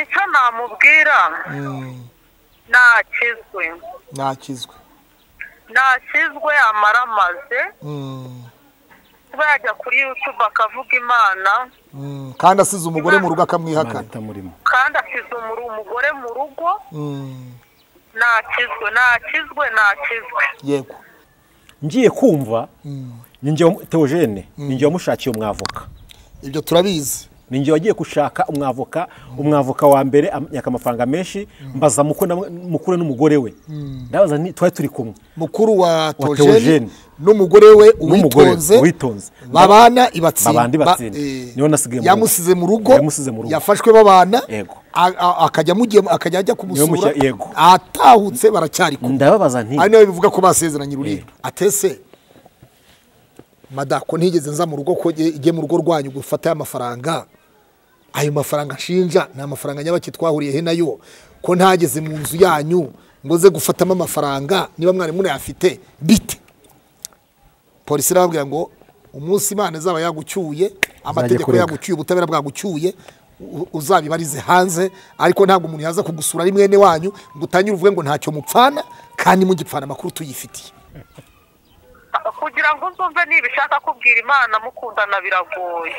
icyo namubwira nakizwe nakizwe nakizwe amara amaze Mm. kuba yajya kuri yutube akavuga imana Mm. kandi asize umugore mu rugo akamwihakana itamurimo kandi asize umuru- umugore mu rugo Mm. nakizwe nakizwe nakizwe yego ngiye kumva Mm. ni njye wamu- teogene ni njye wamushakiye umwavoka ibyo turabizi ni njye wagiye gushaka umwavoka umwavoka wa mbere yaka amafaranga menshi mbaza muko na- mukuru n'umugore we ndabaza nti twari turi kumwe mukuru wa Theogene. tojeni n'umugore we N'umugore, uwitonze Uwitonze. babana ibatsinda Babandi ba- batsinda. eh, Niwe nasigaye mu rugo. yamusize mu rugo Yamusize mu rugo. yafashwe babana Yego. a- a- akajya amugiye akajya ajya kumusura mushya- yego. atahutse baracyari kumwe ndababaza nti ari nawe bivuga ko basezeranye ururiro atese madako ntigeze nza mu rugo ko ijye mu rugo rwanyu gufata aya mafaranga ayo mafaranga nshinja ni amafaranga nyabaki twahuriyehe nayo ko ntageze mu nzu yanyu ngo ze gufatamo amafaranga niba mwari munayafite bite polisi irababwira ngo umunsi imana izaba yagucyuye amategeko kurega. yagucyuye ubutabera bwagucyuye u- uzabibarize hanze ariko ntabwo umuntu yaza kugusura ari mwene wanyu ngo utangire uvuge ngo ntacyo mupfana kandi mugipfana amakuru tuyifitiye kugira ngo uzumve niba ushaka kubwira imana mukundana biragoye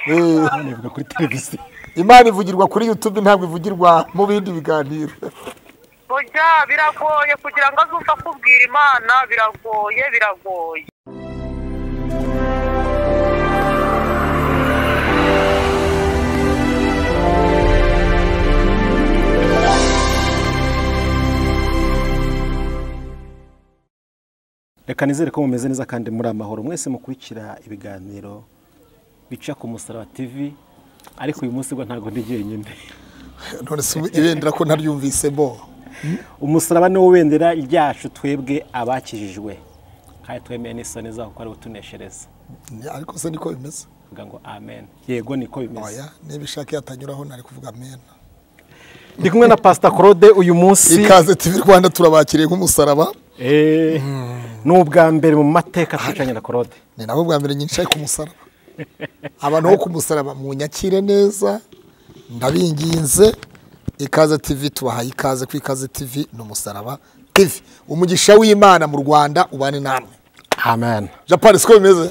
nivuga kuri televiziyo imana ivugirwa kuri yutube ntabwo ivugirwa mu bindi biganiro burya biragoye kugira ngo azumve akubwira imana biragoye biragoye reka nizere ko mumeze neza kandi muri amahoro mwese mukurikira ibiganiro bica ku musaraba tv ariko uyu munsi bwo ntabwo ndi jyenyine none se ibendera ko ntaryumvise bo umusaraba ni wo wendera ryacu twebwe abakijijwe kandi twemeye n'isoni zaho kuko ariwo tuneshereza ariko se niko bimeze vuga ngo amen yego niko bimeze oya niba ishaka yatanyuraho ntari kuvuga mena ndi kumwe na pasita claude uyu munsi ikaze tv rwanda turabakiriye nk'umusaraba Eh, ni ubwa mbere mu mateka twicanye na claude ni nabo bwa mbere nyinshi ku musaraba abantu bo ku musaraba munyakire neza ndabinginze ikaze tv tubahaye ikaze ku ikaze tv ni umusaraba tv umugisha w'imana mu rwanda ubane namwe amen japani siko bimeze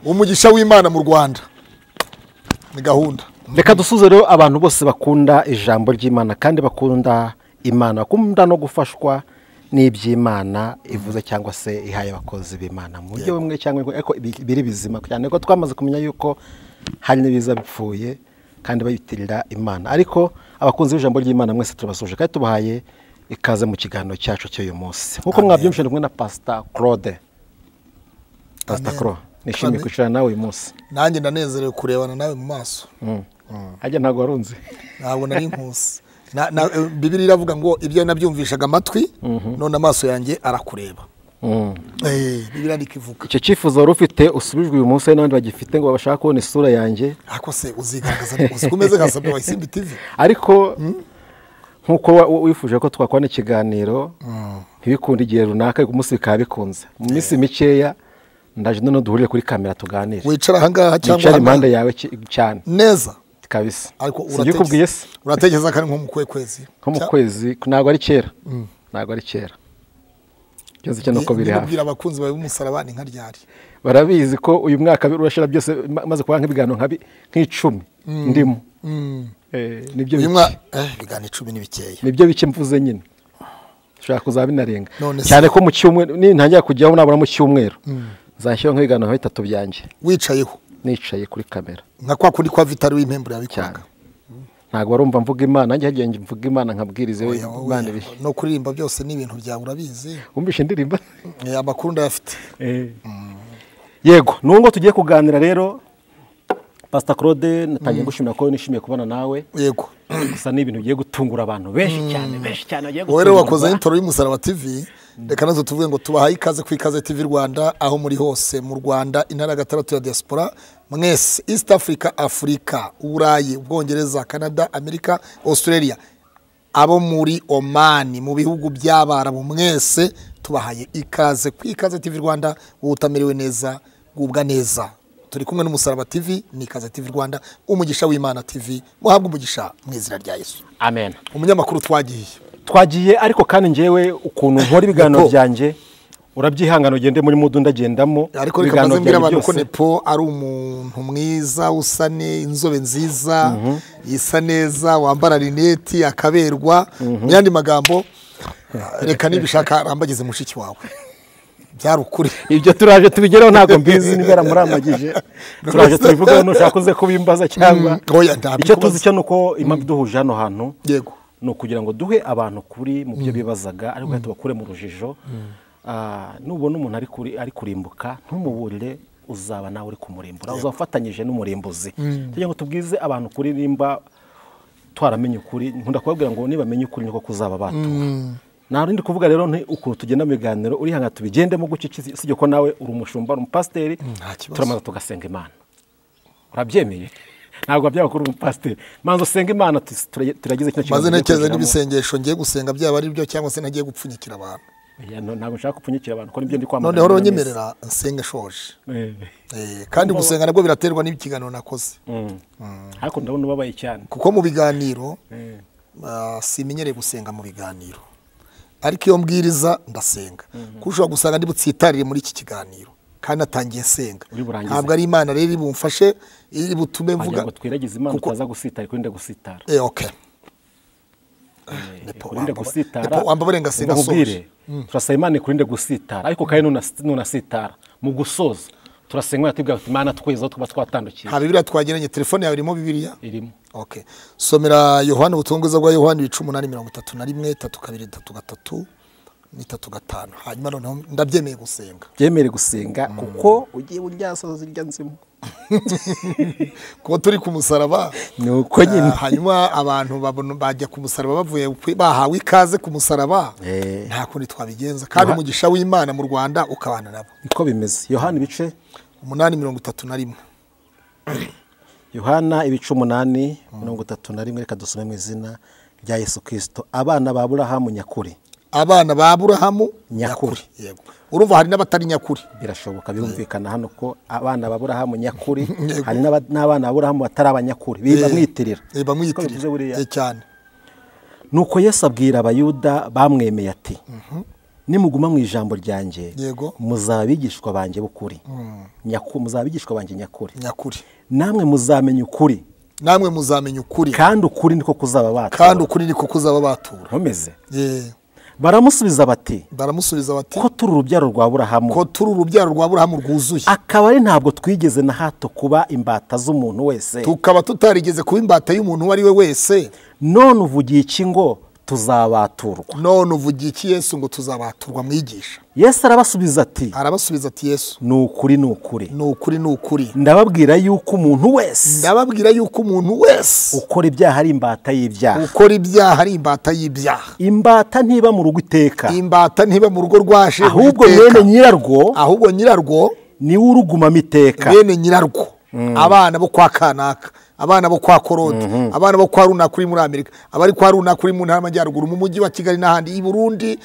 umugisha w'imana mu rwanda ni gahunda reka dusuze rero abantu bose bakunda ijambo ry'imana kandi bakunda imana bakunda no gufashwa n'iby'imana ivuze cyangwa se ihaye abakozi b'imana mu buryo bumwe cyangwa ubundi, ariko bi- biri bizima cyane ko twamaze kumenya yuko hari n'ibiza bipfuye kandi bayitirira imana ariko abakunzi b'ijambo ry'imana mwese turabasuje kandi tubahaye ikaze mu kiganiro cyacu cy'uyu munsi nk'uko mwabyumvise ni kumwe na pasita claude pasita Amen. claude nishimiye Amen. kwicarana nawe uyu munsi nanjye ndanezerewe kurebana nawe mu maso ajya ntabwo warunze ntabwo nari nkusi Na- na- eh, bibiri iravuga ngo ibyo nabyumvishaga amatwi none amaso yanjye arakureba Mm. Eh, bibiri ariko ivuga icyo cyifuzo wari ufite usubijwe uyu munsi hari n'abandi bagifite ngo babashaka kubona isura yanjye ariko se uzigaragaza uzi ko umeze nka sabwa wayisimbi tivi ariko nk'uko wa- wa- wifuje ko twakora ikiganiro ntibikunde igihe runaka ariko umunsi bikaba bikunze mu minsi mikeya ndaje noneho duhurire kuri kamera tuganire wicara ahangaha cyangwa yicara impande ahangaha. yawe ki- cyane neza kabisa ariko sibyo ukubwiye se uratekereza ko ari nko mu kwe kwezi nko mu kwezi ntabwo ari kera ntabwo ari kera byose cyane uko biri hafi bibwira abakunzi bawe b'umusaraba ni nka ryari barabizi ko uyu mwaka urashira byose ma- maze kuba nk'ibiganiro nka bi- nk'icumi ndimo Eh, nibyo uyu bike. mwa eh, ibiganiro icumi ni bikeya nibyo bike mvuze nyine ushobora kuzaba binarenga None se- cyane ko mu cyumweru nintangira kujyaho nabura mu cyumweru nzashyiraho nk'ibiganiro nka bitatu byanjye wicayeho nicaye kuri kamera nka kwa kundi kwa vitari w'impembure cyane yabikwaga ntabwo warumva mvuga imana nanjye hagiye njya mvuga imana nkabwirize Oya, oya, imana ibihe no kuririmba byose ni ibintu byawe urabizi wumvishe indirimbo Eh, amakuru ndayafite yego ni ubu ngo tugiye kuganira rero pasita claude natangiye gushimira ko nishimiye kubona nawe yego gusa ni ibintu bigiye gutungura abantu benshi cyane benshi cyane bagiye wowe rero wakoze gutungurwa. intoro y'umusaraba tv reka nazo tuvuge ngo tubahaye ikaze ku ikaze tv rwanda aho muri hose mu rwanda intara ya gatandatu ya diaspora mwese east africa afurika uburayi ubwongereza canada amerika australia abo muri omani mu bihugu by'abarabu mwese tubahaye ikaze ku ikaze tv rwanda wowe utamerewe neza gubwa neza turi kumwe n'umusaraba tv ni ikaze tv rwanda umugisha w'imana tv muhabwe umugisha mu izina rya yesu amen umunyamakuru twagiye twagiye ariko kandi njyewe ukuntu nkora ibiganiro Nepo. byanjye urabyihangana ugende muri mudu ndagendamo ariko reka ibiganiro maze mbwira byanjye abantu ko byose. nepo ari umuntu mwiza usa ne inzobe nziza isa neza wambara rineti akaberwa mu yandi magambo reka nibishaka arambagize mushiki wawe byari ukuri ibyo turaje tubigeraho ntabwo mbizi niba yaramurambagije turaje tubivugaho nushaka uze kubimbaza cyangwa Mm, oya, ntabwo icyo kubaza. tuzi cyo ni uko impamvu iduhuje hano hantu yego ni ukugira ngo duhe abantu kuri mu byo bibazaga ariko reka tubakure mu rujijo Ah, nubona umuntu ari kuri- ari kurimbuka ntumuburire uzaba nawe uri kumurimbura uzafatanyije n'umurimbuzi kugira ngo tubwize abantu kuri nimba twaramenye ukuri nkunda kubabwira ngo nibamenye ukuri niko kuzaba batura nta rundi kuvuga rero ni ukuntu tugenda mu biganiro urihanga tubigendemo gutyo iki- usibye ko nawe uri umushumba uri umupasiteri nta kibazo. turamaze tugasenga imana urabyemeye ntabwo byaba kuri umupasiteri manza usenga imana tu- tura- turagize kino maze tugiye ntekereza kugiramo. n'ibisengesho ngiye gusenga byaba ari byo cyangwa se nagiye gupfunyikira abantu Oya, no- ntabwo nshaka kupfunyikira abantu ko nibyo ndi kwamagana noneho buri wese. uronyemerera nsenga shoje Eh, Eh, kandi gusenga nabwo biraterwa n'ikiganiro nakoze mm. ariko ndabona ubabaye cyane kuko mu biganiro Eh, Ah, simenyereye gusenga mu biganiro ariko iyo mbwiriza ndasenga kuko ushobora gusanga ndi butsitarire muri iki kiganiro kandi natangiye senga Uri burangize. ntabwo ari imana rero iri bumfashe iri butume wagira mvuga ngo twiragize imana kuko- utaza gusitara kurinde gusitara Eh, okay. Eh, Nepo, kurinde wambaba- gusitara Nepo, wambabare ngasenga ndakubwire, soje. turasaba imana ikurinde gusitara ariko kandi nuna- nunasitara mu gusoza turasenga natubwira ati imana tweza aho tuba twatandukiye nta bibiriya twageranye telefone yawe irimo bibiriya irimo okay. somera yohana ubutunguza bwa yohana ibice umunani mirongo itatu na rimwe tatu kabiri tatu gatatu n'itatu gatanu hanyuma noneho ndabyemeye gusenga byemere gusenga kuko ugiye uryasoza irya nzima kuko turi ku musaraba Ni uko nyine. Ah, hanyuma abantu babona- bajya ku musaraba bavuye kwi- bahawe ikaze ku musaraba Eh. nta kundi twabigenza kandi umugisha w'imana mu rwanda ukabana nabo niko bimeze yohana ibice umunani mirongo itatu na rimwe yohana ibice umunani mirongo itatu na rimwe reka dusome mu izina rya yesu kirisito abana ba burahamu nyakuri abana ba aburahamu Nyakuri. Yego. urumva hari n'abatari nyakuri birashoboka birumvikana hano ko abana ba burahamu nyakuri Yego. hari n'aba- n'abana ba burahamu batari abanyakuri bamwitirira Eh, Uko bivuze bamwitirira buriya. Eh, cyane nuko yesu abwira abayuda bamwemeye ati nimuguma mu ijambo ryanjye Yego. muzaba abigishwa banjye b'ukuri Nyaku- muzaba abigishwa banjye nyakuri nyakuri namwe muzamenya ukuri namwe muzamenya ukuri kandi ukuri niko kuzaba kandi batura ukuri niko kuzaba batura nkomeze Eh, baramusubiza bati baramusubiza bati ko turi urubyaro rwa ko burahamu turi urubyaro rwa aburahamu rwuzuye akaba ari ntabwo twigeze na hato kuba imbata z'umuntu wese tukaba tutarigeze kuba imbata y'umuntu uwo ari we wese none uvugiye iki ngo tuzabaturwa none uvugiye iki yesu ngo tuzabaturwa mwigisha yesu arabasubiza ati arabasubiza ati yesu ni ukuri ni ukuri ni ukuri ni ukuri ndababwira yuko umuntu wese ndababwira yuko umuntu wese ukora ibyaha ari imbata y'ibyaha ukora ibyaha ari imbata y'ibyaha imbata ntiba mu rugo iteka imbata ntiba mu rugo rwa shebuja ahubwo iteka. mwene nyirarwo ahubwo nyirarwo niwe urugumamo iteka bene nyirarwo abana bo kwa kanaka abana bo kwa korode abana bo kwa runaka uri muri amerika abari kwa runaka uri mu ntara y'amajyaruguru mu mujyi wa kigali n'ahandi i burundi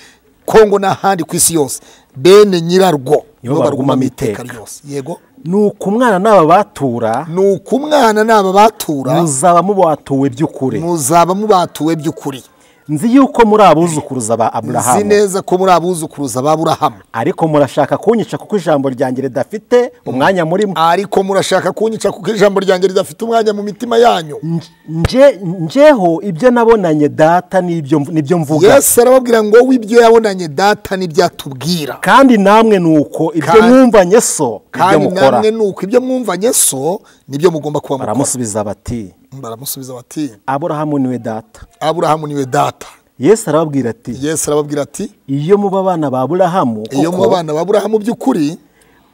kongo n'ahandi ku isi yose bene nyirarwo Nibo nibo barugumamo barugumamo iteka iteka. ryose yego ni uko umwana n'aba batura ni uko umwana n'aba batura muzaba mubatuwe by'ukuri muzaba mubatuwe by'ukuri nzi yuko muri abuzukuruza ba nzi aburahamu neza ko muri abuzukuruza ba burahamu ariko murashaka kunyica kuko ijambo ryanjye ridafite umwanya murimo ariko murashaka kunyica kuko ijambo ryanjye ridafite umwanya mu mitima yanyu Nj- nje njeho ibyo nabonanye data n'ibyo mv- nibyo mvuga yesu arababwira ngo w'ibyo yabonanye data n'ibyatubwira kandi namwe ni uko ibyo Kandi- mwumvanye so ibyo kandi mukora namwe ni uko ibyo mwumvanye so nibyo mugomba kuba mukora baramusubiza bati baramusubiza bati aburahamu niwe data aburahamu niwe data yesu arababwira ati yesu arababwira ati iyo muba abana ba aburahamu iyo muba koko abana ba burahamu by'ukuri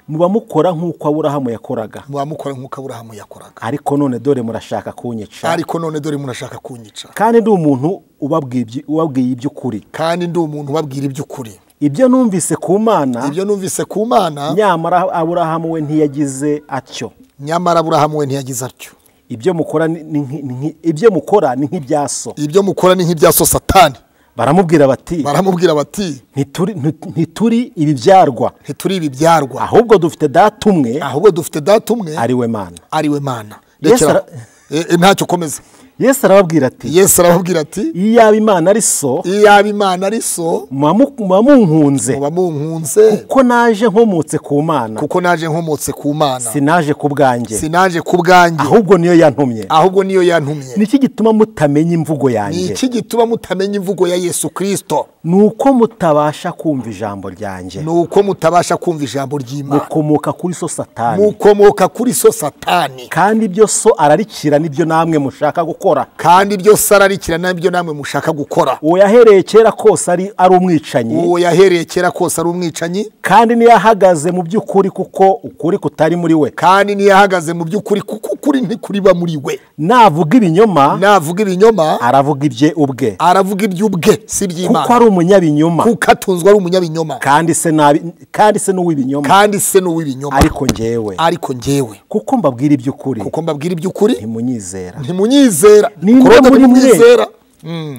muba mukora nk'uko aburahamu yakoraga muba mukora nk'uko aburahamu yakoraga ariko none dore murashaka kunyica ariko none dore murashaka kunyica kandi ndi umuntu ubabwiye ibyi- ubabwiye iby'ukuri kandi ndi umuntu ubabwira iby'ukuri ibyo numvise ku mana ibyo numvise ku mana nyamara aburahamu we ntiyagize atyo nyamara aburahamu we ntiyagize atyo ibyo mukora ni- ni nki- ni nki- ibyo mukora ni nk'ibyaso ibyo mukora ni nk'ibya so satani baramubwira bati baramubwira bati "Ntituri- nti- ntituri ibibyarwa ntituri ibibyarwa ahubwo dufite data umwe ahubwo dufite data umwe ari we mana ariwe mana Yesu Rekera- ara- Eh, eh, ntacyo ukomeza yesu arababwira ati yesu arababwira ati iyo yaba imana ari so iyo yaba imana ari so muba mu- muba munkunze muba munkunze ko naje nkomotse ku mana kuko naje nkomotse ku mana sinaje ku bwanjye sinaje ku bwanjye ahubwo niyo yantumye ahubwo niyo yantumye niki gituma mutamenya imvugo ni yanjye iki gituma mutamenya imvugo ya yesu kirisito ni uko mutabasha kumva ijambo ryanjye ni uko mutabasha kumva ijambo ry'imana mukomoka kuri so satani mukomoka kuri so satani kandi ibyo so ararikira nibyo namwe mushaka gukora kandi byose ararikira nabyo namwe mushaka gukora uwo yahereye kera kose ari ari umwicanyi uwo yahereye kera kose ari umwicanyi kandi niyo ahagaze mu by'ukuri kuko ukuri kutari muri we kandi ntiyahagaze mu by'ukuri kuko ukuri ntikuriba muri we navuga ibinyoma navuga ibinyoma aravuga ibye ubwe aravuga iby'ubwe si kuko iby'imana ari umunyabinyoma kuko atunzwe ari umunyabinyoma kandi se nabi- kandi se n'uw'ibinyoma kandi se ni uw'ibinyoma ariko njyewe ariko njyewe kuko mbabwira iby'ukuri kuko mbabwira iby'ukuri ntimunyizera ntimunyizera ninde Korode muri mwe ntimwizera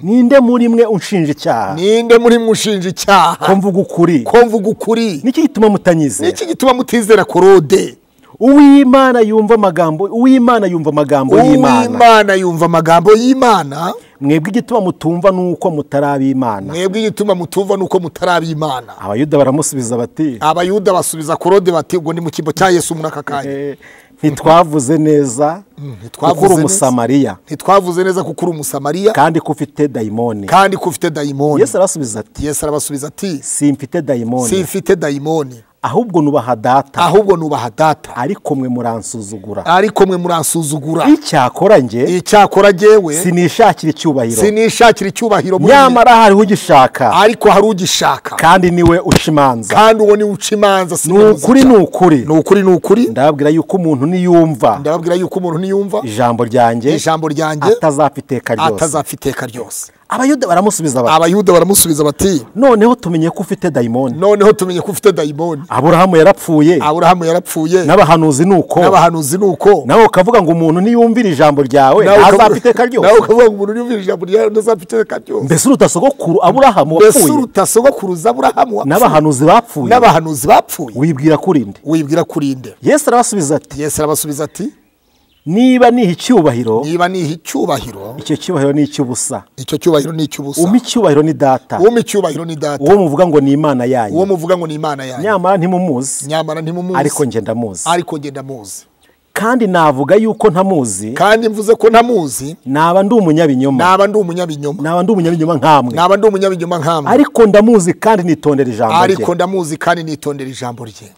ninde muri mwe unshinja icyaha ninde muri mwe ushinja ko icyaha mvuga ukuri ko mvuga ukuri niki gituma ni mutanyizera iki gituma mutizera korode uw'imana yumva amagambo uw'imana yumva amagambo y'imana uw'imana yumva amagambo y'imana mwebwe igituma mutumva ni uko mutari ab'imana mwebwe igituma mutumva ni uko mutari ab'imana abayuda baramusubiza bati abayuda basubiza korode bati ubwo ni mu cyimbo cya yesu muri aka kanya "Eh, ntitwavuze neza kuko ntitwavuze uri neza. umusamariya ntitwavuze neza ko uri umusamariya kandi ko ufite dayimoni kandi ko ufite dayimoni yesu arasubiza ati yesu arabasubiza ati simfite dayimoni simfite dayimoni ahubwo nubaha data ahubwo nubaha data ariko mwe muransuzugura ariko mwe muransuzugura icyakora njye icyakora jyewe sinishakira icyubahiro sinishakira icyubahiro muri njye, nyamara hariho ugishaka ariko hari ugishaka kandi niwe uca imanza kandi uwo ni uca imanza si ni ukuri ni ukuri ni ukuri ni ukuri ndababwira yuko umuntu niyumva ndababwira yuko umuntu ntiyumva ijambo ryanjye ijambo ryanjye atazapfa iteka ryose atazapfa iteka ryose abayuda baramusubiza bati abayuda baramusubiza bati noneho tumenye ko ufite dayimoni noneho tumenye ko ufite dayimoni aburahamu yarapfuye aburahamu yarapfuye n'abahanuzi ni uko n'abahanuzi ni uko nawe ukavuga ngo umuntu niyumvira ijambo ryawe ntazapfa iteka nawe ryose ukavuga ngo umuntu yumvira ijambo ryawe ntazapfa iteka ryose mbese uruta sogokuru aburahamu mbese wapfuye uruta sogokuruza aburahamu wapfuye, n'abahanuzi bapfuye n'abahanuzi bapfuye wibwira kuri nde wibwira kuri nde yesu arabasubiza ati yesu arabasubiza ati niba niha icyubahiro niba niha icyubahiro icyo cyubahiro ni icy'ubusa icyo cyubahiro ni icy'ubusa umpa icyubahiro ni data umpa icyubahiro ni data uwo muvuga ngo ni imana uwo yanyu muvuga ngo ni imana yanyu nyamara ntimumuzi nyamara ntimumuzi ariko njye ndamuzi ariko ngenda muzi kandi navuga yuko ntamuzi kandi mvuze ko ntamuzi naba ndi umunyabinyoma naba ndi umunyabinyoma naba ndi umunyabinyoma nkamwe naba ndi umunyabinyoma nkamwe ariko ndamuzi kandi nitondera ijambo rye ariko ndamuzi kandi nitondera ijambo rye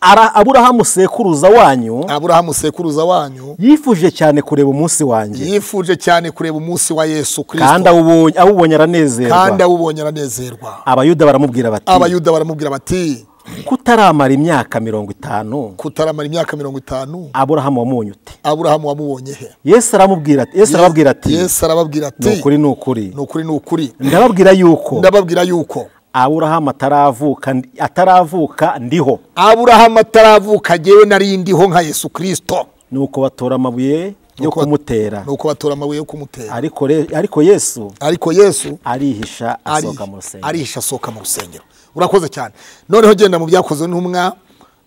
Ara- aburahamu sekuruza wanyu aburahamu sekuruza wanyu yifuje cyane kureba umunsi wanjye yifuje cyane kureba umunsi wa yesu kandi kirisito awubonye- awubonye kandi aranezerwa awubonye aranezerwa abayuda baramubwira bati abayuda baramubwira bati kutaramara imyaka mirongo itanu kutaramara imyaka mirongo itanu aburahamu wamunye ute aburahamu wamubonye he yesu aramubwira ati yesu arababwira ati yesu arababwira ati ni ukuri ni ukuri ni ukuri ni ukuri ndababwira yuko ndababwira yuko aburahamu ataravuka ataravuka ndiho aburahamu ataravuka jyewe nari ndiho nka yesu kirisito nuko batora amabuye yo Nuko- kumutera ni uko batora amabuye yo kumutera ariko re- ariko yesu ariko yesu arihisha ari- asohoka mu rusengero arihisha asohoka mu rusengero urakoze cyane noneho genda mu byakozwe n'umwa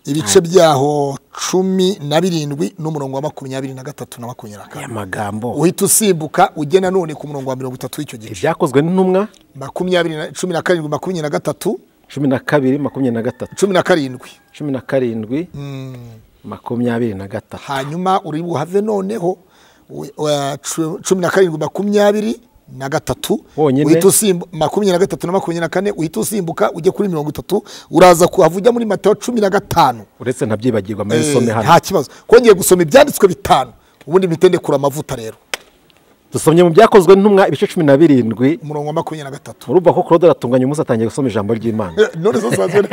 ibice byaho cumi na birindwi n'umurongo wa makumyabiri na gatatu na makumyabiri na aya kane magambo uhita usimbuka ugena none ku murongo wa mirongo itatu w'icyo gice ibyakozwe n'intumwa makumyabiri na- cumi na karindwi makumyabiri na gatatu cumi na kabiri makumyabiri na gatatu cumi na karindwi cumi na karindwi makumyabiri na gatatu hanyuma uri buhave noneho we- wa- cu- cumi na karindwi makumyabiri na gatatu Wonyine. uhita usimbu- makumyabiri na gatatu na makumyabiri na kane uhita usimbuka ujye kuri mirongo itatu uraza kuhava ujya muri matayo cumi na gatanu uretse ntabyibagirwa Eh, muri some hano nta kibazo kongeye gusoma ibyanditswe bitanu ubundi mpite ndekura amavuta rero dusomye mu byakozwe n'intumwa ibice cumi na birindwi umurongo wa makumyabiri na gatatu urumva ko claude aratunganya umunsi atangiye gusoma ijambo ry'imana Eh, none zo zanzwe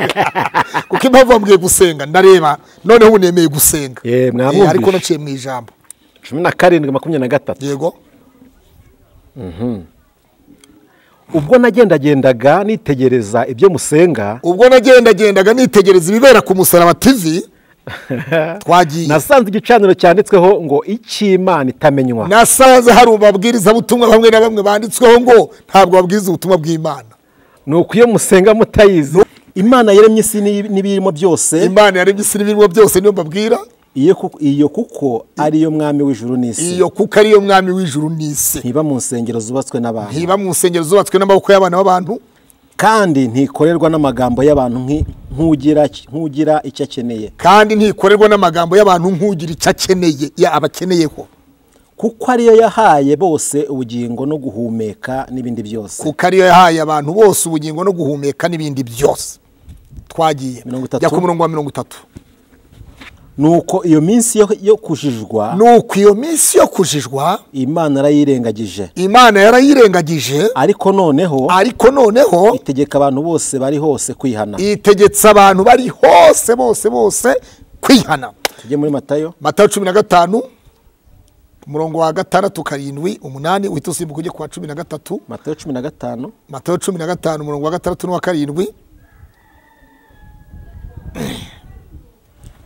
kuko impamvu wambwiye gusenga ndareba noneho ubu nemeye gusenga Eh, mwamwumvishe. Eh, ariko naciye mu ijambo cumi na karindwi makumyabiri na gatatu yego ubwo nagendagendaga nitegereza ibyo musenga ubwo nagendagendaga nitegereza ibibera ku musaraba tivi twagiye nasanze igicaniro cyanditsweho ngo icy'imana itamenywa nasanze hari umabwirizabutumwa bamwe na bamwe banditsweho ngo ntabwo babwiriza ubutumwa bw'imana ni uko iyo musenga mutayizi imana yaremye isi n'ibi- n'ibiyirimo byose imana yaremye isi n'ibirimo byose niyo mbabwira iyo kuko- iyo kuko ariyo mwami w'ijuru n'isi iyo kuko ariyo mwami w'ijuru n'isi ntiba mu nsengero zubatswe n'abantu ntiba mu nsengero zubatswe n'amaboko y'abana b'abantu kandi ntikorerwa n'amagambo y'abantu nk'i- nk'ugira nk'ugira icyo akeneye kandi ntikorerwa n'amagambo y'abantu nk'ugira icyo akeneye ya abakeneyeho kuko ariyo yahaye bose ubugingo no guhumeka n'ibindi byose kuko ariyo yahaye abantu bose ubugingo no guhumeka n'ibindi byose twagiye Mirongo itatu. jya ku murongo wa mirongo itatu nuko iyo minsi yo- yo kujijwa nuko iyo minsi yo kujijwa imana yarayirengagije imana yarayirengagije ariko noneho ariko noneho itegeka abantu bose bari hose kwihana itegetse abantu bari hose bose bose kwihana tujye muri matayo matayo cumi na gatanu umurongo wa gatandatu karindwi umunani uhita usimbuka ujye ku wa cumi na gatatu matayo cumi na gatanu matayo cumi na gatanu umurongo wa gatandatu n'uwa karindwi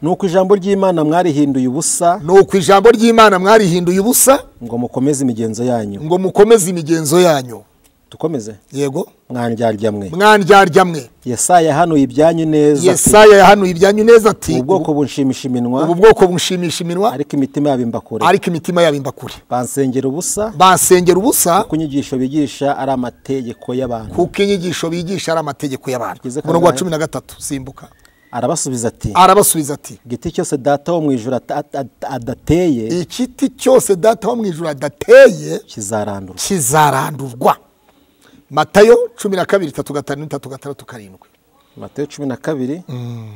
nuko ijambo ry'imana mwarihinduye ubusa ni uku ijambo ry'imana mwarihinduye ubusa ngo mukomeze imigenzo yanyu ngo mukomeze imigenzo yanyu dukomeze yego mwandyarya mwe mwandyarya mwe yesaya yahanuye ibyanyu neza ati, yesaya yahanuye ibyanyu neza ati ubu bwoko bunshimisha ubu iminwa bwoko bunshimisha iminwa ariko imitima yabo imba kure ariko imitima yabo imba kure bansengera ubusa basengera ubusa kuko inyigisho bigisha ari amategeko y'abantu kuko inyigisho bigisha ari amategeko y'abantu Tugeze ku umurongo wa ngahe? cumi na gatatu simbuka arabasubiza ati arabasubiza ati igiti cyose data wo mu ijuru ata- ata- ata- adateye igiti cyose data wo mu ijoro adateye kizarandurwa kizarandurwa matayo cumi na kabiri itatu gatanu itatu gatandatu karindwi matayo cumi na kabiri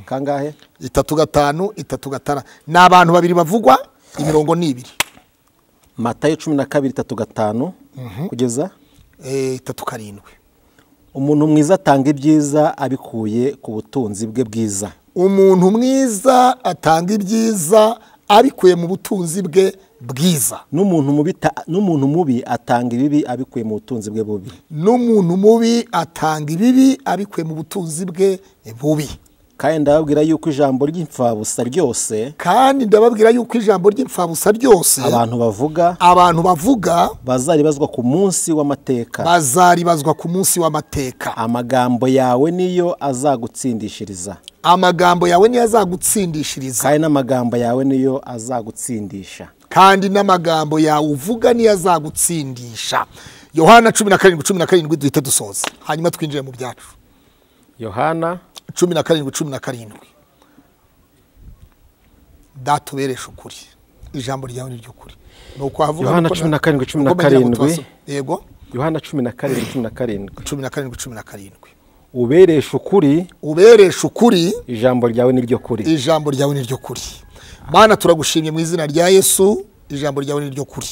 kangahe itatu gatanu itatu gatara ni abantu babiri bavugwa imirongo ni ibiri matayo cumi na kabiri itatu gatanu kugeza Eh, itatu karindwi umuntu mwiza atanga ibyiza abikuye ku butunzi bwe bwiza umuntu mwiza atanga ibyiza abikuye mu butunzi bwe bwiza n'umuntu mubi ta- n'umuntu mubi atanga ibibi abikuye mu butunzi bwe bubi n'umuntu mubi atanga ibibi abikuye mu butunzi bwe bubi kandi ndababwira yuko ijambo ry'imfabusa ryose kandi ndababwira yuko ijambo ry'imfabusa ryose abantu bavuga abantu bavuga bazaribazwa ku munsi w'amateka bazaribazwa ku munsi w'amateka amagambo yawe niyo azagutsindishiriza amagambo yawe niyo azagutsindishiriza kandi n'amagambo yawe niyo azagutsindisha kandi n'amagambo yawe uvuga niyo azagutsindisha yohana cumi na karindwi cumi na karindwi duhite dusoza hanyuma twinjire mu byacu yohana cumi na karindwi cumi na karindwi datubereshe ukuri ijambo ryawe ni ry'ukuri ni uko havuga Yohana kuko cumi na karindwi, cumi na kuko bagira ngo karindwi. tubaso- yego yohana cumi na karindwi cumi na karindwi cumi na karindwi cumi na karindwi ubereshe ukuri ubereshe ukuri ijambo ryawe ni ryo kuri ijambo ryawe ni ryo kuri mana turagushimye mu izina rya yesu ijambo ryawe ni ryo kuri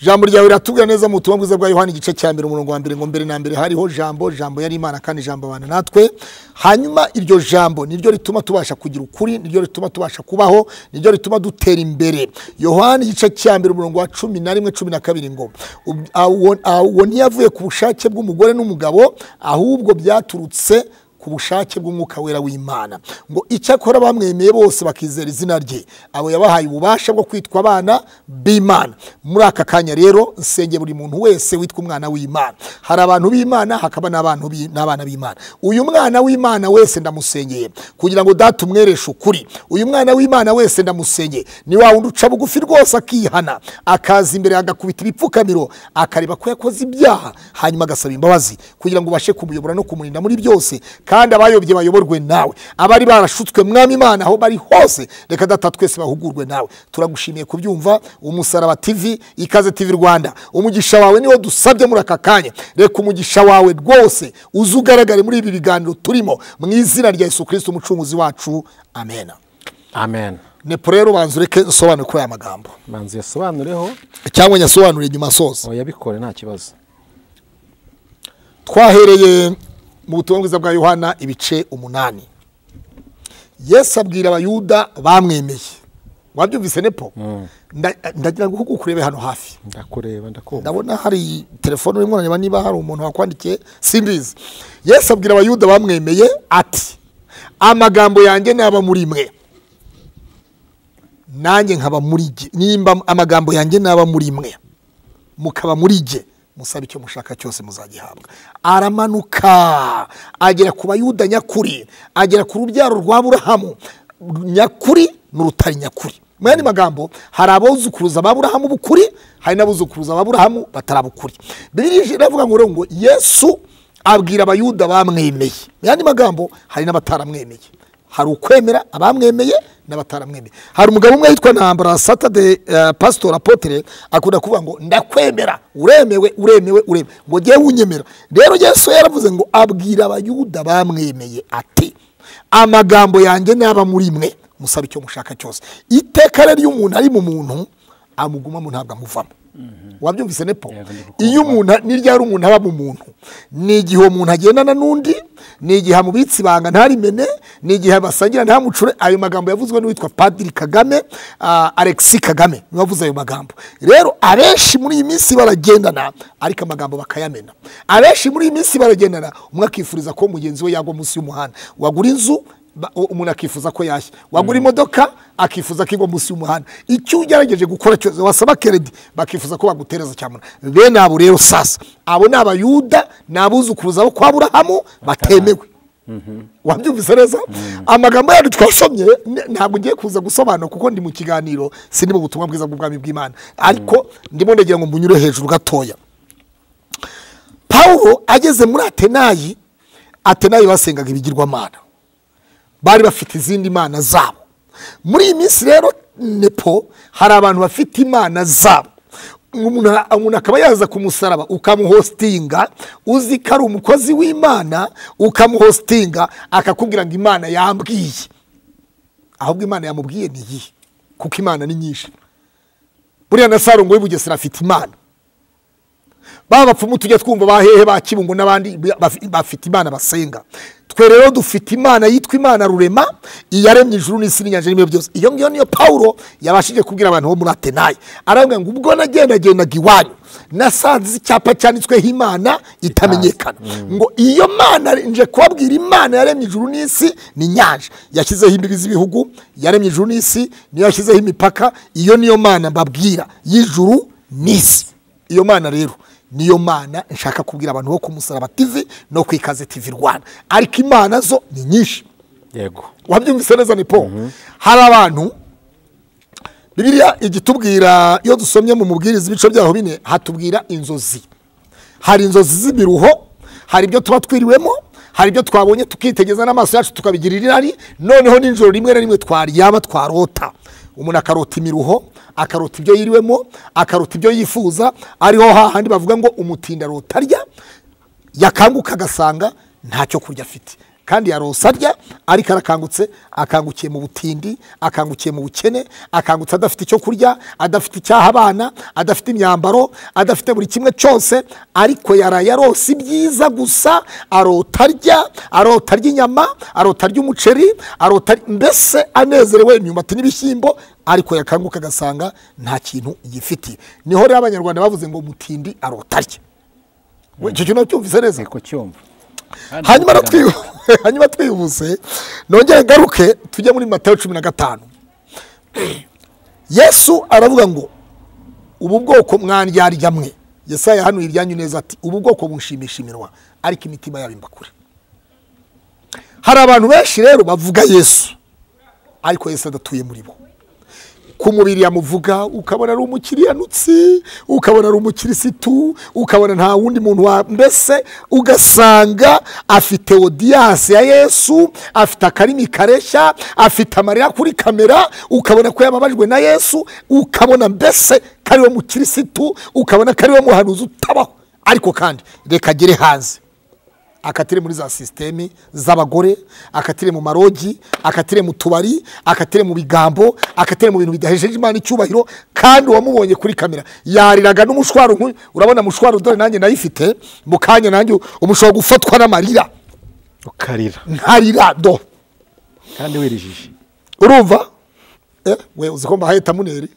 ijambo ryawe riratubwira neza mu butumwa bwiza bwa yohana igice cya mbere umurongo wa mbere ngo mbere na mbere hariho jambo jambo yari imana kandi jambo abana natwe hanyuma iryo jambo niryo rituma tubasha kugira ukuri niryo rituma tubasha kubaho niryo rituma dutera imbere yohana igice cya mbere umurongo wa cumi na rimwe cumi na kabiri ngo "Ub- awo- awo ntiyavuye ku bushake bw'umugore n'umugabo ahubwo byaturutse ku bushake bw'umwuka wera w'imana ngo icyakora bamwemeye bose bakizera izina rye abo yabahaye ububasha bwo kwitwa abana b'imana muri aka kanya rero nsenge buri muntu wese witwa umwana w'imana hari abantu b'imana hakaba n'abantu b'i- n'abana b'imana uyu mwana w'imana wese ndamusengeye kugira ngo data umwereshe ukuri uyu mwana w'imana wese ndamusengeye ni wa wundi uca bugufi rwose akihana akaza imbere agakubita ibipfukamiro akareba ko yakoze ibyaha hanyuma agasaba imbabazi kugira ngo ubashe kumuyobora no kumurinda muri byose kandi abayobye bayoborwe nawe abari barashutswe mwami imana aho bari hose reka data twese bahugurwe nawe turagushimiye kubyumva umusaraba tv ikaze tv rwanda umugisha wawe niwo dusabye muri aka kanya reka umugisha wawe rwose uze ugaragare muri ibi biganiro turimo mu izina rya yesu kirisiti umucunguzi wacu amena amen nepo rero ubanza ureke usobanure kuri aya magambo manzi yasobanureho cyangwa nyasobanure nyuma asoza yabikore nta kibazo twahereye mu butumwa bwiza bwa yohana ibice umunani yesu abwira abayuda bamwemeye wabyumvise nepo Nda- ndagira ngo uhuguke urebe hano hafi ndakureba ndakumva ndabona hari telefone urimo urareba niba hari umuntu wakwandikiye simbizi yesu abwira abayuda bamwemeye ati amagambo yanjye ntaba muri mwe nanjye nkaba muri jye nimba amagambo yanjye naba muri mwe mukaba muri jye musaba icyo mushaka cyose muzagihabwa aramanuka agera ku bayuda nyakuri agera ku rubyaro rwa burahamu nyakuri n'urutari nyakuri mu yandi magambo hari abuzukuruza ba burahamu b'ukuri hari n'abuzukuruza ba burahamu batarabukuri biriya iravuga ngo ngo yesu abwira abayuda bamwemeye mu yandi magambo hari n'abataramwemeye hari ukwemera abamwemeye n'abataramwemeye hari umugabo umwe witwa ntambara satade pasitora apotere akunda kuvuga ngo ndakwemera uremewe uremewe uremewe ngo ngewe wunyemera rero yesu yaravuze ngo abwira abayuda bamwemeye ati amagambo yanjye naba muri mwe musaba icyo mushaka cyose iteka rero iyo umuntu ari mu muntu amugumamo ntabwo amuvamo wabyumvise nepo iyo umuntu n'iryari umuntu aba mu muntu ni igihe uwo muntu agendana n'undi ni igihe amubitse ibanga ntarimene ni igihe basangira ntamucure ayo magambo yavuzwe n'uwitwa padiri kagame ah, alexis kagame niwe wavuze ayo magambo rero abenshi muri iyi minsi baragendana ariko amagambo bakayamena abenshi muri iyi minsi baragendana umwe akifuriza ko mugenzi we yagwa munsi y'umuhanda wagura inzu ba- u- umuntu akifuza ko yashya wagura imodoka akifuza ko igwa munsi y'umuhanda icyo ugerageje gukora cyose wasaba keredi bakifuza ko bagutereza cyamunara bene abo rero sasa abo ni abayuda ni abuzukuruza bo kwa burahamu batemewe wabyumvise neza amagambo yacu twasomye n- ntabwo ngiye kuza gusobanura kuko ndi mu kiganiro sindi mu butumwa bwiza bw'ubwami bw'imana ariko ndimo ndagira ngo mbunyure hejuru gatoya pawulo ageze muri atenayi atenayi basengaga ibigirwamana bari bafite izindi mana zabo muri iyi minsi rero nepo hari abantu bafite imana zabo umuntu umuntu akaba yaza ku musaraba ukamuhositinga uzi ko ari umukozi w'imana ukamuhositinga akakubwira ngo imana yambwiye ahubwo imana yamubwiye ni iyihe kuko imana ni nyinshi buriya na sarongo w'i bugesera afite imana ba bapfumu tujya twumva ba hehe ba kibungo n'abandi bafi- bafite imana basenga twe rero dufite imana yitwa imana rurema iyaremye ijuru n'isi n'inyanja n'ibyo byose iyo ngiyo niyo pawulo yabashije kubwira abantu bo muri atenayi aravuga ngo ubwo nagendagendaga iwanyu nasanze icyapa cyanditsweho imana itamenyekana ngo iyo mana nje kubabwira imana yaremye ijuru n'isi n'inyanja yashyizeho imbibi z'ibihugu yaremye ijuru n'isi niyo yashyizeho imipaka iyo niyo mana mbabwira y'ijuru n'isi iyo mana rero niyo mana nshaka kubwira abantu bo ku musaraba tv no ku ikaze tv rwanda ariko imana zo ni nyinshi yego wabyumvise neza ni po hari abantu bibiliya igitubwira iyo dusomye mu mubwiriza ibice byaho bine hatubwira inzozi hari inzozi z'ibiruho hari ibyo tuba twiriwemo hari ibyo twabonye tukitegereza n'amaso yacu tukabigirira irari noneho n'ijoro rimwe na rimwe twaryama twarota umuntu akarota imiruho akarota ibyo yiriwemo akarota ibyo yifuza ariho hahandi bavuga ngo umutinda arota arya yakanguka agasanga ntacyo kurya afite kandi yarose arya ariko arakangutse akangukiye mu butindi akangukiye mu bukene akangutse adafite icyo kurya adafite icyaha abana adafite imyambaro adafite buri kimwe cyose ariko yaraye arose ibyiza gusa arota arya arota arya inyama arota arya umuceri arota arya- mbese anezerewe imyumbati n'ibishyimbo ariko yakanguka agasanga nta kintu yifitiye niho rero abanyarwanda bavuze ngo mutindi arota arya We, icyo kintu cyumvise neza nteko cyumva hanyuma natwibu- hanyuma twihuse nongere ngaruke tujye muri matayo cumi na gatanu yesu aravuga ngo ubu bwoko mwandyarya mwe yesaya yahanuye iryanyu neza ati ubu bwoko bunshimisha iminwa ariko imitima yabo imba kure hari abantu benshi rero bavuga yesu ariko yesu adatuye muri bo ku mubiri yamuvuga ukabona ari umukiriyanutsi ukabona ari umukirisitu ukabona nta wundi muntu wa mbese ugasanga afite odiyasi ya yesu afite akarimi kareshya afite amarira kuri kamera ukabona ko yababajwe na yesu ukabona mbese ko ariwe mukirisitu ukabona ko ariwe muhanuzi utabaho ariko kandi reka agere hanze akatire muri za sisiteme z'abagore akatire mu marogi akatire mu tubari akatire mu bigambo akatire mu bintu bidahejeje imana icyubahiro kandi uwamubonye kuri kamera yariraga n'umushwaro nk'uyu urabona mushwaro dore nanjye nayifite mu kanya nanjye umushobora gufatwa n'amarira ukarira nkarira do kandi wirijije urumva Eh, we uzi ko mbahaye tamuneri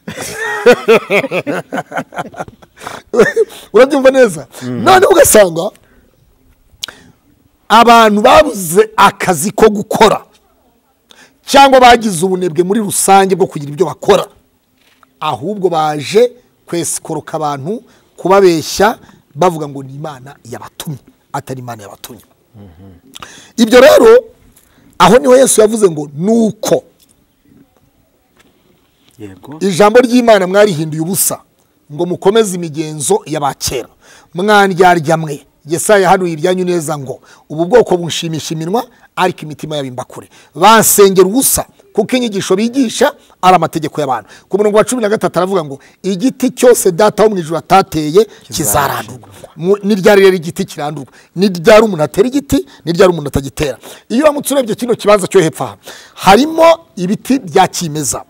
urabyumva neza none ugasanga abantu babuze akazi ko gukora cyangwa bagize ubunebwe muri rusange bwo kugira ibyo bakora ahubwo baje kwesikoroka abantu kubabeshya bavuga ngo ni imana yabatumye atari imana yabatumye ibyo rero aho niho yesu yavuze ngo nuko yego ijambo ry'imana mwarihinduye ubusa ngo mukomeze imigenzo y'abakera mwandyarya mwe yesaya yahanuye ibyanyu neza ngo ubu bwoko bushimisha iminwa ariko imitima yabo imbakure basengera ubusa kuko inyigisho bigisha ari amategeko y'abantu ku murongo wa cumi na gatatu aravuga ngo igiti cyose data wo mu ijoro atateye kizarandurwa Mu- ni ryari rero igiti kirandurwa ni ryari umuntu atera igiti ni ryari umuntu atagitera iyo uramutse urebye kino kibanza cyo hepfo aha harimo ibiti bya kimeza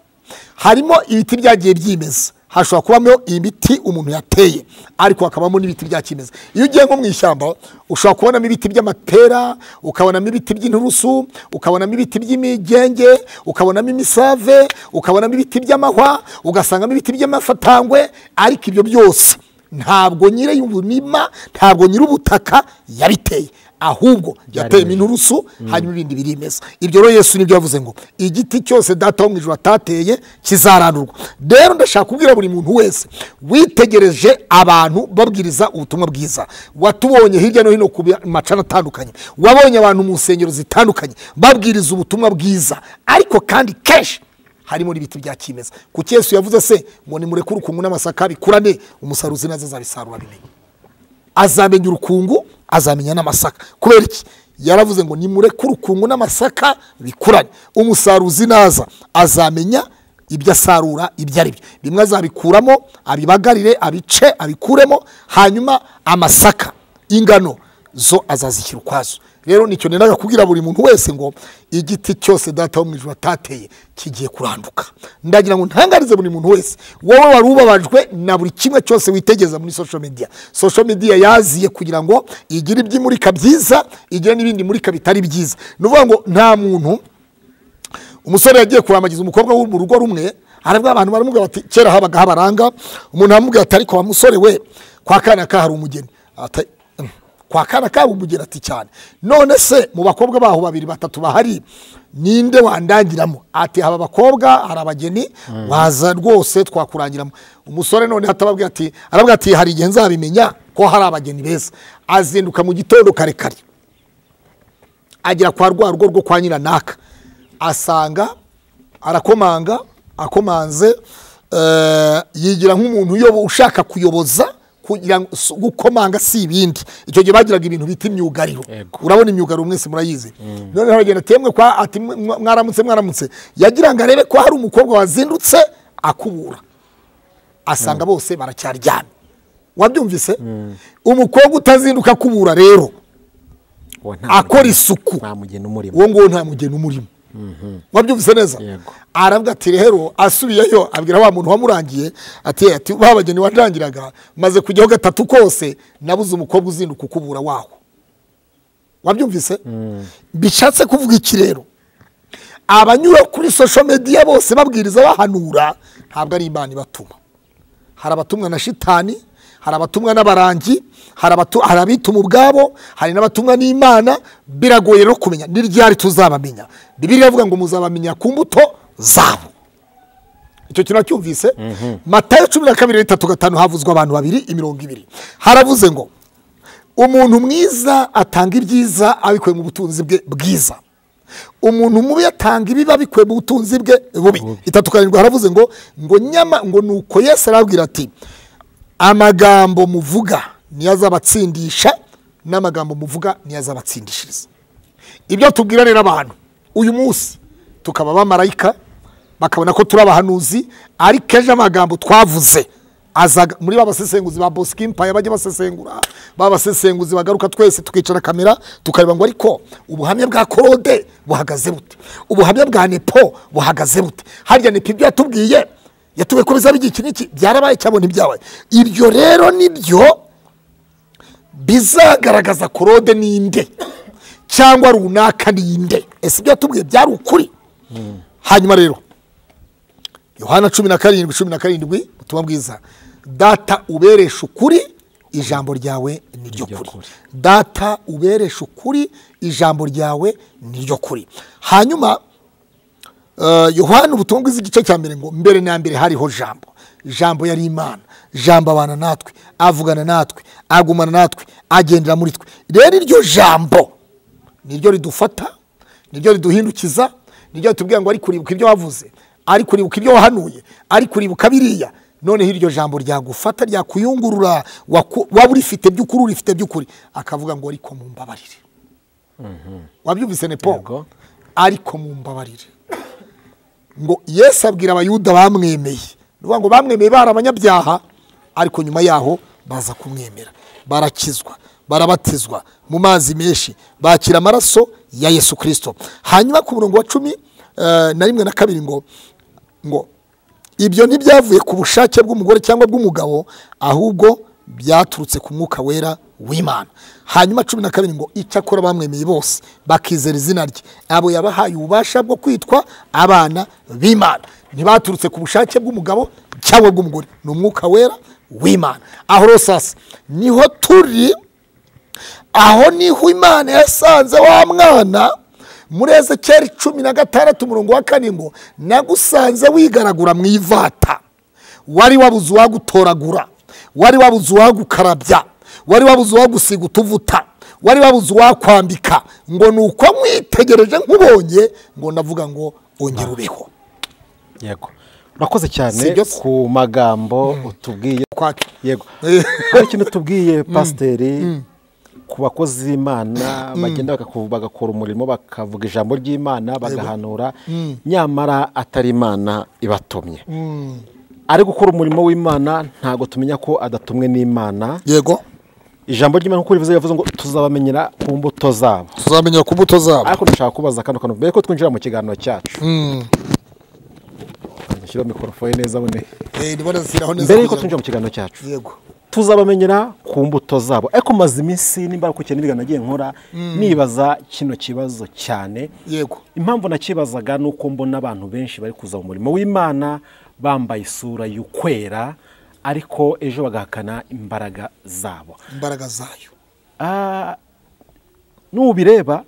harimo ibiti byagiye byimeza hashobora kubamo ibiti umuntu yateye ariko hakabamo n'ibiti bya kimeza iyo ugiye nko mu ishyamba ushobora kubonamo ibiti by'amapera ukabonamo ibiti by'inturusu ukabonamo ibiti by'imigenge ukabonamo imisave ukabonamo ibiti by'amahwa ugasangamo ibiti by'amafatangwe ariko ibyo byose ntabwo nyiri umurima ntabwo nyiri ubutaka yabiteye ahubwo yateyemo inturusu hanyuma ibindi birimeza ibyo rero yesu nibyo yavuze ngo igiti cyose data wo mu ijoro atateye kizarandurwa rero ndashaka kubwira buri muntu wese witegereje abantu babwiriza ubutumwa bwiza watubonye hirya no hino ku bi- macana atandukanye wabonye abantu mu nsengero zitandukanye babwiriza ubutumwa bwiza ariko kandi kenshi harimo n'ibiti bya kimeza kuki yesu yavuze se ngo nimureke urukungu n'amasaka bikurane umusaruzi nazo azabisarura bimenye azamenya urukungu azamenya n'amasaka kubera iki yaravuze ngo nimureke urukungu n'amasaka bikurane umusaruzi naza azamenya ibyo asarura ibyo ari byo bimwe azabikuramo abibagarire abice abikuremo hanyuma amasaka ingano zo azazishyira ukwazo rero nicyo nendaga kubwira buri muntu wese ngo igiti cyose data wo mu ijoro atateye kigiye kuranduka ndagira ngo ntangarize buri muntu wese wowe wari ubabajwe na buri kimwe cyose witegeza muri social media social media yaziye kugira ngo igire iby'imurika byiza igire n'ibindi murika bitari byiza ni ukuvuga ngo nta muntu umusore yagiye kurambagiza umukobwa wo mu rugo rumwe harabwo abantu baramubwira bati kera habaga habaranga umuntu aramubwira ati ariko wa musore we kwa kana ka hari umugeni Ata- mm, kwa kana ka hari umugeni ati cyane none se mu bakobwa baho babiri batatu bahari ninde wandangiramo ati haba abakobwa hari abageni waza rwose twakurangiramo umusore none hatababwira ati arabwira ati hari igihe nzabimenya ko hari abageni beza azinduka mu gitondo kare kare agera kwa rwa rugo rwo kwa nyiranaka asanga arakomanga akomanze eh, yigira nk'umuntu uyobo- ushaka kuyoboza kugira ngo s- gukomanga si ibindi icyo gihe bagiraga ibintu bita imyugariro Yego. urabona imyugariro mwese murayizi noneho aragenda ati "Yemwe kwa ati mwa- mwa- mwaramutse mwaramutse yagira ngo arebe ko hari umukobwa wazindutse akubura asanga bose baracyaryamye wabyumvise umukobwa utazinduka akubura rero akora isuku ntamugena umurimo uwo nguwo nta mugeni umurimo wabyumvise neza Yego. aravuga ati rero asubiyeyo abwira wa muntu wamurangiye ati ati ba bageni warangiraga maze kujyaho gatatu kose nabuze umukobwa uzinduka ukubura waho wabyumvise bishatse kuvuga iki rero abanyura kuri social media bose babwiriza bahanura ntabwo ari imana ibatuma hari abatumwa na shitani hari abatumwa n'abarangi hari abatu- hari abituma ubwabo hari n'abatumwa n'imana biragoye rero kumenya ni ryari tuzabamenya bibiri iravuga ngo muzabamenya ku mbuto zabo icyo kintu wacyumvise matayo cumi na kabiri n'itatu gatanu havuzwe abantu babiri imirongo ibiri haravuze ngo umuntu mwiza atanga ibyiza abikuye mu butunzi bwe bwiza umuntu mubi atanga ibibi abikuye mu butunzi bwe bubi itatu karindwi haravuze ngo ngo nyama ngo nuko yesu arabwira ati amagambo muvuga niyo azabatsindisha n'amagambo muvuga niyo azabatsindishiriza ibyo tubwira rero abantu uyu munsi tukaba abamarayika bakabona ko turi abahanuzi ariko ejo amagambo twavuze azaga muri ba basesenguzi ba bosco empire bajya basesengura ba basesenguzi bagaruka twese tukicara kamera tukareba ngo ariko ubuhamya bwa korode buhagaze bute ubuhamya bwa nepo buhagaze bute harya nepo ibyo yatubwiye yatubwiye ko bizaba iki n'iki byarabaye cyabona ibyabaye ibyo rero nibyo bizagaragaza korode ninde cyangwa runaka ninde ese ibyo yatubwiye byari ukuri hanyuma rero yohana cumi na karindwi cumi na karindwi ubutumwa bwiza data uberesha ukuri ijambo ryawe ni ryo ryo kuri kuri. data uberesha ukuri ijambo ryawe ni ryo kuri hanyuma Eh, yohani ubutumwa bwiza igice cya mbere ngo mbere na mbere hariho jambo jambo yari imana jambo abana natwe avugana natwe agumana natwe agendera muri twe rero iryo jambo niryo ridufata niryo riduhindukiza niryo ritubwira ngo ari kuribuka ibyo wavuze ari kuribuka ibyo wahanuye ari kuribuka biriya noneho iryo jambo ryagufata ryakuyungurura waku- waba urifite by'ukuri urifite by'ukuri akavuga ngo ariko mumbabarire wabyumvise ne paul Yego. ariko mumbabarire ngo yesu abwira abayuda bamwemeye ni ukuvuga ngo bamwemeye bari abanyabyaha ariko nyuma yaho baza kumwemera barakizwa barabatizwa mu mazi menshi bakira amaraso ya yesu kirisito hanyuma ku murongo wa cumi eh, na rimwe na kabiri ngo ngo ibyo ntibyavuye ku bushake bw'umugore cyangwa bw'umugabo ahubwo byaturutse ku mwuka wera w'imana hanyuma cumi na kabiri ngo icyakora bamwemeye bose bakizera izina rye abo yabahaye ububasha bwo kwitwa abana b'imana ntibaturutse ku bushake bw'umugabo cyangwa bw'umugore ni umwuka wera w'imana aho rero sasa niho turi aho niho imana yasanze wa mwana muri ezekiyeli cumi na gatandatu umurongo wa kane ngo nagusanze wigaragura mu ivata wari wabuze uwagutoragura wari wabuze uwagukarabya wari wabuze uwagusiga utuvuta wari wabuze uwakwambika ngo ni uko mwitegereje nkubonye ngo navuga ngo ongera ubeho yego urakoze cyane Si byo se. ku magambo utubwiye Kwaki. yego hari ikintu tubwiye pasiteri ku bakozi b'imana bagenda bagaku- bagakora umurimo bakavuga ijambo ry'imana bagahanura nyamara atari imana ibatumye ari gukora umurimo w'imana ntabwo tumenya ko adatumwe n'imana yego ijambo ry'imana nk'uko rivuze yavuze ngo tuzabamenyera ku mbuto zabo tuzamenyera ku mbuto zabo ariko ndashaka kubaza akantu kantu mbere ko twinjira mu kiganiro cyacu dushyiraho mikorofone neza bune Eh, ndibona zishyiraho neza mbere yuko kugira ngo- twinjira mu kiganiro cyacu yego tuzabamenyera ku mbuto zabo ariko maze iminsi nimba uko ikintu nagiye nkora nibaza kino kibazo cyane yego impamvu nakibazaga ni uko mbona abantu benshi bari kuza mu murimo w'imana bambaye isura y'ukwera ariko ejo bagahakana imbaraga zabo imbaraga zayo Ah, nubireba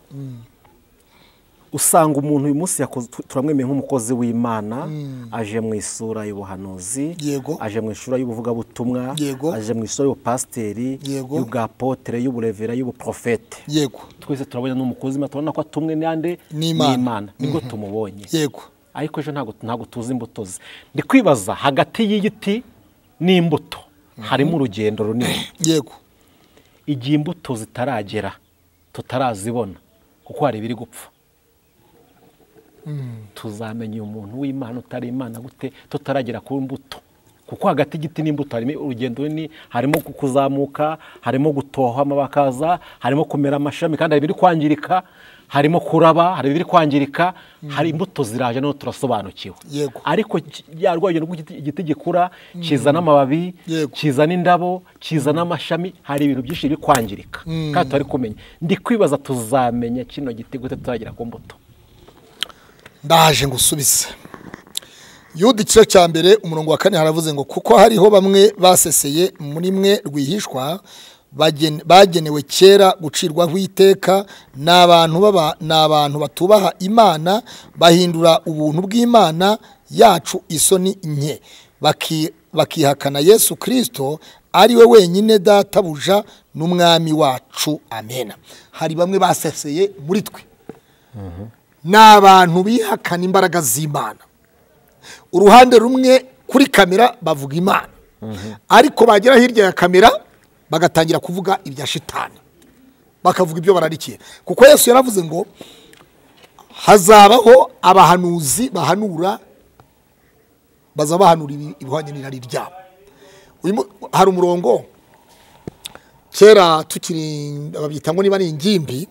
usanga umuntu uyu munsi yakoze- tu- turamwemeye nk'umukozi w'imana aje mu isura y'ubuhanuzi Yego. aje mu isura y'ubuvugabutumwa Yego. aje mu isura y'ubupasiteri Yego. y'ubwapotere y'uburevera y'ubuprofete yego twese turabona n'umukozi w'Imana, turabona ko atumwe n'ande N'Imana. nibwo tumubonye yego ariko ejo ntabwo ntabwo tuzi imbuto ze ndi kwibaza hagati y'igiti n'imbuto harimo urugendo runini yego igihe imbuto zitaragera tutarazibona kuko hari ibiri gupfa tuzamenya uyu muntu w'imana utari imana gute tutaragera ku mbuto kuko hagati y'igiti n'imbuto harimo urugendo runini harimo ku- kuzamuka harimo gutoha amabakaza harimo kumera amashami kandi hari ibiri kwangirika harimo kuraba hari ibiri kwangirika hari imbuto ziraje noneho turasobanukiwe Yego. ariko ki- ya rwagendo rw'igiti igiti gikura kizana amababi Yego. kizana indabo kizana amashami hari ibintu byinshi biri kwangirika kandi tutari kumenya ndi kwibaza tuzamenya kino giti gute tuzagera ku mbuto ndaje ngo usubize yuda igice cya mbere umurongo wa kane haravuze ngo kuko hariho bamwe baseseye muri mwe rwihishwa bagen- bagenewe kera gucirwaho iteka ni abantu baba- ni abantu batubaha imana bahindura ubuntu bw'imana yacu isoni nke Baki- bakihakana yesu kirisito ari we wenyine databuja n'umwami wacu amena hari bamwe baseseye muri twe ni abantu bihakana imbaraga z'imana uruhande rumwe kuri kamera bavuga imana ariko bagera hirya ya kamera bagatangira kuvuga ibya shitani bakavuga ibyo bararikiye kuko yesu yaravuze ngo hazabaho abahanuzi bahanura bazaba bahanura ibi- ibihwanye n'irari ryabo Uyu mu- hari umurongo kera tukiri babyita ngo niba ari ingimbi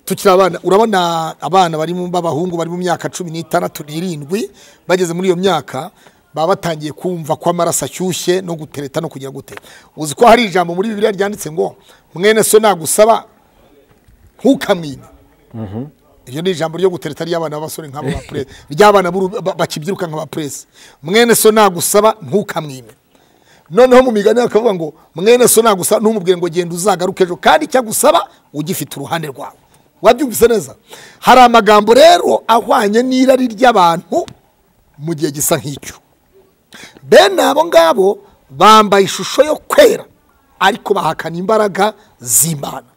tukiri abana urabona abana bari mu b'abahungu bari mu myaka cumi n'itandatu n'irindwi bageze muri iyo myaka baba batangiye kumva ko amaraso ashyushye no gutereta no kugira gute uzi ko hari ijambo muri bibiliya ryanditse ngo mwene so nagusaba ntukamwime iryo ni ijambo ryo gutereta ry'abana b'abasore nk'abo ba puresi ry'abana b'uru- ba- bakibyiruka nk'aba puresi mwene so nagusaba ntukamwime noneho mu migani bakavuga ngo mwene so nagusaba ntumubwire ngo genda uzagaruke ejo kandi icyagusaba ugifite uruhande rwawe wabyumvise neza hari amagambo rero ahwanye n'irari ry'abantu mu gihe gisa nk'icyo bene abo ngabo bambaye ishusho yo kwera ariko bahakana imbaraga z'imana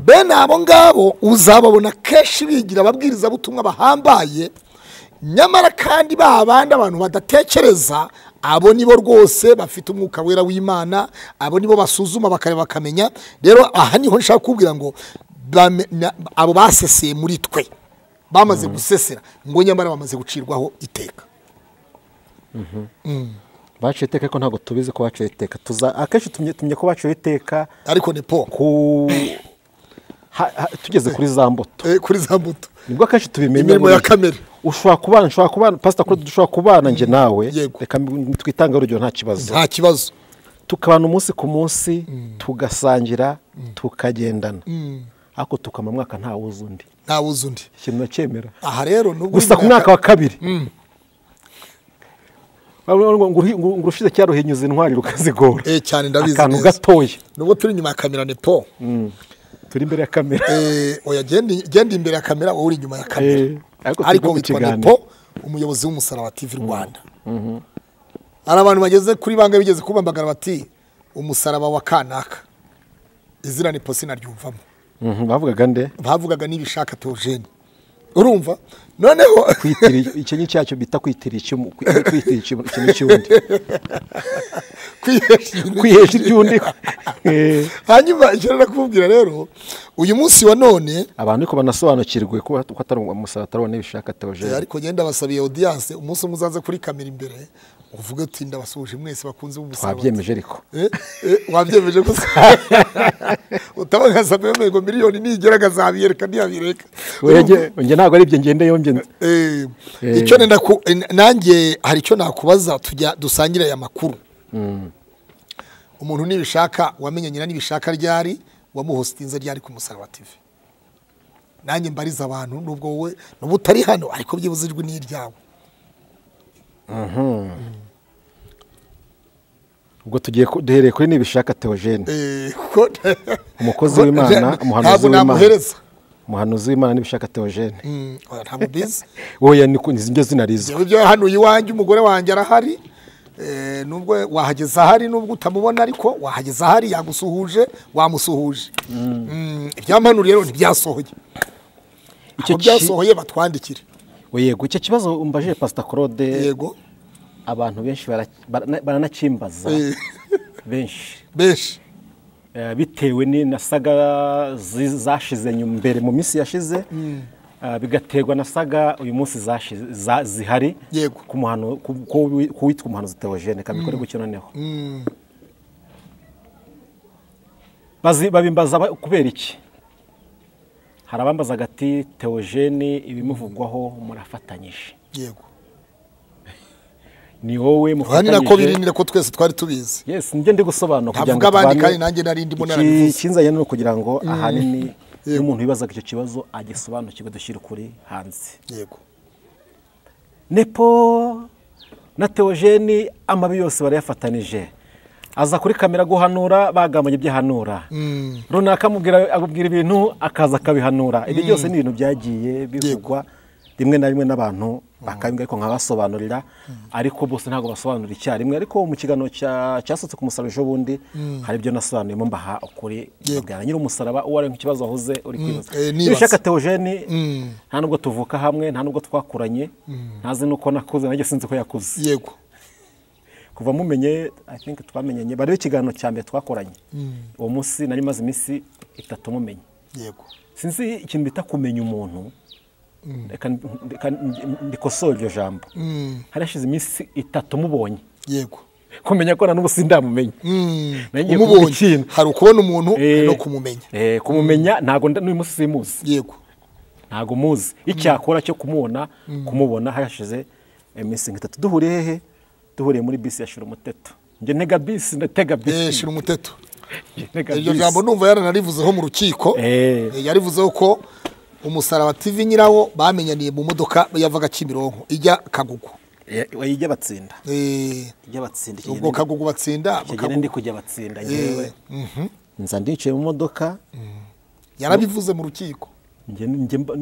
bene abo ngabo uzababona kenshi bigira ababwirizabutumwa bahambaye nyamara kandi ba bandi abantu badatekereza abo nibo rwose bafite umwuka wera w'imana abo nibo basuzuma bakareba bakamenya rero aha niho nshaka kubwira ngo bame- na- abo baseseye muri twe bamaze gusesera ngo nyamara bamaze gucirwaho iteka baciye iteka ariko ntabwo tubizi ko baciye iteka tuza akenshi tumye tumye ko baciye iteka ariko ni po ku ha- ha- tugeze kuri za mbuto eh, kuri za mbuto nibwo akenshi tubimenya Imirimo muri ya iyi. kamere. ushobora kubana ushobora kubana pasita kuri dushobora kubana njye nawe Yego. reka mbi- twitange urugero nta kibazo nta kibazo tukabana umunsi ku munsi tugasangira tukagendana ariko tukama mwaka nta wuzi undi nta wuzi undi ikintu nacyemera aha rero nubwo gusa ku imyaka- mwaka wa kabiri Urabona ngo- ngo uruhi- ngo urushize cyaruhinyuza intwari rukazigora Eh, cyane ndabizi akantu neza. gatoya nubwo turi inyuma ya kamera ni po turi imbere ya kamera Eh, oya genda genda imbere ya kamera wowe uri inyuma ya kamera Eh, ariko ariko tujya mu witwa kiganiro. nepo umuyobozi w'umusaraba wa tv rwanda hari abantu bageze kuri bangahe bigeze kubambagara bati umusaraba wa kanaka izina nepo sinaryumvamo Mhm, bavugaga nde bavugaga n'ibishaka teogene urumva noneho kwitira icyo ni cyacyo bita kwitira icyumu kwi- kwitira icyumu- ikintu cy'undi kwihesha ibintu kwihesha iby'undi Eh, hanyuma icyo rero nakubwira rero uyu munsi wa none abantu ariko banasobanukirwe ko ko atari umusaraba atari n'ibishaka Eh, teogene ariko ngenda basabiye audience umunsi umwe uzaze kuri kamera imbere uvuge uti ndabasuje mwese bakunze b'umusaraba twabyemeje ariko Eh, eh, wabyemeje gusa utabagaza mbe ngo miliyoni nigera akazabiyereka ntiyabireka Oya, njye- njye ntabwo ari ibyo ngendeyeho njye Eh, Eh. icyo nenda ku eh, nanjye hari icyo nakubaza tujya dusangire aya makuru umuntu nibishaka wamenye nyina nibishaka ryari wamuhositinze ryari ku musaraba tv nanjye mbariza abantu nubwo wowe n'ubu utari hano ariko byibuze ijwi ni iryawe ubwo tugiye ku- duhereye kuri n'ibishaka teogene Eh, kuko Umukozi kuko w'Imana, nta- umuhanuzi ntabwo w'Imana. namuhereza umuhanuzi w'imana n'ibishaka teogene Mm, oya, ntabwo mbizi wowe ni njye zinarizwa Jewe byo hano iwanjye umugore wanjye arahari Eh, nubwo wahageza ahari nubwo utamubona ariko wahageza ahari yagusuhuje wamusuhuje Mm, ibyampanu rero ntibyasohoye Icyo icyo byasohoye batwandikire yego icyo kibazo umbajije pasita claude yego abantu benshi bara- barana- baranakimbaza benshi benshi Eh, bitewe ni- na saga zi- zashize nyuma mbere mu minsi yashize eh, bigaterwa na saga uyu munsi zashize- za- zihari Yego. ku muhano- ku- ku wi- ku witwa umuhanuzi teogene kabikore gutyo noneho Bazi- babimbaza ba- kubera iki hari abambazaga ati teogene ibimuvugwaho murafatanyije yego ni wowe aha ni nako biri mufatanyije ni nako twese twari tubizi yes nibyo ndi gusobanura kugira ngo ntavuga abandi tubane- kandi nanjye nari ndimo Iki narabivuze kinzanye ni ukugira ngo ahanini iyo umuntu wibazaga icyo kibazo agisobanukirwe dushyire ukuri hanze yego nepo na teogeni amabi yose barayafatanije aza kuri kamera guhanura bagambanye ibyo ahanura runaka amubwira amubwira ibintu akaza akabihanura ibi byose ni ibintu byagiye bivugwa rimwe na rimwe n'abantu bakabimbwa ariko nkabasobanurira ariko bose ntabwo basobanura icyarimwe ariko mu kiganiro cya- cyasohotse ku musaraba ejo bundi hari ibyo nasobanuyemo mbaha ukuri mbabwira nyiri umusaraba uwo ari ikibazo wahoze uri kwibaza eh, nibaza. Iyo ushaka teogeni nta nubwo tuvuka hamwe nta nubwo twakuranye ntazi nuko nakuze nanjye sinzi ko yakuze yego kuva mumenye i think twamenyanye bariho ikiganiro cya mbere twakoranye uwo munsi nari maze iminsi itatu mumenye yego sinzi ikintu bita kumenya umuntu Reka ndi- reka ndi- ndikosore iryo jambo hari hashize iminsi itatu mubonye yego kumenya ko na n'ubu sindamumenye Nagiye kuvuga umubonye ikintu. hari ukubona umuntu Eh, no kumumenya eh, kumumenya ntabwo nda- n'uyu munsi simuzi yego ntabwo muzi icyakora cyo kumubona kumubona hashize iminsi nk'itatu duhuriye hehe duhuriye muri bisi ya shira umuteto njye ntega bisi ndatega Eh, bisi shira umuteto Njye ntega iryo bisi. jambo numva yaranarivuzeho mu rukiko Eh. Eh, yarivuzeho ko umusaraba tv nyirawo bamenyaniye mu modoka yavaga kimironko ijya kagugu Eh, oya, ijya batsinda Eh, ijya batsinda icyo ubwo gihe kagugu batsinda icyo gihe Kagugu- ndi kujya batsinda ngewe nza ndicaye mu modoka yarabivuze mu rukiko njye- njye mba-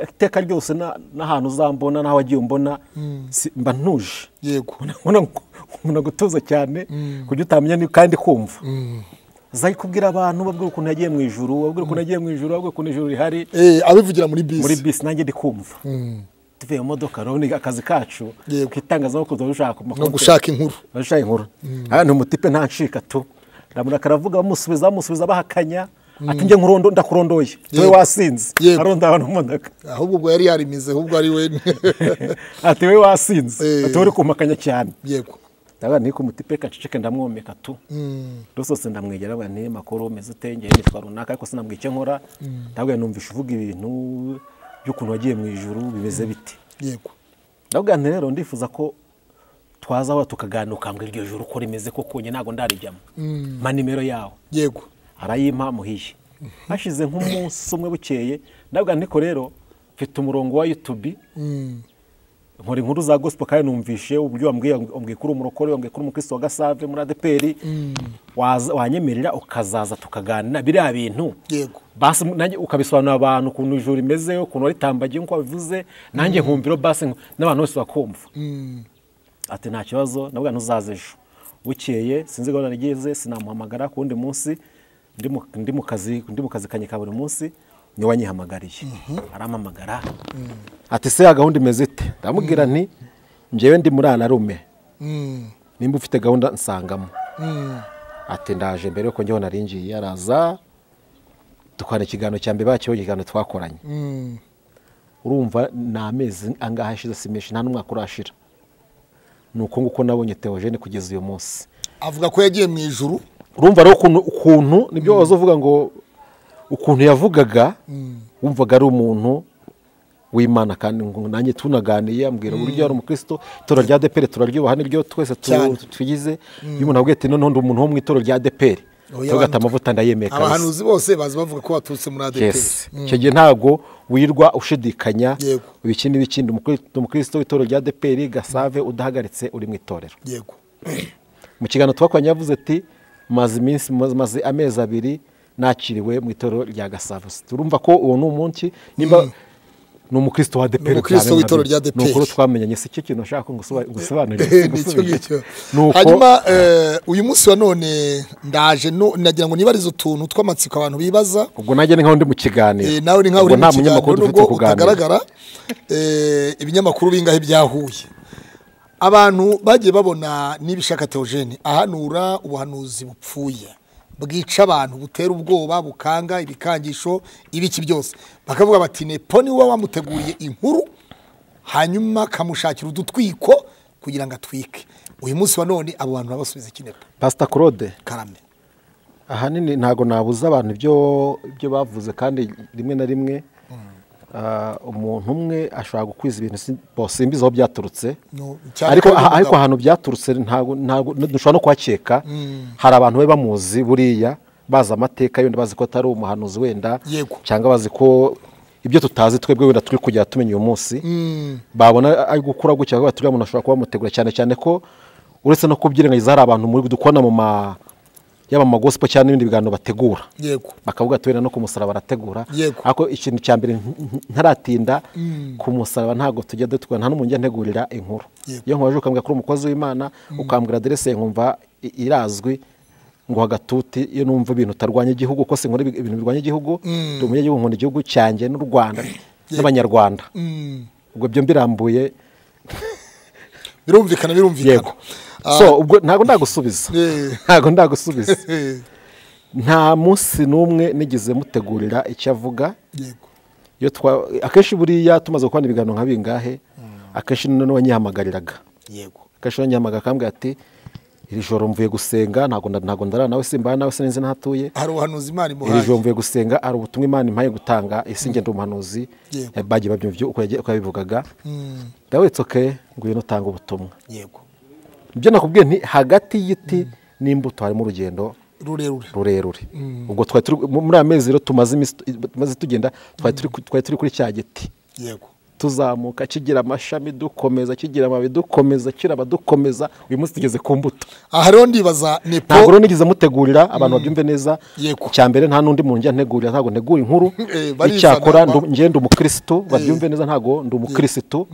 iteka ryose na- n'ahantu uzambona n'aho wagiye umbona si- mba ntuje yego ubona umuntu agutuza cyane kujya utamenya ni- kandi kumva uzajya kubwira abantu babwira ukuntu yagiye mu ijuru babwira ukuntu yagiye mu ijuru babwira ukuntu ijuru rihari Eh, abivugira muri muri bisi bisi nanjye ndi kumva tuvuye mu modoka rero ni akazi kacu Yego. ku itangazamakuru tuba dushaka no amakuru gushaka inkuru abashaka inkuru hano umutipe ntancika tu ndamura karavuga bamusubiza bamusubiza bahakanya ati njye nkurondo ndakurondoye wowe Yego. wasinze Yego. aronda abantu mu modoka ahubwo ubwo yari yarimize ahubwo ari we ati wowe wasinze Eh. ati wowe uri kumpakanya cyane yego ndabona niko umutipe kaceceke ndamwomeka tu rusose ndamwegera abana niyo makuru meze utengeye nitwa runaka ariko sinambwira icyo nkora ndabwira numvisha uvuga ibintu by'ukuntu wagiye mu ijuru bimeze bite yego ndabwira rero ndifuza ko twaza aho tukaganira ukambwira iryo joro uko rimeze koko njye ntabwo ndarijyamo mpa nimero yawe yego arayimpa muhiye hashize nk'umunsi umwe bukeye ndabwira niko rero mfite umurongo wa yutubi nkora inkuru za gospel kandi numvishe uburyo wambwiye umbwiye kuri umurokore wambwiye kuri umukristo wa gasave muri adeperi waza- wanyemerera ukazaza tukaganira biriya bintu Yego. basi nanjye ukabisobanurira abantu ukuntu ijuru rimeze ukuntu ritambagiye nk'uko wabivuze nanjye nkumviro basi nk- n'abantu bose bakumva ati nta kibazo nabwo ntuzaze ejo bukeye sinzi gahunda rigeze sinamuhamagara ku wundi munsi ndi mu- ndi mu kazi ndi mu kazi kanjye ka buri munsi niwe wanyihamagariye arampamagara ati se ya gahunda imeze ite ndamubwira nti njyewe ndi muri anarume Mm, nimba ufite gahunda nsangamo mm, ati ndaje mbere yuko njyewe narinjiye araza dukorana ikiganiro cya mbere bakiyeho ikiganiro twakoranye mm. urumva ni amezi angahe ashize simeshi nta n'umwaka urashira ni uko nguko nabonye teogene kugeza uyu munsi avuga ko yagiye mu ijuru urumva rero ukuntu ukuntu nibyo waza uvuga ngo ukuntu yavugaga wumvaga ari umuntu w'imana kandi ngo nanjye tunaganiye ambwira uburyo yari umukristo itora rya depere turaryubaha niryo twese tu- Cyane. tugize iyo umuntu abwiye ati noneho ndi umuntu wo mu itora rya depere Oya, tugata abantu- amavuta ndayemeye kabisa abahanuzi bose baza bavuga ko baturutse muri adeperi yes icyo gihe ntabwo wirirwa ushidikanya Yego. ibiki n'ibikindi Umukri- umukristo w'itorero rya deperi gasave udahagaritse uri mu itorero yego mu kiganiro twakoranye yavuze ati maze iminsi maze- maze amezi abiri nakiriwe mu itorero rya gasave turumva ko uwo ni umunsi nimba ni umukristo wa deperi umukristo cyane, w'itorero rya ni ukuri DPR. twamenyanye si cyo kintu nashaka gusobanurira nicyo ngicyo hanyuma eh, uyu munsi wa none ndaje no- nagira ngo nibarize utuntu tw'amatsiko abantu bibaza ubwo nanjye ni nkaho ndi mu kiganiro Eh, nawe ni nkaho Ubwo uri mu nta kiganiro munyamakuru dufite nubwo kuganira utagaragara Eh, ibinyamakuru bingahe byahuye abantu bagiye babona n'ibishaka teogene ahanura ubuhanuzi bupfuye bwica abantu butera ubwoba bukanga ibikangisho ibiki byose bakavuga bati nepo ni wowe wamuteguriye inkuru hanyuma akamushakira udutwiko kugira ngo atwike uyu munsi wa none abo bantu babasubiza iki nepo pasita claude karame ahanini ntabwo nabuza abantu ibyo ibyo bavuze kandi rimwe na rimwe ah, umuntu umwe ashobora gukwiza ibintu si- bosimbiza aho byaturutse No, cyane ariko ko ari aha- ariko umugabo. ahantu byaturutse ntabwo ntabwo dushobora no kuhakeka hari abantu bari bamuzi buriya bazi amateka yenda bazi ko atari umuhanuzi wenda Yego. cyangwa bazi ko ibyo tutazi twebwe wenda turi kujya tumenya uyu munsi babona ari gukura gutya bavuga bati uriya muntu ashobora kuba bamutegura cyane cyane ko uretse no kubyirengagiza hari abantu muri dukubona mu ma yaba amagosipo cyangwa n'ibindi biganiro bategura yego bakavuga ati wenda no ku musaraba arategura Yego. ariko ikintu cya mbere nk- nk- ntaratinda ku musaraba ntabwo tujya dutukwa nta n'umuntu ujya antegurira inkuru Yego. iyo nkubaje ukambwira kuri umukozi w'imana ukambwira aderese nkumva i- irazwi ngo agatuti iyo numva ibintu utarwanya igihugu ko sinkora ibi- ibintu birwanya igihugu ndi umunyagihugu nkunda igihugu cyanjye n'u rwanda n'abanyarwanda Mm. ubwo byo mbirambuye birumvikana birumvikana yego so ubwo ntabwo ndagusubiza Eh. ntabwo ndagusubiza Eh, nta munsi n'umwe nigeze mutegurira icyo avuga yego iyo twa akenshi buriya tumaze gukora ibiganiro nka bingahe akenshi noneho wanyihamagariraga yego akenshi wanyihamagara akambwira ati iri joro mvuye gusenga ntabwo nda- ntabwo ndarana nawe simbaye nawe sinzi n'ahatuye hari ubuhanuzi imana imuhaye iri joro mvuye gusenga hari ubutumwa imana impaye gutanga isi ngenda umuhanuzi Yego. bagiye babyumva ibyo- uko yagiye- uko yabivugaga Mm, ndabetse oke ngwino utanga ubutumwa yego ibyo nakubwiye nti hagati y'igiti n'imbuto harimo urugendo rurerure rurerure ubwo twari turi muri aya mezi rero tumaze iminsi- tumaze tugenda twari turi ku- twari turi kuri cya giti yego tuzamuka kigira amashami dukomeza kigira amababi dukomeza kiraba dukomeza uyu munsi tugeze ku mbuto aha rero ndibaza ni ntabwo po rero nigeze mutegurira abantu babyumve neza Yego. icya mbere nta n'undi muntu njya ntegurira ntabwo ntegura inkuru Eh, barizana icyakora ba- ndu- njye ndi umukirisitu babyumve neza ntabwo ndi umukirisitu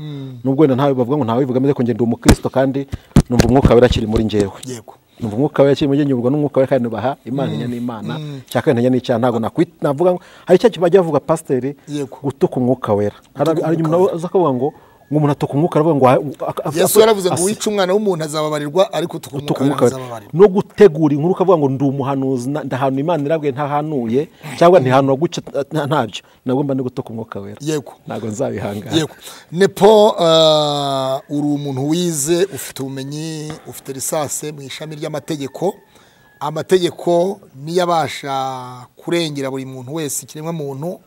nubwo wenda ntawe bavuga ngo ntawe bivuga ameze ko njye ndi umukirisitu kandi numva umwuka wera akiri muri njyewe yego numva umwuka we yakiri muri njye nyurwa n'umwuka we kandi nubaha imana inyana n'imana cya kabiri ntanya n'icyaha ntabwo nakwita navuga ngo hari icyo kintu bajya bavuga pasiteri Yego. gutuka umwuka wera hari Gutuka hari umuntu umwuka wera. aza akavuga ngo ngo umuntu atuka umwuka aravuga ngo ah, ah, ah, yesu yaravuze ngo asi- wica umwana w'umuntu azababarirwa ariko utuka utuka umwuka umwuka wera azababarirwa no gutegura inkuru ukavuga ngo ndi umuhanuzi na- ndahanura imana irabwiye ntahanuye cyangwa ntihanura guca nta- ntabyo nabwo mba ndi gutuka umwuka wera yego ntabwo nzabihangana yego nepo ah, uri umuntu wize ufite ubumenyi ufite lisansi mu ishami ry'amategeko amategeko niyo abasha kurengera buri muntu wese ikiremwa muntu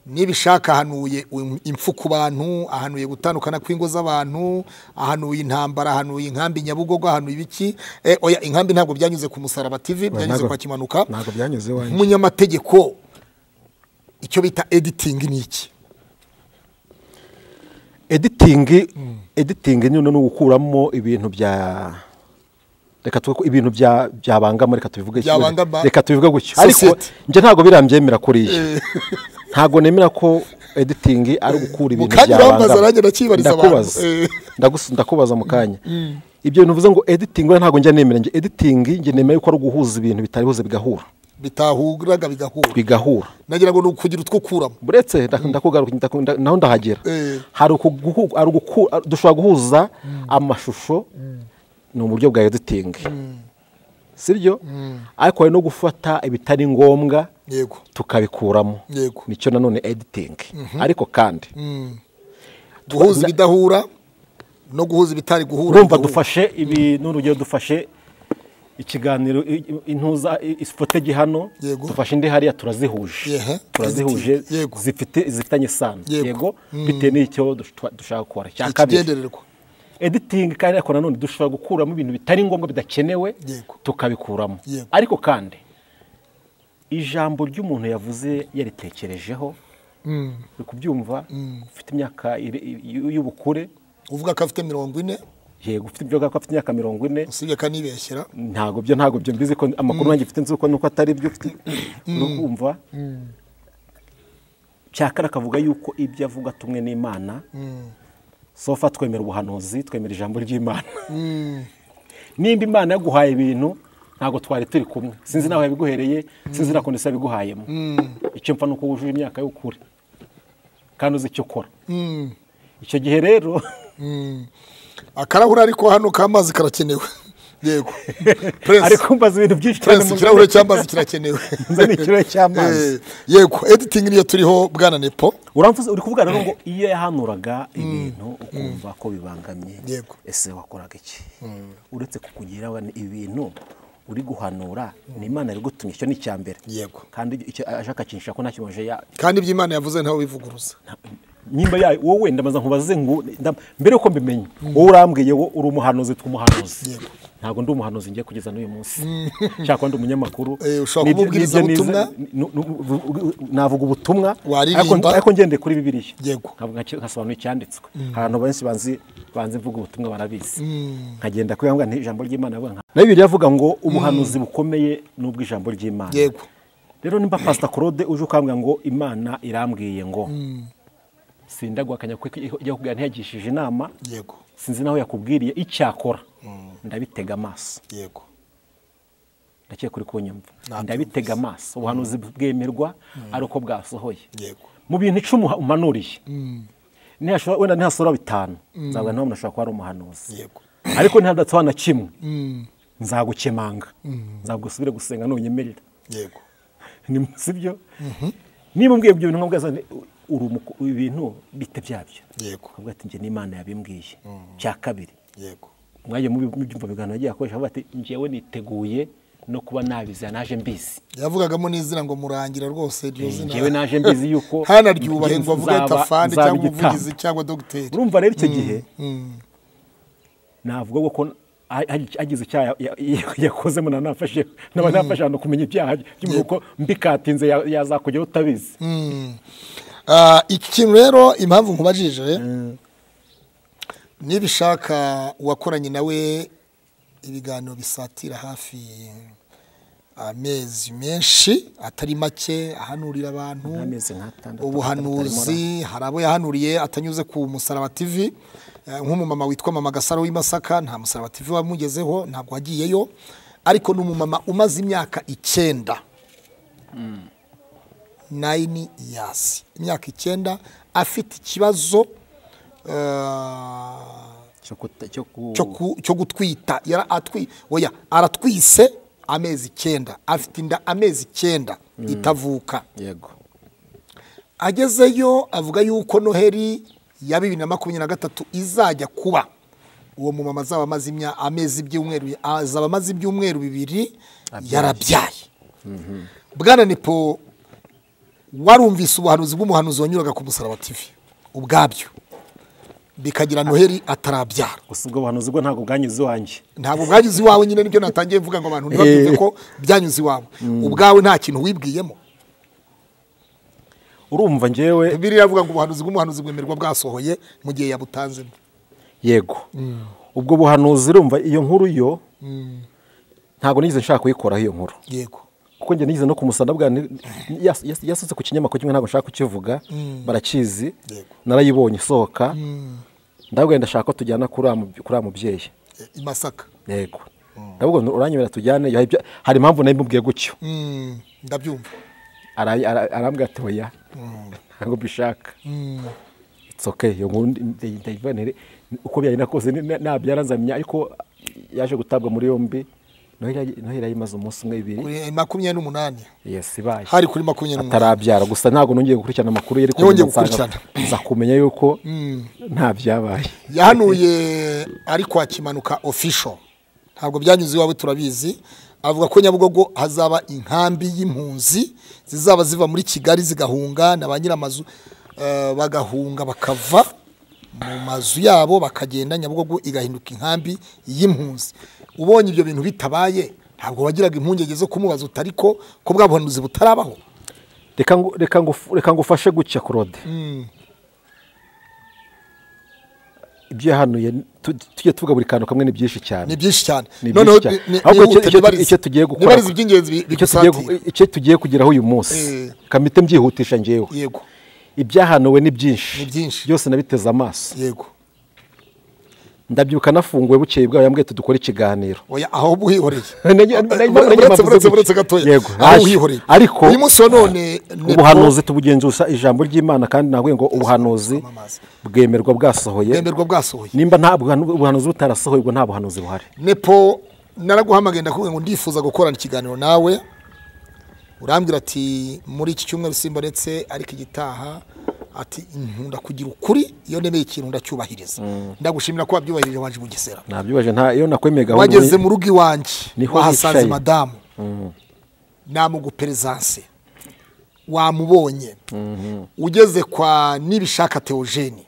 nibishaka ahanuye im- impfu ku bantu ahanuye gutandukana kw'ingo z'abantu ahanuye intambara ahanuye inkambi nyabugogo ahanuye ibiki Eh, oya inkambi ntabwo byanyuze ku musaraba tv byanyuze ntabwo- kwa kimanuka ntabwo byanyuze iwanjye. umunyamategeko icyo bita editing ni iki editingi editingi nyine ni ugukuramo ibintu bya reka tuvuge ko ibintu bya byabangama reka tubivuge gutya. Byabangama. reka tubivuge gutyo Sosiyete. ariko njye ntabwo birambyemera kuriya ntabwo nemera ko editingi ari ugukura ibintu kanya urambaza byabangama nanjye ndakibariza abantu. ndakubaza Eh. Ndagus- ndakubaza mu kanya ibyo bintu uvuze ngo editingi we ntabwo njya nemera njye editingi njye nemera ko ari uguhuza ibintu bitari buze bigahura bitahuraga bigahura bigahura nagira ngo ni ukugira utwo kuramo buretse nda- ndakugaruka ndaku- nda- naho ndahagera Eh. hari ukuguhu- hari uguku- ari- dushobora guhuza amashusho ni uburyo bwa editing sibyo ariko hari no gufata ibitari ngombwa yego tukabikuramo Yego. nicyo nanone editing ariko kandi guhuza ibidahura no guhuza ibitari guhura urumva bigahura. dufashe ibi n'urugero dufashe ikiganiro i- i- intuza i- ifotege hano Yego. dufashe indi hariya turazihuje Yehe. turazihuje Yego. zifite zifitanye isano Yego. yego bitewe n'icyo dush- dushaka gukora cya kabiri ikigendererwa editing kandi ariko nanone dushobora gukuramo ibintu bitari ngombwa bidakenewe Yego. tukabikuramo Yego. ariko kandi ijambo ry'umuntu yavuze yaritekerejeho uri kubyumva ufite imyaka iri- y- y'ubukure uvuga ko afite mirongo ine yego ufite ibyo ko afite imyaka mirongo ine usibye kanibeshyera ntabwo byo ntabwo byo mbizi ko amakuru nanjye mfite nzi ko nuko atari byo ufite no kumva cyakara akavuga yuko ibyo avuga tumwe n'imana sofa twemera ubuhanuzi twemera ijambo ry'imana nimba imana yaguhaye ibintu ntabwo twari turi kumwe sinzi nawe yabiguhereye sinzi na kondisiyo yabiguhayemo icyo mpfa ni uko wujuje imyaka y'ukuri kandi uzi icyo ukora icyo gihe rero akarahuri ariko hano k'amazi karakenewe yego ariko mbaza ibintu byinshi cyane prince mu- ikirahure cy'amazi kirakenewe Nzane ikirahure cy'amazi. Eh, yego editing niyo turiho bwana nepo uramvuze uri kuvugana rero ngo iyo yahanuraga ibintu ukumva ko bibangamye Yego. ese wakoraga iki uretse kukugira wan- ibintu uri guhanura ni imana yabigutumye icyo ni icya mbere Yego. kandi icyo aje akakinisha ko nta kintu ya kandi ibyo imana yavuze ntawe bivuguruza nyimba yayo wowe ndamaze nkubaze ngo ndam- mbere yuko mbimenye wowe urambwiye wo uri umuhanuzi tw'umuhanuzi Yego. ntabwo ndi umuhanuzi ngiye kugeza n'uyu munsi nshaka kuba ndi umunyamakuru Eh, ushobora Nibyo- kumubwiriza nibyo nize- ubutumwa? nu- nu- navuga ubutumwa ariko Waririmba? ariko ngendeye kuri bibiliya Yego. nkavuga nka- nkasobanura icyanditswe hari abantu benshi banzi banzi mvuga ubutumwa barabizi nkagenda kubera ngo ijambo ry'imana avuga nka- nayo bibiliya avuga ngo ubuhanuzi bukomeye ni ubw'ijambo ry'imana yego rero nimba pasita claude uje ukambwira ngo imana irambwiye ngo sinda guhakanya ko ijya kugira ntiyagishije inama yego sinzi naho yakubwiriye icyakora ndabitega amaso yego ndakeka uri kunyumva Nabyumvise. ndabitega amaso ubuhanuzi bwemerwa ari uko bwasohoye yego mu bintu icumi uha- umanuriye Nihashobora- wenda ntihasohora bitanu nzavuga nawe umuntu ashobora kuba ari umuhanuzi yego ariko ntihadatsohora na kimwe nzagukemanga nzagusubire gusenga nunyemerera yego Ni- sibyo niba umbwiye ibyo bintu nkabwo uzane uri umuko- ibintu bite byabyo yego ukavuga ati njye n'imana yabimbwiye cya kabiri yego mwajya mubyumva biganiro agiye akoresha avuga ati njyewe niteguye no kuba nabizi naje mbizi yavugagamo n'izina ngo murangira rwose iryo zina njyewe naje mbizi yuko hanaryubahe ngo avuge nzaba- tafande nzaba cyangwa igitambo. umuvugizi cyangwa dogiteri urumva rero icyo gihe navuga ko ha- ha- hagize icyaha ya- ya- yakozemo nanafashe naba nafashe ahantu kumenya ibyaha by'umuntu kuko mbikatinze ya- yazakugeraho utabizi Ah, iki kintu rero impamvu nkubajije niba ushaka uwakoranye nawe ibiganiro bisatira hafi amezi menshi atari make ahanurira abantu Nk'amezi nk'atandatu, ubuhanuzi hari abo yahanuriye atanyuze ku musaraba tv Eh, nk'umumama witwa mama gasaro w'imasaka nta musaraba tv wamugezeho ntabwo wagiyeyo ariko ni umumama umaze imyaka icyenda nine years imyaka icyenda afite ikibazo eh, cyo kuta- cyo ku- cyo ku- cyo gutwita yara atwi oya aratwise amezi icyenda afite inda amezi icyenda itavuka yego agezeyo avuga yuko noheri ya bibiri na makumyabiri na gatatu izajya kuba uwo mumama azaba amaze imya- amezi ibyumweru azaba amaze ibyumweru bibiri yarabyaye bwana nipo warumvise ubuhanuzi bw'umuhanuzi wanyuraga ku musaraba tv ubwabyo bikagira noheri atarabyara gusa ubwo buhanuzi bwo ntabwo bwanyuze iwanjye ntabwo bwagize iwawe nyine nibyo natangiye mvuga ngo abantu ntibabyumve ko byanyuze iwawe ubwawe nta kintu wibwiyemo urumva njyewe bibiri iravuga ngo ubuhanuzi bw'umuhanuzi bwemerwa bwasohoye mu gihe yabutanzemo yego ubwo buhanuzi urumva iyo nkuru yo ntabwo nigeze nshaka kuyikoraho iyo nkuru yego kuko njye nigeze no kumusana bwa ni- yas- yas- yasutse ku kinyamakuru kimwe ntabwo nshaka kukivuga barakizi Yego. narayibonye isohoka ndabwira ndashaka ko tujyana kuri wa mu- kuri wa mubyeyi E, i masaka yego ndabwo uranyemera tujyane hari ibyo- hari impamvu nabimubwiye gutyo Mm, ndabyumva Ara- ara- arambwira ati oya ntabwo mbishaka it's okay iyo nkuru ndi- ndi- ndayivanire uko byagenda kose ni- na- nabyara nzamenya ariko yaje gutabwa muri yombi noheli yayimaze umunsi umwe bibiri kuri e, makumyabiri n'umunani yes ibaye hari kuri makumyabiri n'umunani atarabyara gusa ntabwo nongeye gukurikirana amakuru yari Yongeye nsanga- gukurikirana. nza kumenya yuko nta byabaye yahanuye ari kwa kimanuka official ntabwo byanyuze iwawe turabizi avuga ko nyabugogo hazaba inkambi y'impunzi zizaba ziva muri kigali zigahunga na ba nyiramazu eh, bagahunga bakava mu mazu yabo bakagenda nyabugogo igahinduka inkambi y'impunzi ubonye ibyo bintu bitabaye ntabwo wagiraga impungenge zo kumubaza utari ko ko bwa buhanuzi butarabaho reka ngu- reka ngufu- reka ngufashe gutya claude ibyo yahanuye tu- tujye tuvuga buri kantu kamwe ni byinshi cyane ni byinshi cyane Ni noneho byinshi cyane. ni- ni- ahubwo icyo- nihute icyo- nibarize. icyo tugiye gukora nibarize iby'ingenzi bi- icyo tugiye gu- bigusatira icyo tugiye kugeraho uyu munsi Eh. kamite mbyihutisha ngewe yego ibyahanuwe ni byinshi Ni byinshi. byose nabiteze amaso yego ndabyuka nafunguwe bukeye bwawe yambwiye ati dukore ikiganiro oya aho uhihoreye Nanjye- nanjye- nanjye Uretse- mpamvu uretse zo uretse gatoya Yego, aho haje. uhihoreye Ariko- uyu munsi wa none ni ubuhanuzi tubugenzuza ijambo ry'imana kandi nabwiye ngo ubuhanuzi kwamamaza. bwemerwa bwasohoye bwemerwa bwasohoye nimba nta buhanu- ubuhanuzi butarasohoye ubwo nta buhanuzi buhari nepo naraguhamagaye ndakubwira ngo ndifuza gukorana ikiganiro nawe urambwira ati muri iki cyumweru simbaretse ariko igitaha ati nkunda kugira ukuri iyo nemeye ikintu ndacyubahiriza ndagushimira ko wabyubahirije waje mu gisera nabyubahije nta iyo nakwemeye gahunda wageze mu rugo iwanjye Niho wahasanze yicaye. madamu namuguperezanse wamubonye ugeze kwa nibishaka teogene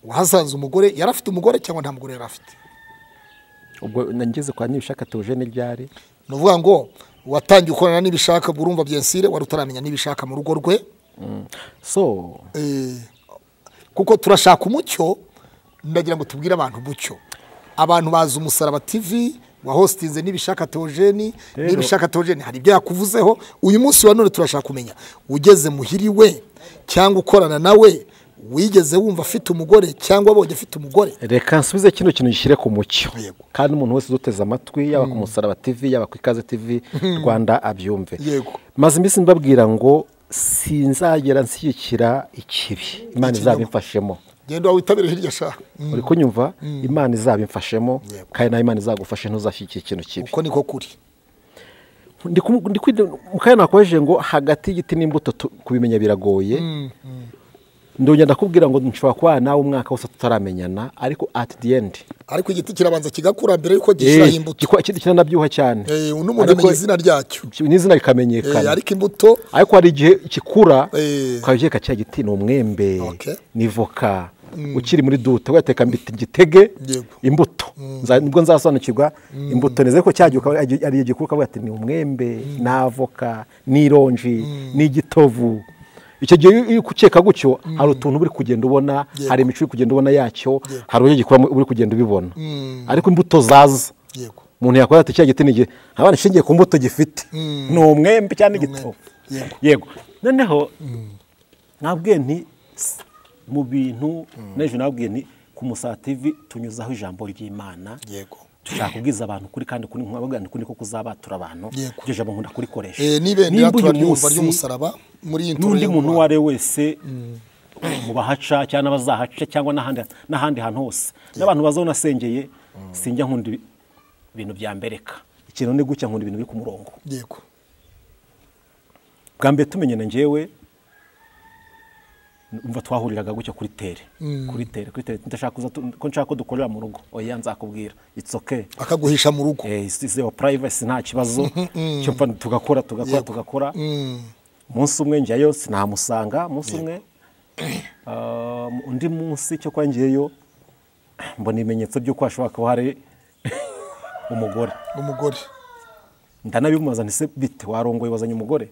wahasanze umugore yari afite umugore cyangwa nta mugore yari afite ubwo nageze kwa nibishaka tuje n'iryari ni ukuvuga ngo watangiye gukorana n'ibishaka ubwo urumva byensire wari utaramenya n'ibishaka mu rugo rwe so Eh, kuko turashaka umucyo ndagira ngo tubwire abantu umucyo abantu bazi umusaraba tv wahositinze n'ibishaka teogeni n'ibishaka teogeni hari ibyo yakuvuzeho uyu munsi wa none turashaka kumenya ugeze muhiri we cyangwa ukorana nawe wigeze wumva afite umugore cyangwa abonye afite umugore reka nsubize kino kintu gishyire ku mucyo Yego. kandi umuntu wese uduteze amatwi yaba ku musaraba tv yaba ku ikaze tv rwanda abyumve Yego. maze iminsi mbabwira ngo sinzagera nshyigikira ikibi imana Ikinyoma. izabimfashemo genda witabire hirya shaka uri kunyumva imana izabimfashemo Yego. kandi nawe imana izagufashe ntuzashyigikire ikintu kibi uko niko kuri Ndi kumu- ndi kwi- mu kanya nakojeje ngo hagati y'igiti n'imbuto tu- kubimenya biragoye ndongera ndakubwira ngo nshobora kuba nawe umwaka wose tutaramenyana ariko at the end ariko igiti kirabanza kigakura mbere yuko gishyiraho Eh, imbuto gikora- ikindi kinanabyibuha cyane Eh, n'umuntu amenya izina ryacyo izina n'izina Eh, rikamenyekana ariko imbuto ariko hari igihe gikura Eh. ukabyerekana cya giti ni umwembe Okay. ni voka ukiri muri dute wayateka mbita igitege Yego. imbuto Nza- nibwo nzasobanukirwa imbuto nizere ko cyagiye ukaba- ari igihe gikura ukavuga ati ni umwembe ni avoka ni ironji ni igitovu icyo gihe iyo- iyo ukeka gutyo hari utuntu uri kugenda ubona Yego. hari imico uri kugenda ubona yacyo hari uburyo gikura uri kugenda ubibona Mm. ariko imbuto zaza yego umuntu yakora ati cya giti ni igihe abana ishingiye ku mbuto gifite ni umwembe cyangwa igitovu Yego. yego noneho nabwiye nti "S- mu bintu n'ejo nabwiye nti ku musativi tunyuzaho ijambo ry'imana yego dushaka kubwiza abantu kuri kandi kuri nkubavuga nti kuri ko kuzabatura abantu Yego. iryo jambo nkunda kurikoresha Eh, n'ibendera Nimba uyu turaryumva munsi ry'umusaraba muri iyi nturo n'undi yo mu muntu uwo Rwanda. ari we wese mu bahaca cyangwa n'abazahaca cyangwa n'ahandi n'ahandi hantu hose n'abantu bazaho nasengeye sinjya nkunda ibi- ibintu byambereka ikintu ni gutya nkunda ibintu biri ku murongo yego bwa mbere tumenyana njyewe mva twahuriraga gutya kuri tere kuri tere kuri tere ndashaka kuza tu- ko nshaka ko dukorera mu rugo oya nzakubwira it's okay akaguhisha mu rugo eh, is- is your privacy nta kibazo cyo mva tugakora tugakora Yego. tugakora Mm. umunsi umwe njyayo sinamusanga umunsi umwe ah, undi munsi cyo kwa ngiyeyo mbona ibimenyetso by'uko hashobora kuba hari umugore umugore ndanabimubaza nti se bite warongoye wazanye umugore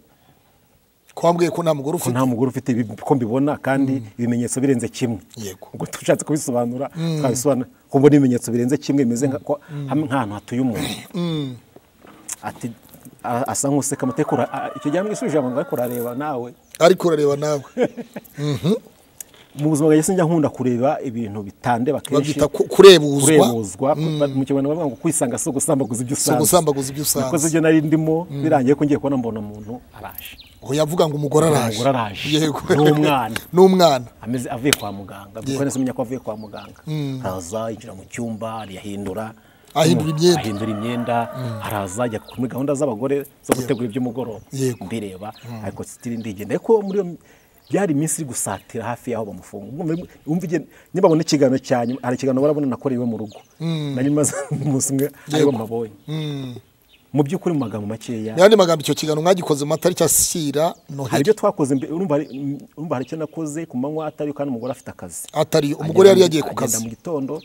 ko wambwiye ko nta mugore ko ufite nta mugore ufite ibi ko mbibona kandi ibimenyetso birenze kimwe Yego. ubwo tushatse kubisobanura twabisobanura ko mbona ibimenyetso birenze kimwe bimeze nka- ko hamwe nk'ahantu hatuye umuntu ati a- asa nk'useka amateka ura- a- icyo gihe mwisubijeho abantu bari kurareba nawe ariko urareba nawe mu buzima bwanjye sinjya nkunda kureba ibintu bitandeba kenshi babyita ku- kurebuzwa kurebuzwa mu kinyarwanda bavuga ngo kwisanga si ugusambaguza ibyo usanze ugusambaguza ibyo usanze. nakoze ibyo nari ndimo birangiye ko ngiye kubona mbona umuntu araje aho yavuga ngo umugore araje Umugore araje. yego N'umwana. n'umwana ameze avuye kwa muganga byuko neza umenya ko avuye kwa muganga araza yinjira mu cyumba ariyahindura Ahindura imyenda. ahindura imyenda araza ajya muri gahunda z'abagore zo gutegura iby'umugoroba Yego. mbireba ariko sitiri ndigenda ariko muri iyo byari iminsi iri gusatira hafi y'aho bamufunga Umva- umva igihe- niba babona ikiganiro cya nyuma hari ikiganiro barabona nakorewe iwe mu rugo na nyuma umunsi umwe aribo mbabonye mu by'ukuri mu magambo makeya mu yandi magambo icyo kiganiro mwagikoze mu matariki ashyira hari noheli ibyo twakoze mbe- urumva hari- urumva hari icyo nakoze ku manywa atari kandi umugore afite akazi atari umugore yari yagiye ku Agenda kazi mu gitondo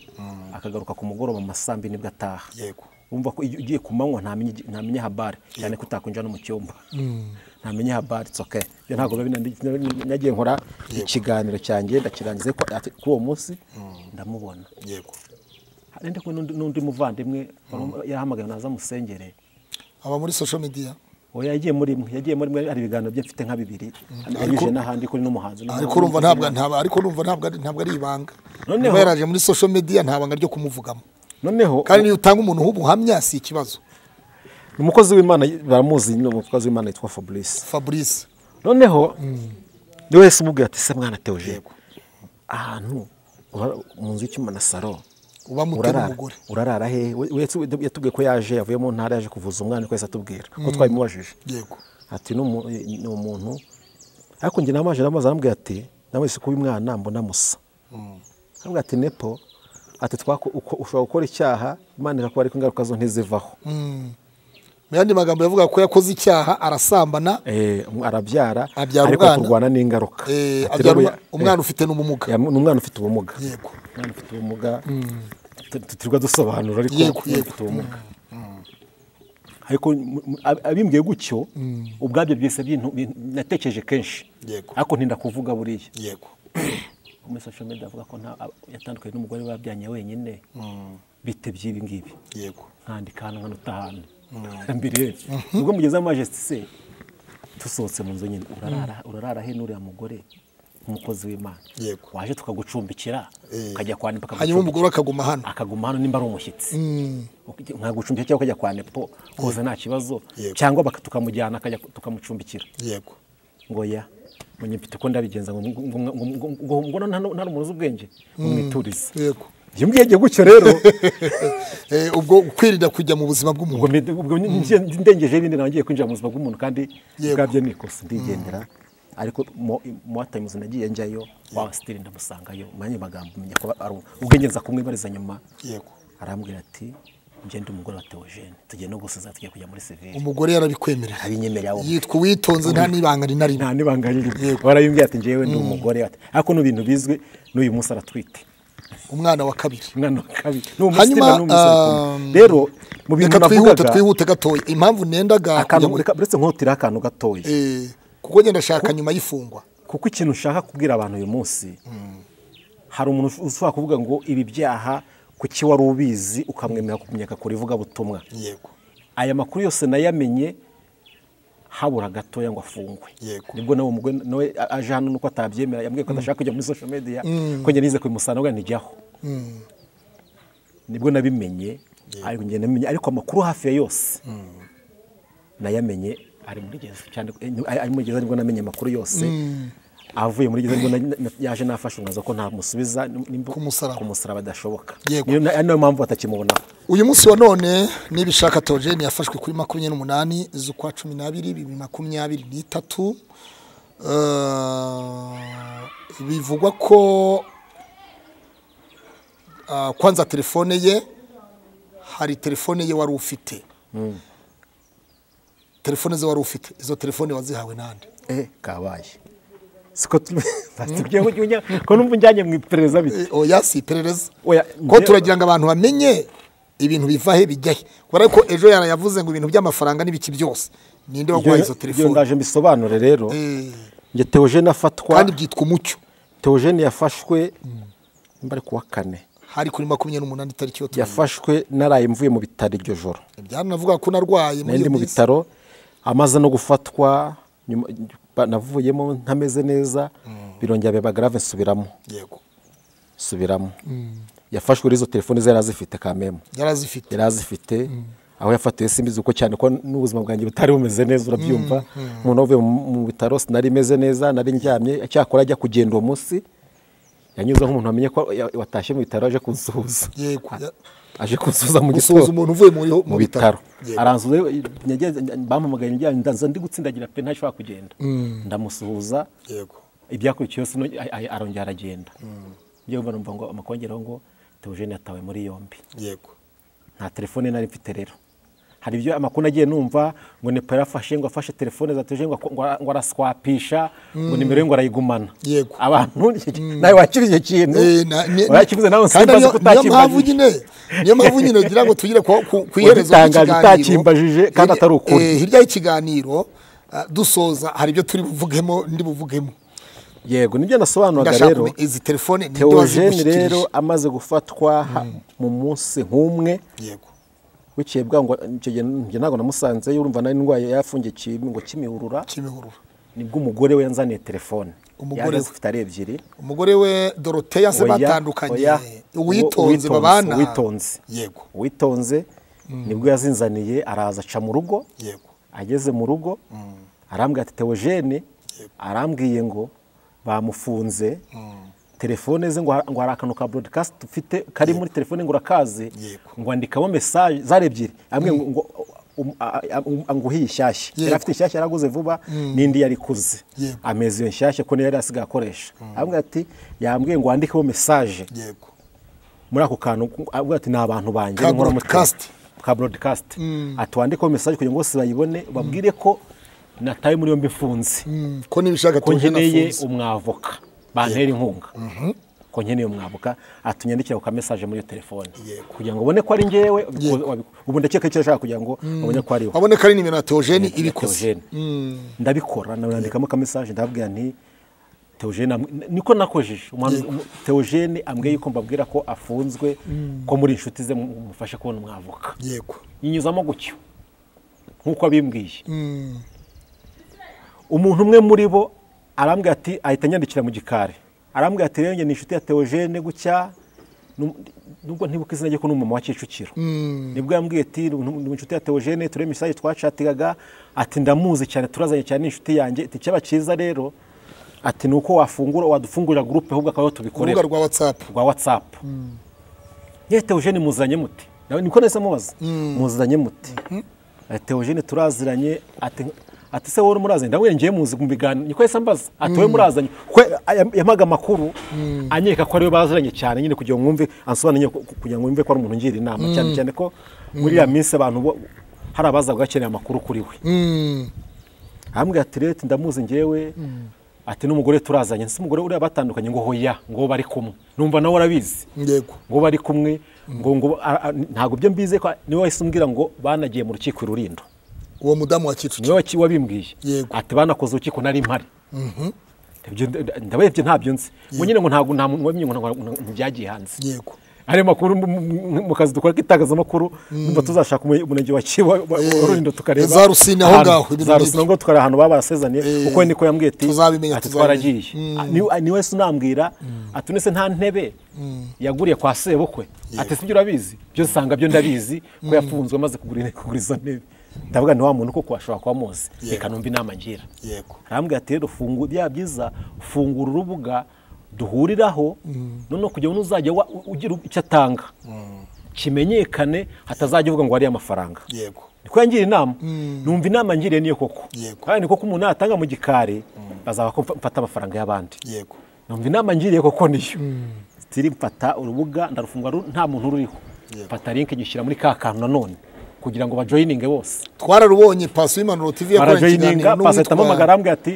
akagaruka ku mugoroba mu masambi nibwo ataha Yego. wumva ko iyo ugiye ku manywa ntamenya igi- ntamenya habari cyane ko utakwinjira no mu cyumba ntamenya habari it's okay ibyo ntabwo biba binandi- nagiye nkora ikiganiro cyanjye ndakirangiza ariko ati- kuri uwo munsi ndamubona yego Hari ndi kumwe n'undi- n'undi muvandimwe yahamagaye naza musengere aba muri social media oya yagiye muri imwe yagiye muri imwe hari ibiganiro bye mfite nka bibiri yanyujije n'ahandi kuri n'umuhanzi ariko urumva ntabwo ntabwo ariko urumva ntabwo ari- ntabwo ari ibanga Noneho- niba yaraje muri social media nta banga ryo kumuvugamo noneho kandi niyo utanga umuntu w'ubuhamya si ikibazo ni umukozi w'imana baramuzi ni umukozi w'imana yitwa fabrice fabrice noneho ni wese umubwira ati se mwana teoje ahantu ura- mu nzu y'icyuma na saro uba mutera urarara umugore urarara he We- we- yatubwiye ko yaje yavuye mu ntara yaje kuvuza umwana kwezi atubwira ko twabimubajije yego ati "Ni umu- ni umuntu ariko njye namaje namaze arambwira ati nawe si kuba umwana mbona musa arambwira ati nepo ati "Twako- uko- ushobora gukora icyaha imana irakubara ariko ingaruka zo ntizivaho mu yandi magambo yavuga ko yakoze icyaha arasambana Eh, um- arabyara Abyara ariko umwana. turwana n'ingaruka eh, Ati, abyara "Rero umwa- ya- umwana eh, ufite n'ubumuga ya- ni umwana ufite ubumuga yego umwana ufite ubumuga tu- tu- turirwa dusobanura ariko Yego, umwana yego. ufite ubumuga ariko mu- mu- ab- abimbwiye gutyo ubwabyo byose byintu- bintu- natekereje kenshi Yego. ariko ntinda kuvuga buriya yego muri social media avuga ko nta- ab- yatandukanye n'umugore we babyanye wenyine bite by'ibi ngibi yego nkandika hano nkanuta hano mbere ubwo mugeze amaje se dusohotse mu nzu nyine urarara urarara he n'uriya mugore nk'umukozi w'imana Yego. waje tukagucumbikira Eh. ukajya kwa nepo hanyuma umugore akaguma hano akaguma hano nimba ari umushyitsi Ukijya- nkagucumbikira cyangwa ukajya kwa nepo koza nta kibazo Yego. cyangwa baka- tukamujyana akajya tukamucumbikira yego ngo ya munyipite uko ndabigenza ngo ngo- ngo- ngo- ngo- ngo- ngo nta- nta rumuri z'ubwenge ngo mwiturize yego iyo mbwenge gutyo rero Eh, ubwo kwirinda kujya mu buzima bw'umuntu ubwo mbe- ubwo ngiye- ndengeje n'indi nawe ngiye kwinjira mu buzima bw'umuntu kandi Yego. ubwabyo ni ikosa ndigendera ariko mo tayimuzi nagiye njyayo wa sitiri ndamusangayo mwanya magambo menya ko ari ubwenge nza kumwibariza nyuma yego arambwira ati ngende umugore wa Theogene tugiye no gusoza tugiye kujya muri severe umugore yarabikwemerera abinyemerera wo yitwa uwitonze nta n'ibanga ni na rimwe nta n'ibanga riri warayumbwiye ati njyewe ndi umugore ati ariko ni ibintu bizwi n'uyu munsi aratwite umwana wa kabiri umwana wa kabiri n'uwo munsi Hanyuma, nyine n'uwo munsi ari kumwe. um, rero mu bintu reka twihute navugaga twihute gatoya impamvu nendaga akantu kujya muri- reka- uretse nkotira akantu gatoya Eh, kuko ngenda shaka nyuma y'ifungwa kuko ikintu ushaka kubwira abantu uyu munsi hari umuntu ushobora kuvuga ngo ibi byaha kuki wari ubizi ukamwemera kumenyeka ku ivugabutumwa yego aya makuru yose nayamenye habura gatoya ngo afungwe Yego. nibwo nawe umugore nawe a- aje hano nuko atabyemera yambwiye ko adashaka kujya muri social media ko njye nize kubimusana ubwo ntijyaho nibwo nabimenye ariko njye namenye ariko amakuru hafi ya yose nayamenye ari muri gereza cyane eh, ni- ari muri gereza nibwo namenye amakuru yose avuye muri gereza nibwo na- na- yaje nafashe umwanzuro ko ntamusubiza nimba- Kumusaraba. kumusaraba adashoboka Yego. Niyo na- ari nayo mpamvu batakimubonaho uyu munsi wa none n'ibishaka Theogene yafashwe kuri makumyabiri n'umunani z'ukwa cumi n'abiri bibiri makumyabiri n'itatu Eh, bivugwa ko ah, kwanza telefone ye hari telefone ye wari ufite telefone ze wari ufite izo telefone wazihawe n'andi eh kabaye siko tubwiye ngo jya ko numva njyanye mu iperereza bite Eh, oya si iperereza Oya, ko njye- turagira ngo abantu bamenye ibintu biva he bijya he kubera ko ejo yarayavuze ngo ibintu by'amafaranga n'ibiki byose ninde waguhaye izo Ngira ngo telefone ndaje mbisobanure rero Eh, njye Theogene afatwa kandi byitwa umucyo Theogene yafashwe nimba ari kuwa kane hari kuri makumyabiri n'umunani itariki yo tumenye. yafashwe naraye mvuye mu bitaro iryo joro byanavuga ko narwaye muri nari ndi iyo mu minsi. bitaro amaze no gufatwa nyuma- ba- navuyemo ntameze neza birongera biba grave nsubiramo yego nsubiramo yafashwe rero izo telefone ze yari azifite kamemu yari azifite yari azifite aho yafatiwe simbizi uko cyane ko n'ubuzima bwanjye butari bumeze neza urabyumva umuntu avuye mu mu bitaro sinari imeze neza nari ndyamye cyakora ajya kugenda uwo munsi yanyuze nk'umuntu wamenye ko ya- watashye mu bitaro aje kunsuhuza yego ya- aje kunsuhuza mu gusuhuza gitondo umuntu uvuye muri- mu bitaro Yego. aranzuza bampamagaye njyanye ndanza ndi gutsindagira pe ntashobora kugenda ndamusuhuza yego ibyakurikiyeho sino a- a- arongera aragenda njyewe mba numva ngo amakongeraho ngo Theogene yatawe muri yombi yego nta telefone nari mfite rero hari ibyo amakuru nagiye numva ngo nepa yarafashe ngo afashe telefone za teje ngo ako- ngo ara- ngo araswapisha ngo nimero ye ngo arayigumana Yego. abantu nawe wakira icyo kintu Eh, na- ni- wakivuze nawe kandi simbaza niyo- ko niyo mpamvu utakimbajije nyine niyo mpamvu nyine ngira ngo tugire ku- ku- ku iherezo Wabitangaje ry'ikiganiro. utakimbajije kandi atari ukuri. Eh, hirya y'ikiganiro ah, dusoza hari ibyo turi buvugemo ndi buvugemo yego nibyo nasobanuraga ndashaka rero kumenya izi telefone ninde Theogene wazigushyikirije? rero amaze gufatwa ha- mu munsi nk'umwe yego bukeye bwangu icyo gihe njye ntabwo namusanzeyo urumva nari ndwaye yafungiye ikintu ngo kimihurura kimihurura nibwo umugore we yanzaniye telefone Umugore yari we. azifite ari ebyiri umugore we doroteya se Oya, batandukanye oya. uwitonze Uwitonze, babana uwitonze. yego witonze nibwo yazinzaniye araza aca mu rugo yego ageze mu rugo arambwira ati Theogene arambwiye ngo bamufunze telefone ze ngo har- ngo hari akantu ka broadcast ufite kari muri telefone ngo urakaze Yego. ngo andikamo message zari ebyiri ambwiye ngo ngo um- a- a- um- anguhe ishyashya Yego. yari afite ishyashya yaraguze vuba n'indi yari ikuze Yego. ameze iyo nshyashya ko niyo yari asigaye akoresha arambwira ati yambwiye ngo wandikeho message yego muri ako kantu avuga ati ni abantu banjye Ka nkora mu broadcast. Twitter." ka broadcast atwandikeho message kugira ngo bose bayibone babwire ko nataye muri yombi mfunze Mm, ko nibishaka ko nkeneye nafunze. umwavoka bantera inkunga ko nkeneye umwavoka atunyandikira ku kamesage muri iyo telefone Yego. kugira ngo ubone ko ari njyewe wabi- ubu ndakeka icyo ashaka kugira ngo babone ko ariwe abone ko ari nimero ya Theogene ibikoze Theogene. ndabikora nandikamo kamesage ndababwira nti Theogene am- niko nakojeje Umuhanuzi- umu- Theogene ambwiye yuko mbabwira ko afunzwe ko muri inshuti ze mu- mufashe kubona umwavoka yego yinyuzamo gutyo nk'uko abimbwiye umuntu umwe muri bo arambwira ati ahita anyandikira mu gikari arambwira ati rero njye ni inshuti ya Theogene gutya nu- nubwo ntibuka izina rye ko n'umumama wa Kicukiro nibwo yambwiye ati "Ni- ni inshuti ya Theogene turebe imisaje twacatigaga ati ndamuzi cyane turazanye cyane ni inshuti yanjye ati icyaba cyiza rero ati ni uko wafungura wadufungurira gurupe ahubwo akaba ariho urubuga tubikorera rwa whatsapp rwa watsapu yewe Theogene muzanye mute nawe niko nahise mubaza muzanye mute Eh, Theogene turaziranye ati ati se wowe murazanye ndabona ngiye muzi mu biganiro niko yahise ambaza ati wowe murazanye kuko yam- yampaga amakuru anyereka ko ariwe baziranye cyane nyine kugira ngo mwumve ansobanure nyine ku- ku- kugira ngo mwumve ko ari umuntu ungira inama cyane cyane ko muri iriya minsi abantu bo hari abazaga bakeneye amakuru kuri we arambwira ati rero ati ndamuzi ngewe ati n'umugore turazanye ese umugore uriya batandukanye ngo hoya ngo bari kumwe numva nawe urabizi yego ngo bari kumwe ngo ngo a- a- ntabwo byo mbize ko niwe wahise umbwira ngo banagiye mu rukiko i rulindo uwo mudamu wa kicukiro niwe waki- wabimbwiye Yego. ati banakoze urukiko nari mpari Ibyo nda- ndabarebye ntabyo nzi ngo nyine ngo ntabwo nta muntu wabimye ngo ntabwo nta muntu byagiye hanze yego hari amakuru mu- mu mu kazi dukora k'itangazamakuru numva tuzashaka umu- umurenge wa Kiba wa- Eh, wa Rulindo tukareba za Rusine aho ahantu. ngaho, ibintu za nk'ibyo. Rusine aho ngaho tukari ahantu baba barasezaniye Eh, kuko we niko yambwiye ati tuzabimenya, ati tuzabimenya. twaragiye niwe wese unambwira ati nese nta ntebe yaguriye kwa sebukwe ati sibyo urabizi byo usanga byo ndabizi ko yafunzwe amaze kugura kugura izo ntebe ndavuga ni wa muntu koko washobora kuba amuzi reka numva inama ngira Yego. arambwira ati rero fungu bya byiza fungura urubuga duhuriraho noneho kugira ngo n'uzajya wa- ugira icyo atanga kimenyekane hatazajya uvuga ngo wariye amafaranga yego niko yangira inama numva inama ngiriye niyo koko Yego. kandi niko ko umuntu natanga mu gikari bazaba ko mfa- mfata amafaranga y'abandi yego numva inama ngiriye koko niyo sitiri mfata urubuga ndarufungura ru- nta muntu ruriho Yego. mfata linki nyishyira muri ka kantu nanone kugira ngo bajoyininge bose twararubonye paso y'impanuro tv yakoranye ikiganiro barajoyininga pasahita n'uwitwa- amamagara arambwira ati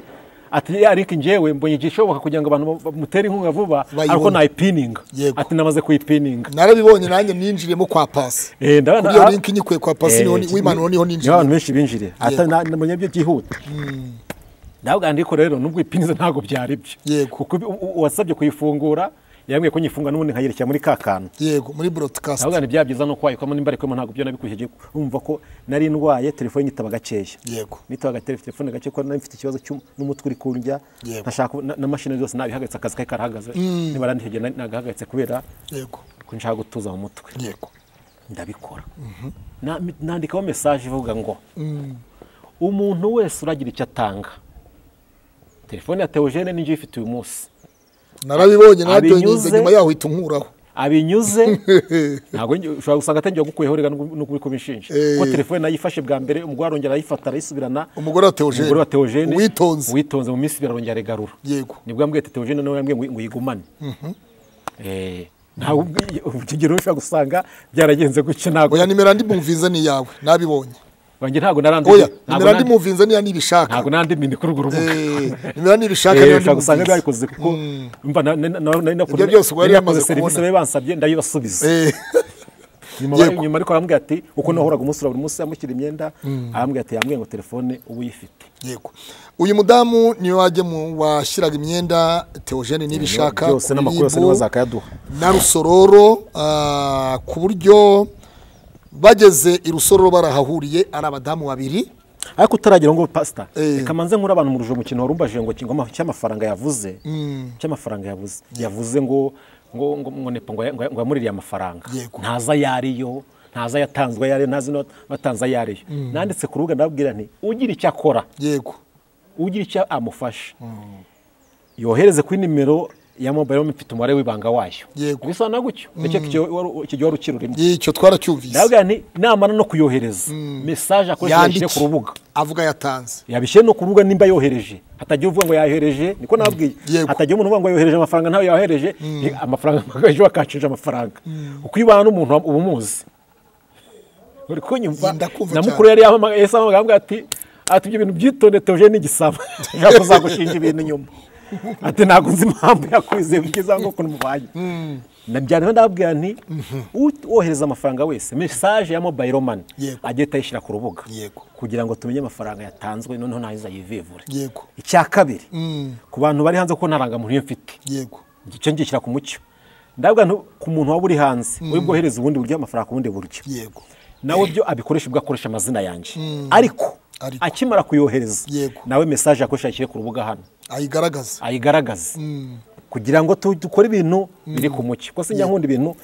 ati ya linki njyewe mbonye igihe ishoboka kugira ngo abantu bamutere inkunga vuba Bayibone. ariko nayipininga Yego. ati namaze kuyipininga narabibonye nanjye ninjiriyemo kwa pasi Eh, ndabona- kuri iyo linki nyikuye kwa pasi niho ni- Eh, w'impanuro niho niho ninjiriye abantu benshi binjiriye ata Yego. na- na- menya byo byihuta ndavuga ndiko rero nubwo ipinze ntabwo byari byo Yego. kuko u- u- uwasabye kuyifungura yambwiye ko nyifunga n'ubundi nkayerekera muri ka kantu yego muri broadcast ndavuga bya byiza no kwayikwamo nimba arikwemo ntabwo byo nabikwishyuye umva ko nari ndwaye telefone nyitaba gakeya yego nitaba telefone gake ko nari mfite ikibazo cy'um- n'umutwe uri kundya Yego. ntashaka na- na mashini zose nabihagaritse akazi kari karahagaze nibara ntihegeye nagahagaritse kubera yego ko nshaka gutuza mu mutwe yego ndabikora Na- nandikaho mesaje ivuga ngo umuntu wese uragira icyo atanga telefone ya teogene ni njye uyifite uyu munsi narabibonye narabyoninze Abinyuze- nyuma yaho uhita unkuraho abinyuze ntabwo njye- ushobora gusanga atangiye gukuyeho rega no kubiko bishinja Eh. kuko telefone nayifashe bwa mbere umugore arongera arayifata arayisubirana Umugore wa Theogene. umugore wa teogene Uwitonze. witonze mu minsi ibiri arongera aregarura Yego. nibwo yambwiye ati teogene nawe yambwiye ngo ngo uyigumane Eh, ntawe ubwiye ikigero ushobora gusanga byaragenze gutya ntabwo oya nimero ndimumvinze ni iyawe nabibonye wanjye ntabwo naranditse oya ntabwo nimero nandi- ndimumvinze niya nibishaka ntabwo nandi mini kuri urwo rubuga Eh, nimero nibishaka Eh, niyo ushobora gusanga ndimumvinze byabikoze kuko mba na- na- na- nari nakoze- Ibyo byose wari nari nakoze wamaze serivisi kubona. bari bansabye ndayibasubiza Eh, nyuma Yego. nyuma ariko arambwira ati uko nahoraga umusura buri munsi amushyira imyenda arambwira ati yambwiye ngo telefone uba uyifite yego uyu mudamu niwe wajya mu washyiraga imyenda teogene nibishaka byose ku n'amakuru yose biribu, niwe bazakayaduha na rusororo ah, ku buryo bageze i rusororo barahahuriye ari abadamu babiri ariko utaragera ngo pasita Eh. reka manze nkuri abantu mu rujo mukino warumbaje ngo kingoma cy'amafaranga yavuze cy'amafaranga yavuze yavuze ngo ngo ngo ngo nepo ngo ya- ngo ya- ngo yamuririye amafaranga Yego. ntaza ariyo ntaza yatanzwe yariyo ntazi no batanze yariyo nanditse ku rubuga ndababwira nti ugira icyo akora yego ugira icyo amufasha yohereze kuri nimero ya mobayiro mfite umubare w'ibanga wayo Yego. bisobanura gutyo nicyo kigihe wari- icyo gihe wari ukirurimo icyo twaracyumvise ndababwira nti namara no kuyohereza mesaje akoresheje yashyire ku rubuga avuga yatanze yabishyire no ku rubuga nimba yohereje hatagira uvuga ngo yayohereje niko nababwiye Yego. hatagira umuntu uvuga ngo yohereje amafaranga ntayo yohereje Ni amafaranga ejo wakacije amafaranga uko ibana n'umuntu wa- uba umuzi uri kunyumva Ndakumva na cyane. mukuru yari yahamagaye yahise ahamagara aramubwira ati ati ibyo bintu byitonde teje n'igisabo ashaka kuzagushinja ibintu nyuma ati ntabwo nzi impamvu yakwizeye kugeza ngo ukuntu mubanye nabyara ndababwira nti ut- wohereza amafaranga wese mesaje ya mobayiro mani Yego. agiye ayishyira ku rubuga Yego. kugira ngo tumenye amafaranga yatanzwe noneho nayiza yivivure yego icya kabiri ku bantu bari hanze kuko ntarangamuntu iyo mfite yego icyo ngishyira ku mucyo ndabwa ku muntu waba uri hanze uri bwohereze ubundi buryo amafaranga ku bundi buryo yego nawe byo abikoresha ubwo akoresha amazina yanjye ariko Ariko. akimara kuyohereza Yego. nawe mesaje yakoresha ashyire ku rubuga hano ayigaragaza ayigaragaze kugira ngo tu- dukore ibintu biri ku mucyo kuko sinjya nkunda ibintu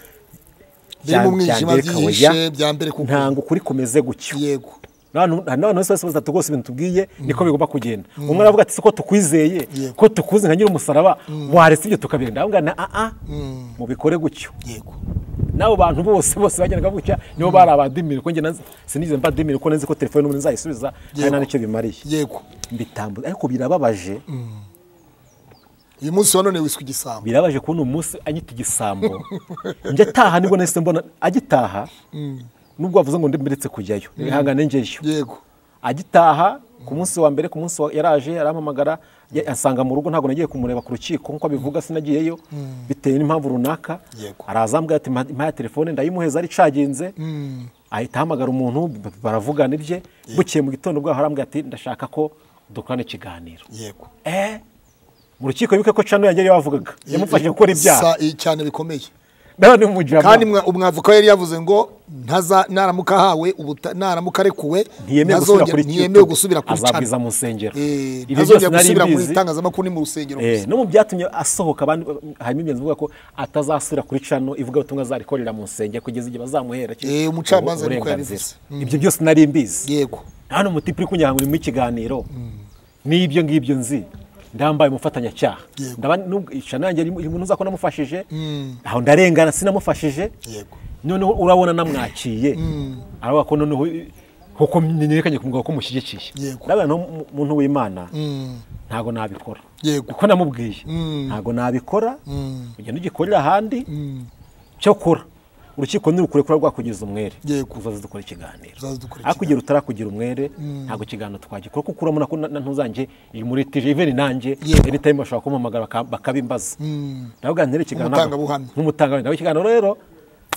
Biri mu mwijima, mbere kabuya, byihishe, bya mbere kuko- ntango ukuri kumeze gutyo yego n'abantu bose bose batatu rwose ibintu tubwiye niko bigomba kugenda umwe aravuga ati siko tukwizeye Yego. ko tukuzi nka nyir'umusaraba waretse ibyo tukabirinda aho ngaho na a mubikore gutyo yego n'abo bantu bose bose bagendaga gutya nibo bari abadimira kuko njye na- sinigeze mbadimira kuko nzi ko telefone n'umuntu nzayisubiza kandi nta n'icyo bimariye yego mbitambuza ariko birababaje uyu munsi wa none wiswe igisambo birabaje kubona umunsi anyita igisambo njya ataha nibwo nahise mbona agitaha nubwo wavuze ngo ndemeretse kujyayo ihangane ngeyo yego agitaha ku munsi wa mbere ku munsi wa- yaraje arampamagara ya- ansanga mu rugo ntabwo nagiye kumureba ku rukiko nkuko abivuga sinagiyeyo bitewe n'impamvu runaka Yego. araza ambwira ati "Mpa- mpa ya telefone ndayimuheza aricaginze ahita ahamagara umuntu b- baravugana ibye bukeye mu gitondo bwaho arambwira ati ndashaka ko dukorana ikiganiro yego eh mu rukiko bibuke ko cano yari yavugaga yamufashije gukora ibyaha Sa- i- cyane bikomeye none umujama kandi mwa- umwavoka we yari yavuze ngo ntaza naramuka ahawe ubuta- naramuka arekuwe ntiyemewe gusubira ntazongera- kuri ntiyemewe gusubira kuri cana azabwiza mu nsengero Eh, Ibyo ntazongera byose nari gusubira mu mbizi. itangazamakuru ni mu rusengero Eh, gusa no mu byatumye asohoka abandi harimo ingenzi ivuga ko atazasubira kuri cano ivuga ubutumwa azarikorera mu nsengero kugeza igihe bazamuhera ki- Eh, umucamanza niko uburenganzira. yabivuze. ibyo byose nari mbizi yego hano umuti uri kunyanga urimo ikiganiro n'ibyo ngibyo nzi ndambaye umufatanyacyaha Yego. Ndaba nubwo- cano yanjye irimo umuntu uzakora namufashije aho ndarengana sinamufashije yego noneho urabona namwakiye aravuga ko noneho kuko nerekanye ku mugabo ko mushyigikiye Yego. ndabona no mu- muntu w'imana ntago nabikora Yego. uko namubwiye ntago nabikora ugenda ugikorera ahandi cyokora urukiko nirukurekura rwakugeza umwere Yego. uzaze dukora ikiganiro Uzaze dukora ariko igihe rutarakugira umwere ntabwo ikiganiro twagikora kuko urabona ko na- na ntuzanjye iyi muritije iveni nanjye Yego. anytime bashobora kumpamagara baka- bakabimbaza ndavuga nti rero ikiganiro Umutangabuhamya. nk'umutangabuhamya nawe ikiganiro rero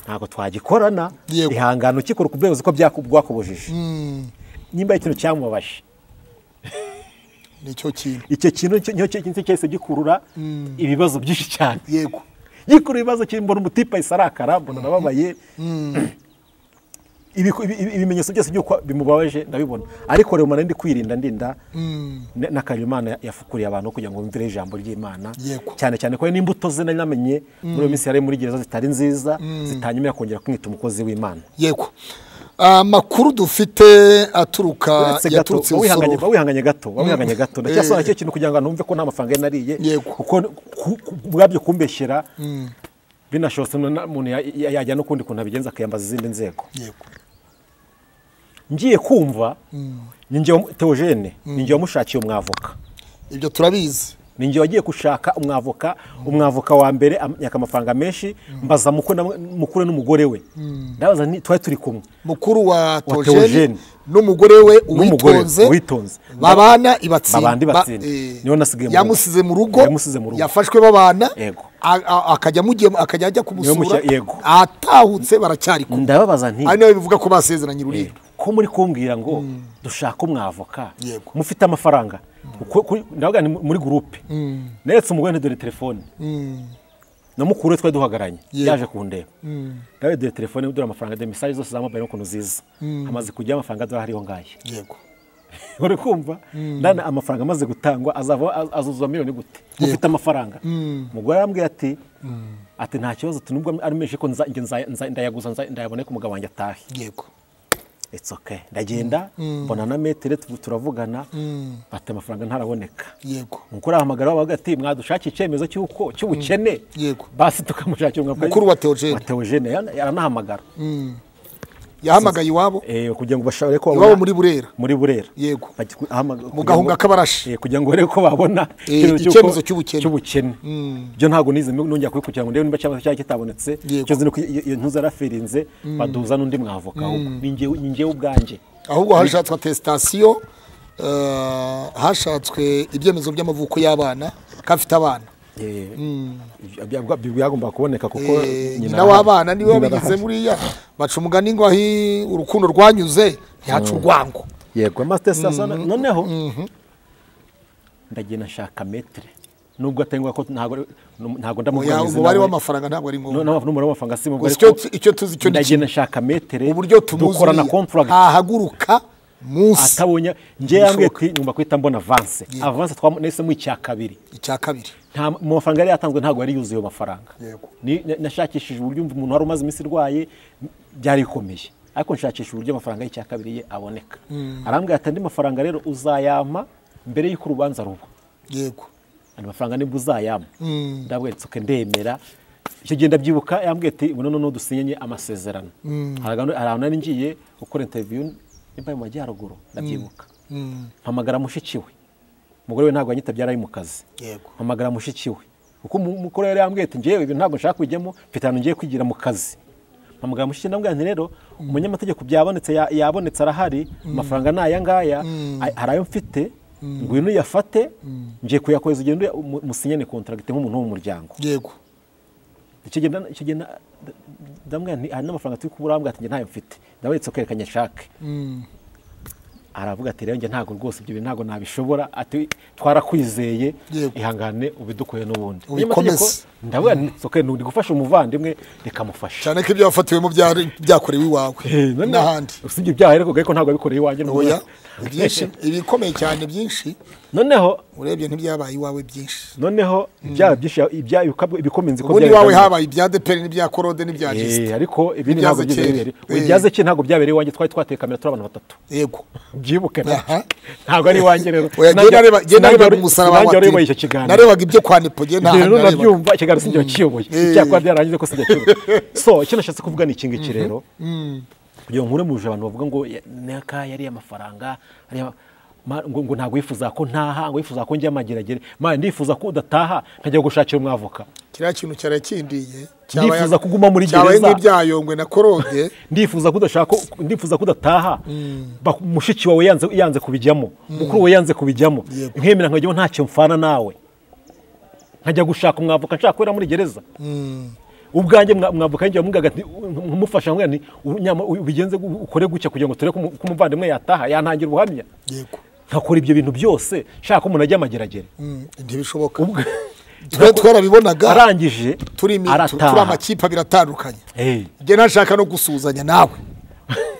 ntabwo twagikorana Yego. ihangane ukikora ku bwego uzi ko byaku- bwakubujije nimba hari ikintu cyamubabaje nicyo kintu icyo kintu cyo- nicyo kintu cyahise gikurura ibibazo byinshi cyane yego yikura ibibazo cyane mbona umutipe ahise arakara mbona nababaye Ibiku- ibi- ibi- ibimenyetso byose by'uko bimubabaje ndabibona ariko rero mara ndi kwirinda ndinda na- n'akantu imana yafukuriye abantu kugira ngo bumvire ijambo ry'imana Yego. cyane cyane ko n'imbuto ze nari namenye muri iyo minsi yari muri gereza zitari nziza zitanyuma kongera kumwita umukozi w'imana yego amakuru dufite aturuka uretse gato yaturutse wawihanganye isororo wawihanganye gato wawihanganye gato ndacyasobanura cyo kintu kugira ngo numve ko nta mafaranga yari nariye Yego. kuko ku- ku- ubwabyo kumbeshyera binashobotse na- umuntu ya- ya- yajya n'ukundi kuntu abigenza akiyambaza izindi nzego yego ngiye kumva ni njye wa- teogene ni njye wamushakiye umwavoka ibyo turabizi ni njye wagiye gushaka umwavoka umwavoka wa mbere amyaka amafaranga menshi mbaza mukwe na- mukuru n'umugore we ndabaza nti twari turi kumwe mukuru wa Wa tojeni Theogene. n'umugore we N'umugore we, uwitonze Uwitonze. babana ibatsinda Babana Ibatsinda. Ba- eh, Niwe nasigaye mu rugo. yamusize mu rugo Yamusize mu rugo. yafashwe babana Yego. a- a- akajya amujya- akajya ajya kumusura mushya- yego. atahutse baracyari kumwe ndababaza nti ari nawe bivuga ko basezeranye ururimi ko muri kumbwira ngo dushake umwavoka Yego. mufite amafaranga Uko- kuri- ndavuga ni muri gurupe neretse umugore nti dore telefone na mukuru we twari duhagaranye Yego. yaje kundeba ndawe dore telefone dore amafaranga dore mesaje zose za mobayiro n'ukuntu ziza amaze kujyaho amafaranga adora hariho ngahe yego uri kumva ndana amafaranga amaze gutangwa azava az- azuzuza miliyoni gute ufite amafaranga umugore arambwira ati ati nta kibazo tunubwo ari menshi ko nza- njye nza- nza- ndayaguza nza- ndayabone ko umugabo wanjye atahe yego it's okay ndagenda mbona na metere tu- turavugana bata amafaranga ntaraboneka yego umukuru arahamagara bavuga ati mwadushakira icyemezo cy'uko cy'ubukene Yego. basi tukamushakira umwaka- Mukuru wa Theogene. wa Theogene yana- yaranahamagara yahamagaye iwabo Eh, kugira ngo bashobore ko iwabo muri burera muri burera Yego. Bajya ku- ahamaga- mu kugira ngo- gahunga k'abarashi Eh, kugira ngo barebe ko babona Eh, icyemezo icyemezo cy'uko- cy'ubukene. cy'ubukene byo ntabwo nize nongera kubikurikirana ngo ndebe niba cyaba cyaba kitabonetse Yego. cyo nuko iyo iyo ntuza yarafirinze baduza n'undi mwavoka ahubwo ni njyewe ni njyewe ubwanjye ahubwo hashatswe atesitasiyo eh, hashatswe ibyemezo by'amavuko y'abana ko afite abana Eh, byagwa- byagomba kuboneka kuko Eh, nyina nyina w'abana arahari. niwe Nyina wabigize arahari. buriya baca umugani ngo ahi urukundo rwanyuze ntihaca urwango yego master sasa noneho ndagenda nshaka metre nubwo atari ngombwa ko ntago ntago ndamubwira Oya, ngo izina umubare we. w'amafaranga ntabwo ari No- ngombwa no- n'umubare w'amafaranga si mubare Gusa icyo ko tu- icyo tuzi cyo ni ndagenda nshaka metere uburyo tumuzi dukorana uriya, contract ntahaguruka munsi atabonye njye yambwiye Bishoboka. kwi- ngomba kwita mbona avance avance twa nese mu icya kabiri icya kabiri nta mu mafaranga yari yatanzwe ntabwo yari yuzuye ayo mafaranga Yego. Ni- na- nashakishije uburyo umuntu wari umaze iminsi irwaye byari bikomeye ariko nshakisha uburyo amafaranga y'icya kabiri ye aboneka arambwira ati andi mafaranga rero uzayampa mbere y'uko urubanza ruba yego andi mafaranga nibwo uzayampa ndabweretse uko ndemera icyo gihe ndabyibuka yambwiye ati ubu noneho dusinyanye amasezerano hari ahantu hari ahantu nari ngiye gukora interiviyu nimba ari mu majyaruguru ndabyibuka mpamagara mushiki we umugore we ntabwo yanyitabye yari ari mu kazi Yego. mpamagara mushiki we kuko umukuru yari yambwiye ati ngewe ibi ntabwo nshaka kujyamo mfite ahantu ngiye kwigira mu kazi mpamagara mushiki ndambwira nti rero umunyamategeko byabonetse ya- yabonetse arahari amafaranga ni aya ngaya a- hari ayo mfite ngwino uyafate ngiye kuyakohereza ugende uya- mu- musinyane kontragiti nk'umuntu wo mu muryango yego icyo gihe nda- icyo gihe nda- nda- ndamubwira nti hari n'amafaranga turi kubura arambwira ati njye ntayo mfite ndaberetse ko yerekanye nshake aravuga ati rero njye ntabwo rwose ibyo bintu ntabwo nabishobora ati twarakwizeye Yego. ihangane ubidukoye n'ubundi Ubikomeze. Umunyamategeko, ndavuga nti "It's okay, ni uri gufasha umuvandimwe rikamufasha cyane ko ibyo wafatiwemo byari byakorewe iwawe n'ahandi usibye ibyaha ariko ariko ntabwo yabikoreye iwanjye n'ubwo- oya byinshi ibikomeye cyane byinshi noneho urebye ntibyabaye iwawe byinshi noneho ibyaha byinshi ibyaha ibikabwa- ibikomeye nzi ko ubundi byari iwawe bitandukanye. habaye ibya deperi n'ibya korode n'ibya Eh, gisita ariko Ibyaze ibindi ntabwo byigeze kera. Eh. bibereye ibyaze ki ntabwo byabereye iwanjye twari twateye kamera turi abantu batatu yego byibuke na- Aha. ntago ari iwanjye rero Oya, njye Nanjye- nareba- njye nanjye narebaga wari- umusaraba nanjye wa wayoboye TV. icyo kiganiro narebaga ibyo kwa nipoge nta Igihe hantu rero narebaga nabyumva ikiganiro sinjye wakiyoboye Eh. icyakora byarangije ko sinjya kiyoboye so icyo nashatse kuvuga ni iki ngiki rero kugira ngo nkure muje abantu bavuga ngo ya- naka yari amafaranga ariya ma- ngo ngo ntabwo yifuza ko ntaha ngo yifuza ko njya amageragere ma ndifuza ko udataha nkajya gushakira umwavoka kiriya kintu cyarakindiye Ndifuza kuguma muri cyabaye gereza. nk'ibyayongwe na korode ndifuza ko udashaka ndifuza ko udataha Ba- mushiki wawe yanze yanze kubijyamo mukuru wawe yanze kubijyamo Yego. nkemera nkajyamo ntacyo mfana nawe nkajya gushaka umwavoka nshaka kubera muri gereza ubwanjye mwa- umwavoka yinjiye mubwiraga ati nkumufasha mubwira nti "Ubu nyama u- ubigenze gu- ukore gutya kugira ngo turebe ko umu- ko umuvandimwe yataha yantangira ubuhamya yego nkakora ibyo bintu byose nshaka ko umuntu ajya amageragere Mm, ntibishoboka Ubwo- twe twarabibonaga arangije turi imi- tu- turi arataha amakipe abiri atandukanye Eh. njye nashaka no gusuhuzanya nawe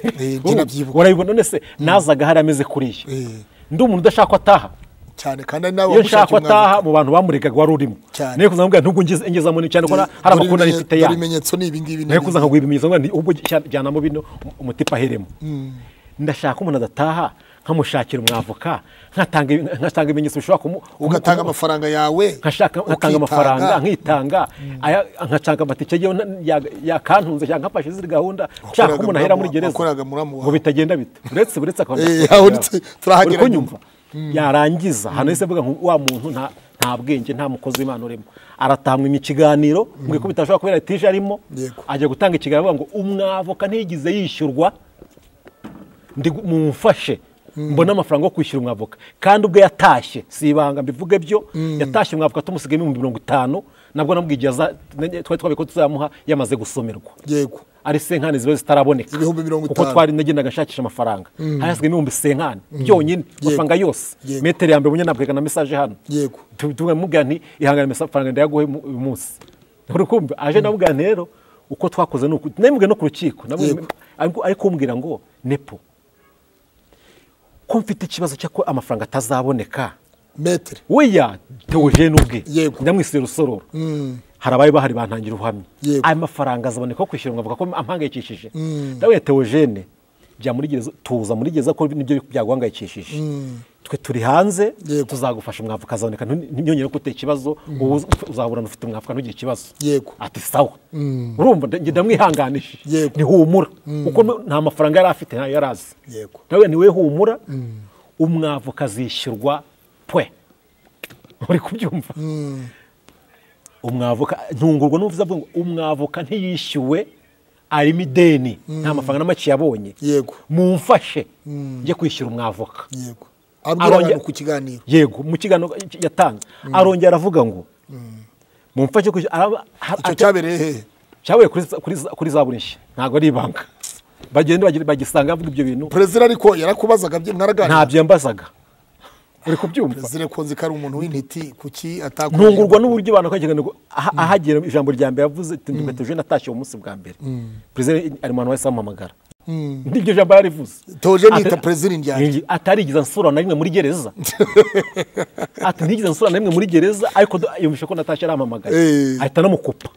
Eh, njye nabyibuka urabibona none se nazaga hari ameze kuriya Eh. ndi umuntu udashaka ko ataha cyane kandi ari nawe iyo nshaka ko wagushakira umwanya. ataha mu bantu bamuregaga wari urimo Cyane. niyo kuzamubwira nubwo ngeze- ngezamo ni cyane ko na- hari Dore amakuru nari ibimenye- mfite ya dore ibimenyetso ni ibingibi niyo kuza nkaguha ibimenyetso ngo ubwo jya- jyanamo bino um- umutipa aheremo ndashaka ko umuntu adataha nkamushakira umwavoka ngatanga ibi- ngatanga ibimenyetso bishobora kumu ugatanga amafaranga yawe nkashaka ukitanga. nkatanga amafaranga nkitanga aya- nkacanga amatike yewe na- ya- yakantunze cyangwa nkafashe izindi gahunda nshaka ko umuntu ahera muri muramu- gereza wakoraga muramu wawe. ngo bitagenda bita uretse uretse akabona Eh, aho uretse- turahagera Uri kunyumva nyuma. yarangiza hano yahise avuga ngo wa muntu nta nta bwenge nta mukozi w'imana urimo aratamwimya ikiganiro mbwiye ko bitashobora kubera tije arimo Yego. ajya gutanga ikiganiro avuga ngo umwavoka ntiyigize yishyurwa ndi gu- mumfashe mbone amafaranga yo kwishyura umwavoka kandi ubwo yatashye si ibanga mbivuge byo yatashye umwavoka tumusigayemo ibihumbi mirongo itanu nabwo namubwiye igihe aza- nanjye twari twabiye ko tuzamuha yamaze gusomerwa yego ari senkani ziba zitaraboneka Ibihumbi mirongo kuko itanu. twari nagendaga nshakisha amafaranga hari hasigaye ibihumbi senkani byonyine amafaranga yose Yego. metero ya mbere ubunyana bwega na mesaje hano Yego. Tu- tuvuga mubwira nti ihangane amafaranga ndayaguhe mu- uyu munsi uri kumva aje ndamubwira nti rero uko twakoze ni uku namubwira no ku rukiko namubwira- Yego. ariko ariko umbwira ngo nepo ko mfite ikibazo cy'uko amafaranga atazaboneka metere weya teogene ubwe Yego. ndamwise rusororo hari abari bahari bantangira ubuhamya Yego. ayo mafaranga azaboneka ko kwishyura ngo avuga ko ampangayikishije ndawe teogene jya muri gereza tuza muri gereza ko nibyo byaguhangayikishije twe turi hanze Yego. tuzagufasha umwavoka azaboneka ntibyongere ko uteye ikibazo wowe uz- uzaburana ufite umwavoka ntugire ikibazo Yego. ati sawa urumva nda- njye ndamwihanganije Yego. ntihumura kuko nta mafaranga yari afite ntayo yari azi Yego. nawe niwe humura umwavoka azishyurwa pwe uri kubyumva umwavoka ntungurwa n'uvuze avuga ngo umwavoka ntiyishyuwe arimo ideni nta mafaranga na make yabonye Yego. mumfashe njye kwishyura umwavoka yego abwira Arongera- abantu ku kiganiro yego mu kiganiro yatanze arongera avuga ngo mumfashe kwishyura araba- ha- icyo ate- cyabereye hehe cyabaye kuri za- kuri za- kuri za burishya ntabwo ari ibanga bagenda bagi- bagisanga bavuga ibyo bintu perezida ariko yarakubazaga bye mwaraganira ntabyo yambazaga uri kubyumva perezida konzi ko ari umuntu w'intiti kuki atakomeje ntungurwa n'uburyo abantu bakora ahagera ijambo rya mbere yavuze tindukate ejo natashye uwo munsi bwa mbere perezida ari mu bantu bahise bamuhamagara n'iryo jambo yarivuze Theogene yita perezida indyanyi. atarigeze ansura na rimwe muri gereza ati ntigeze ansura na rimwe muri gereza ariko do- yumvishe ko natashye arampamagaye Eh. ahita anamukupa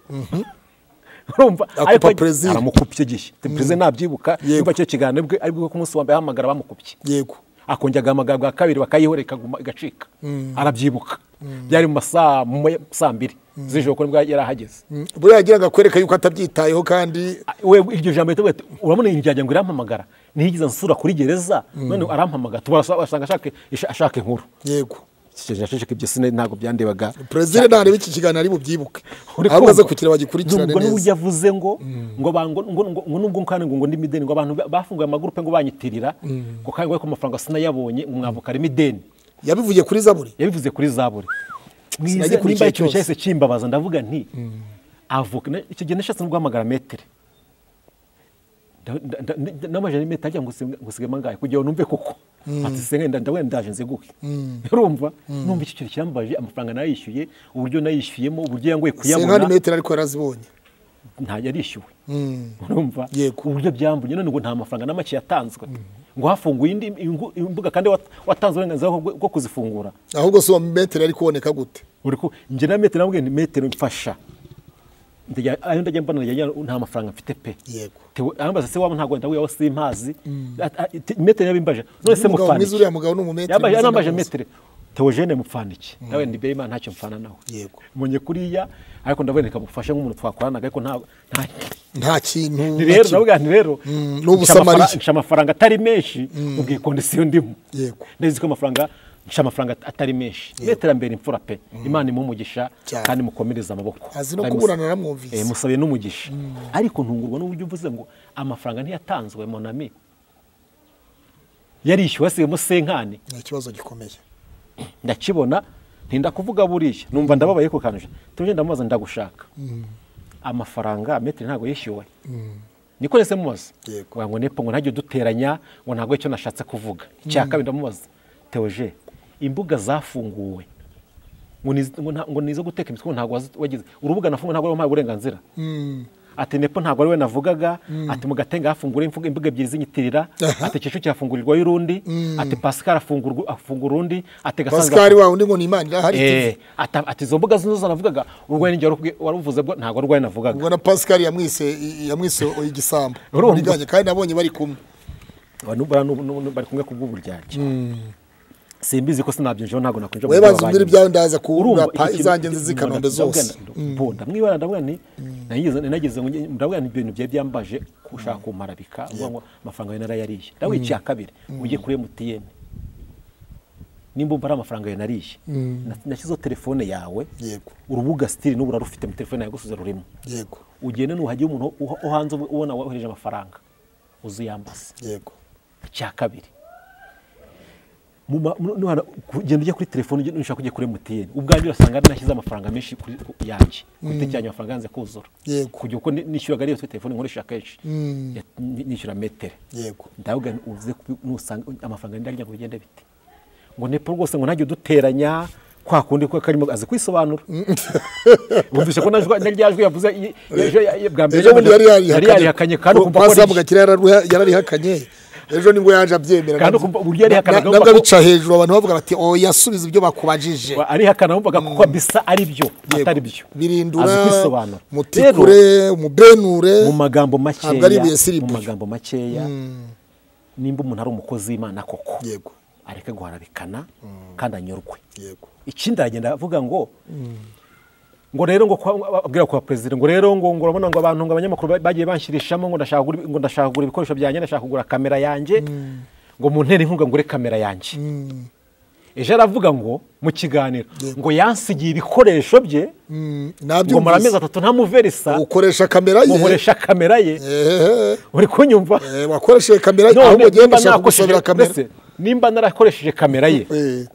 urumva Akupa ariko perezida. aramukupya icyo gihe perezida nabyibuka Yego. yumva icyo kiganiro bwe aribwo ku munsi wa mbere ahamagara bamukupye yego akongera agahamagara bwa kabiri bakayihorera ikaguma igacika arabyibuka byari mu ma saa mu ma saa mbiri z'ijoro ko nibwo yari ahageze buriya yagira ngo akwereka yuko atabyitayeho kandi we iryo jambo ritavuga ati urabona iyi njyajya ngo irampamagara ntiyigeze ansura kuri gereza none arampamagara tubara asanga ashaka ashaka inkuru yego ashaka ibyo sine ntabwo byandebaga perezida ntareba iki kiganiro ari bubyibuke Uri ahubwo aze kumva? kugira bagikurikirane Nubwo n'uburyo neza avuze ngo ngo bango ngo ngo- ngo nubwo kandi ngo ngo ndi mideni ngo abantu ba- bafunguye amagurupe ngo banyitirira ngo kandi ngo ku mafaranga sinayabonye ngo mwavuka ari mideni yabivuye kuri zaburi yabivuze kuri zaburi mwize Sinagikurikiye nimba ikintu cyose. cyahise kimbabaza ndavuga nti avoka na- icyo gihe nashatse no guhamagara metere namajana metero agira ngo nsiga- ngo nsigemo angahe kugira ngo numve koko ati senge ndabona ndaje nziguhe urumva numva icyo kintu kirambaje amafaranga nayishyuye uburyo nayishyuyemo uburyo yangoye senkani kuyabona metero ariko yarazibonye nta yarishyuwe urumva Yego. uburyo byambuye none ngo nta mafaranga na make yatanzwe ngo hafunguye indi ingu- imbuga kandi wat- watanze uburenganzira bwo- bwo kuzifungura ahubwo si uwo metero ari kuboneka gute uri ku njye na metero nabwiye ni metero mfasha Ndajya- ayo ndajya mbona ndajya njya, nta mafaranga mfite pe Yego. Tewe- arambaza se waba ntabwo ndahuye aho simpazi Ati- ati- te- metero yabimbaje none se Umugabo mwiza uriya mupfana mugabo ni umumetero yabaye mwiza arambaje ndamuzi. metero teogene mupfana iki nawe ndibye imana ntacyo mfana nawe Yego. munye kuriya ariko ndaboneka bufashe nk'umuntu twakoranaga ariko nta nta nta kintu ni na rero kimwe. ndavuga nti rero Mm, ni nca ubusamariya. amafara- nca amafaranga atari menshi ubwiye kondisiyo ndimo Yego. ndazi ko amafaranga nca amafaranga at- atari menshi n'iterambere imfura pe imana imuhe umugisha Cyane. kandi mukomereze amaboko azi no Kandi kuburana mus- naramwumvise. eh, musabe n'umugisha ariko ntungurwa n'uburyo uvuze ngo amafaranga ntiyatanzwe monami yarishyuwe asigayemo senkani ni ikibazo gikomeye ndakibona ntinda kuvuga buriya numva ndababaye ku kanuje tuje ndamubaza ndagushaka amafaranga metero ntabwo yishyuwe niko nese mubaza Yego. Kugira ngo nepo ngo ntajye uduteranya ngo ntabwo icyo nashatse kuvuga icya kabiri ndamubaza teoje imbuga zafunguwe ngo ni iz- ngo nta- ngo ni izo guteka imitwe ngo ntabwo wazi- wagize urubuga nafunguwe ntabwo wari wampaye uburenganzira ati nepo ntabwo ari we navugaga ati mu gatenga hafungura imvugo- imbuga ebyiri z'inyitirira ati icyiciro kirafungurirwayo urundi ati pascal afungurwa- afungura undi ati gasanzwe pascal wa undi ngo ni imana irahari Eh, ata- ati izo mbuga zose navugaga urwenya igihe warubwi- waruvuze bwo ntabwo urwenya navugaga ubwo na pascal yamwise yamwise igisambo Urumva? Muri byanjye, kandi nabonye bari kumwe Abantu bara- n'ubu- n'ubu bari kumwe kubw'uburyarya simbizi ko sinabyinjiraho ntabwo nakwinjira wowe banza umbwire ibyawe ndaza Urumva, kurapa iki kintu- izanjye nziza i kanombe ndavuga- zose bo, ndamwibara ndavuga nti nageze- nageze ngo njye- ndavuga nti ibintu byari byambaje kushaka kumarabika ngo ngo amafaranga yawe narayariye ndavuga icya kabiri ujye kuri MTN nimba umva ari amafaranga yawe nariye Na- nashyizeho telefone yawe Yego. urubuga sitiri n'ubura rufite muri telefone yawe gusubiza rurimo yego ugende nuhagira umuntu uha- wo hanze ubu- ubona wohereje amafaranga uziyambaza yego icya kabiri Mu ma- mu- nuhana- ku- genda ujya kuri telefone ujye- nushaka kujya kuri mtn ubwanjye urasanga nashyize amafaranga menshi kuri ku- yanjye ku cyanjye amafaranga yanze kuzura Yego. kujya uko ni- nishyuraga ariyo kuri telefone nkoresha kenshi Ya- ni- nishyura metere yego ndavuga nti uze kubi- nusanga amafaranga ndagira ngo bigende bite ngo nepo rwose ngo ntajye uduteranya kwa kundi ko karimo azi kwisobanura wumvise ko najwi- naryajwi yavuze i- ejo ya- ya- bwa mbere ejo bundi yari yari yarihakanye yarihakanye kandi ukumva ko pasi ari- yamugakira yararuha- yararihakanye ejo nibwo yaje abyemera Kandi nabyo- ukumva uburyo yarihakanaga na- nabwo wumva ko- abica hejuru abantu bavuga bati oya subiza ibyo bakubajije Wa- arihakana wumvaga kuko bisa ari byo Yego. atari byo birindura azi kwisobanura mutikure Rero, umubenure mu magambo makeya ntabwo ari ibuye si mu ribuye. magambo makeya nimba umuntu ari umukozi w'imana koko yego areke guharabikana kandi anyurwe yego ikindi aragenda avuga ngo ngo rero ngo kwa- abwira kwa perezida ngo rero ngo ngo urabona ngo abantu ngo abanyamakuru ba- bagiye banshyirishamo ngo ndashaka kugura ibi- ngo ndashaka kugura ibikoresho byanjye ndashaka kugura kamera yanjye ngo muntere inkunga ngure kamera yanjye ejo aravuga ngo mu kiganiro ngo yansigiye ibikoresho bye Mm, ngo muri amezi nabyumvise atatu ntamuverisa ukoresha kamera ye mukoresha kamera ye Ehehe. uri kunyumva Eh, wakoresheje kamera ye None ahubwo ugenda nimba ushaka nakoresheje- gusabira kamera mbese nimba narakoresheje kamera ye Eh,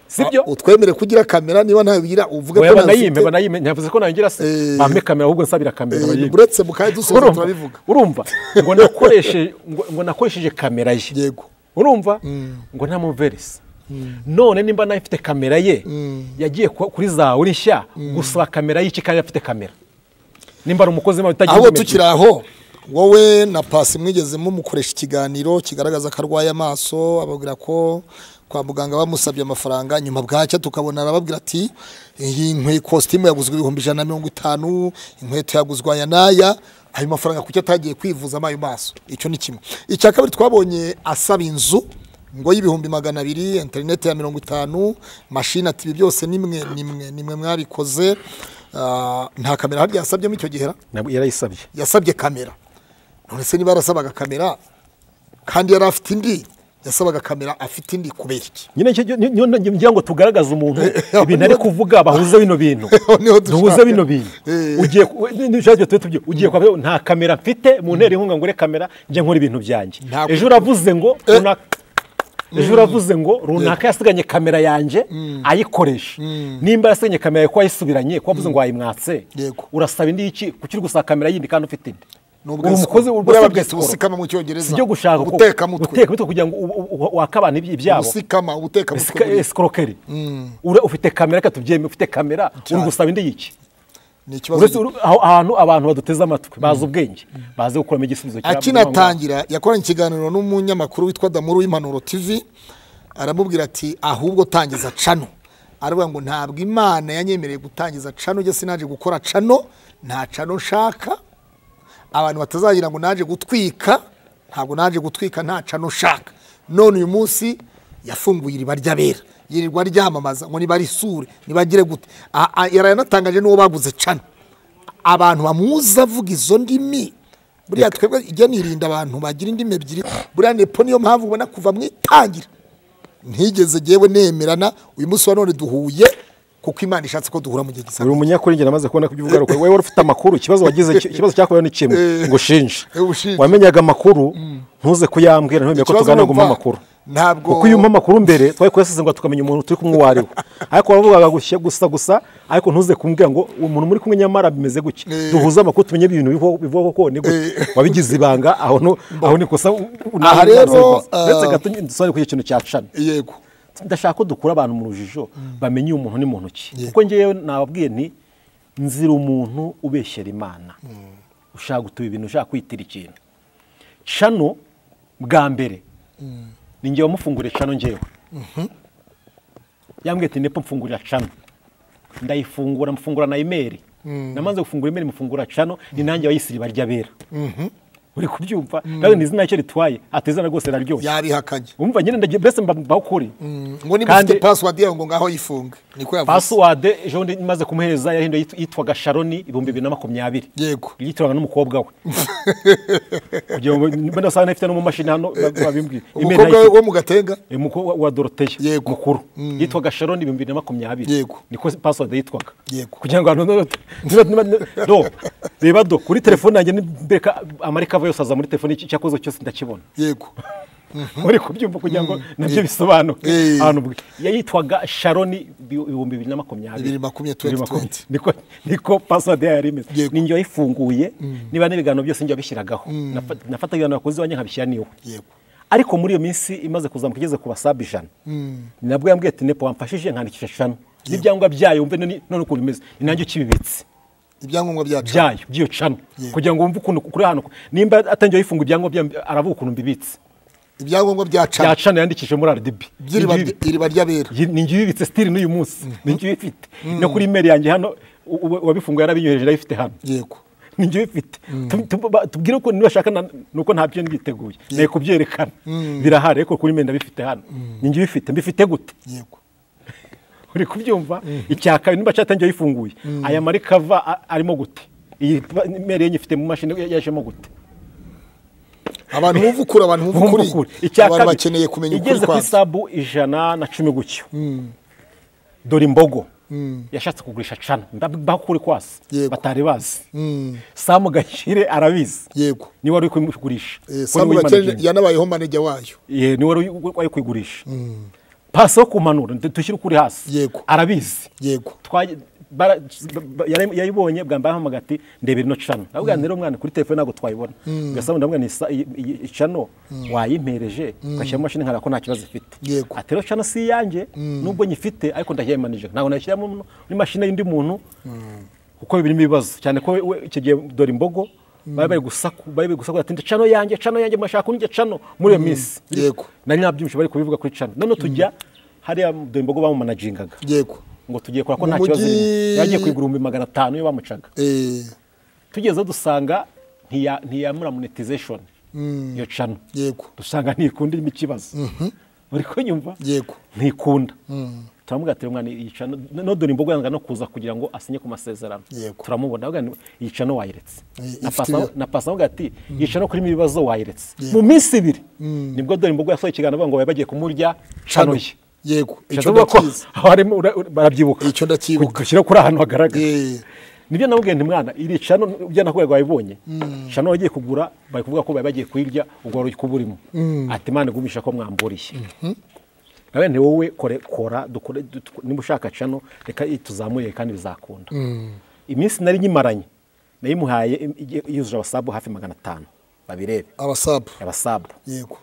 sibyo utwemere kugira kamera niba ntayo ugira uvuge oya banayime ntazifite. banayime ntiyavuze ko nangira se Eh. bampe kamera ahubwo nsabira kamera Eh, bayime. uretse mu kanya dusoza Urumva? turabivuga urumva ngo nakoreshe ngo ngo nakoresheje kamera ye yego urumva ngo ntamuverese none nimba nayo ifite kamera ye yagiye ku- kuri za uri nshya gusaba kamera y'iki kandi afite kamera nimba ari umukozi w'imana utagira ahubwo impumyi- tukiri aho wowe na pasi mwigeze mumukoresha ikiganiro kigaragaza ko arwaye amaso ababwira ko kwa muganga bamusabye amafaranga nyuma bwacya tukabona arababwira ati iyi nkwe kositimu yaguzwe ibihumbi ijana na mirongo itanu inkweto yaguzwe aya n'aya ayo mafaranga kuki atagiye kwivuza ayo maso icyo ni kimwe icya kabiri twabonye asaba inzu ngo y'ibihumbi magana abiri interineti ya mirongo itanu mashini ati ibi byose nimwe nimwe nimwe mwabikoze Ah, nta kamera harya yasabyemo icyo gihe ra? nabwo yarayisabye yasabye kamera none se niba yarasabaga kamera kandi yari afite indi yasabaga kamera afite indi kubera iki nyine icyo- ni- ni- ni- ngira ngo tugaragaze umuntu ibintu ari kuvuga bahuze bino bintu niho dushaka. duhuze bino bintu Eh. ugiye ku- ni- ni- nshatse tube tubyi- ugiye kwa nta kamera mfite mu ntera inkunga ngure kamera njye nkora ibintu byanjye Ntabwo- ejo uravuze ngo runaka ejo uravuze ngo runaka yasiganye kamera yanjye ayikoresha nimba yasiganye kamera yawe ko wayisubiranye ko wavuze ngo wayimwatse Yego. urasaba indi iki kuki uri gusaba kamera yindi kandi ufite indi Uri umukozi- uri buriya umukozi babwita ubusikama mu cyongereza si ibyo gushaka ko- guteka mutwe guteka kugira ngo u- u- u- wakabane iby- ibyabo ubusikama ubuteka mutwe Esika- escroquerie ura ufite kamera reka tubyeme ufite kamera uri gusaba indi yiki ni ikibazo uretse uru- aho- ahantu abantu baduteze amatwi bazi ubwenge bazi gukuramo igisubizo cyabwo, akinatangira yakoranye ikiganiro n'umunyamakuru witwa damuru w'impanuro tv aramubwira ati ahubwo tangiza cano aravuga ngo ntabwo imana yanyemereye gutangiza cano njye sinaje gukora cano nta cano nshaka abantu batazagira ngo naje gutwika ntabwo naje gutwika nta cano nshaka none uyu munsi yafunguye iriba ry'abera yirirwa ryamamaza ngo nibarisure nibagire gute Aha, aha, yaranatangaje n'uwo baguze cano abantu bamuzi avuga izo ndimi buriya twebwe ijya nirinda abantu bagira indimi ebyiri buriya nepo niyo mpamvu ubona kuva mu itangira ntigeze ngewe nemerana uyu munsi wa none duhuye kuko imana ishatse ko duhura mu gihe uri gisabwa umunyakuri njye namaze kubona ko ibyo ugaruka wowe wari ufite amakuru ikibazo wagize ikibazo cyakuyeho ni kimwe ngo ushinje Eh, ushinje. wamenyaga amakuru ntuze kuyambwira ntumenye ko Ikibazo tuganira ngo umpe urumva, amakuru ntabwo- kuko iyo umpa amakuru mbere twari kuyasize ngo tukamenya umuntu turi kumwe uwo ari we ariko waravugaga gushya- gusa gusa ariko ntuze kumbwira ngo uwo muntu muri kumwe nyamara bimeze gutya duhuze amakuru tumenye ibintu bivaho- bivaho ko ni gutya wabigize ibanga aho nu- aho ni kosa u- u- Aha nawe rero, wabikoze. ah, ndetse gato dusubire kuri icyo kintu cya cana yego ndashaka ko dukura abantu mu rujijo bamenye umuntu ni muntu ki kuko ngewe nababwiye nti nzira umuntu ubeshyera imana ushaka gutuba ibintu ushaka kwitira ikintu cano bwa mbere ni ngewe wamufunguriye cano ngewe yambwiye ati nepo mfungurira cano ndayifungura mfungura na imeri namaze gufungura imeri mufungura cano ni nanjye wayisiriba ry'abera uri kubyumva nawe ni izina icyo ritwaye atezana rwose raryoshye yabihakanye umva nyine ndagiye mbese mba mbaho kuri ngo niba ufite Kandi- pasiwadi yawe ngo ngaho yifunge niko yavuze pasiwade ejo bundi maze kumuhereza yahinduye yit- yitwaga sharoni ibihumbi bibiri na makumyabiri yego yitiranywe n'umukobwa we kugira ngo mbe ndasanga nafite no mu mashini hano babimbwiye umukobwa we wo mu gatenga umukobwa wa doroteya Yego. mukuru yitwaga sharoni ibihumbi bibiri na makumyabiri Yego. niko pasiwade yitwaga Yego. kugira ngo abantu niba- niba- niba- do reba do kuri telefone yanjye nimbereka amarika ava yose aza muri telefone icyo cyakozwe cyose ndakibona yego muri kubyumva kugira ngo nabyo bisobanuke Eh. ahantu bwe yayitwaga sharoni bi- ibihumbi bibiri na makumyabiri Bibiri makumyabiri, Bibiri 2020. niko niko pasiwadi yayo yari imeze Yego. ni njye wayifunguye niba n'ibiganiro byose njye wabishyiragaho Nafa- nafataga ibiganiro wakoze iwanjye nkabishyira niwe yego ariko muri iyo minsi imaze kuzamuka igeze ku basabe ijana ni nabwo yambwiye ati nepo wamfashije nkandikisha shano n'ibyangombwa byayo wumve none none ukuntu bimeze ni nanjye ukibibitse ibyangombwa byacu byayo by'iyo cano Yego. kugira ngo wumve ukuntu kuri hano nimba atangiye yifunga ibyangombwa byayo, aravuga ukuntu mbibitse ibyangombwa byacu bya cano yandikishije muri rdb by'iriba iriba ry'abera Yi- ni njye uyibitse sitiri n'uyu munsi ni njye uyifite no kuri imeri yanjye hano u- u- wabifunguye yarabinyohereje arayifite hano yego ni njye uyifite Tu- tu- ba- tubwire ko nibashaka na- ni uko ntabyo nditeguye naye kubyerekana birahari ariko kuri imeri ndabifite hano ni njye uyifite mbifite gute yego uri kubyumva icya kabiri nimba cyatangiye yifunguye aya marikava a- arimo gute iyi pa- imeri yenye ifite mu mashini yajemo gute abantu bumva ukuri abantu bumva Bumva ukuri ukuri. Icya abantu kabiri, bakeneye kumenya ukuri igeze ku kwabyo isabu ijana na cumi gutyo dore imbogo yashatse kugurisha cana ndabaho kuri kwasi Yego. batari bazi samu gakire arabizi yego niwe wari kuyigurisha Eh, Sam Gakene yanabayeho manajya wayo niwe wari wari kuyigurisha pasi yo kumanura ndu- dushyire ukuri hasi Yego. arabizi yego Twaje- bara- ba- yari- yayibonye bwa mbere ahamagara ati ndeba ino cano ndavuga ngo rero mwana kuri telefone ntabwo twayibona ugasaba ndavuga ni sa- iyi- iyi- iyi cano wayimpereje ugashyira mu mashini nkara ko nta kibazo ifite Yego. ati rero cano si iyanjye nubwo nyifite ariko ndashyimanije ntabwo nayishyiramo mu- muri mashini y'undi muntu kuko birimo ibibazo cyane ko we- we- icyo gihe dore imbogo bari bari gusaku bari bari gusaku ati "Ndi cano yanjye cano yanjye mashaka undi cano muri iyo minsi Yego. nari nabyumvise bari kubivuga kuri cano none tujya hariya dore imbogo bamumanajingaga yego ngo tugiye kora ko Mu nta kibazo mujyi- irimo. yagiye ku igihumbi magana atanu iyo bamucaga Eh, tugeze dusanga ntiyamura monetization iyo cano yego dusanga ntikunda irimo ikibazo uri kunyumva yego ntikunda turamubwira ati mwana yica no dore imbogo yanga no kuza kugira ngo asinye ku masezerano Yego. turamubona avuga ngo yica no wayiretse I- Na ifite pasa- ibya- na pasa avuga ati yica no kurimo ibibazo wayiretse Yego. mu minsi ibiri nibwo dore imbogo yasohoye ikiganiro avuga ngo bari bagiye kumurya Cano. canoye yego icyo Bishatse kuvuga ndakizi ko abarimo ura- ura- barabyibuka Icyo ndacyibuka. gushyira kuri ahantu hagaragara Eh. nibyo namubwiye nti mwana iri cano ibyo nakubwiraga wabibonye cano wagiye kugura bari kuvuga ko bari bagiye kuyirya ubwo wari kuburimo ati mwana gumisha ko mwamburiye nawe nti wowe kore kora dukore du- tu- niba ushaka cano reka tuzamurire kandi bizakunda iminsi nari nyimaranye nayimuhaye im- ige- yujuje abasabu hafi magana atanu babirebe abasabu abasabu yego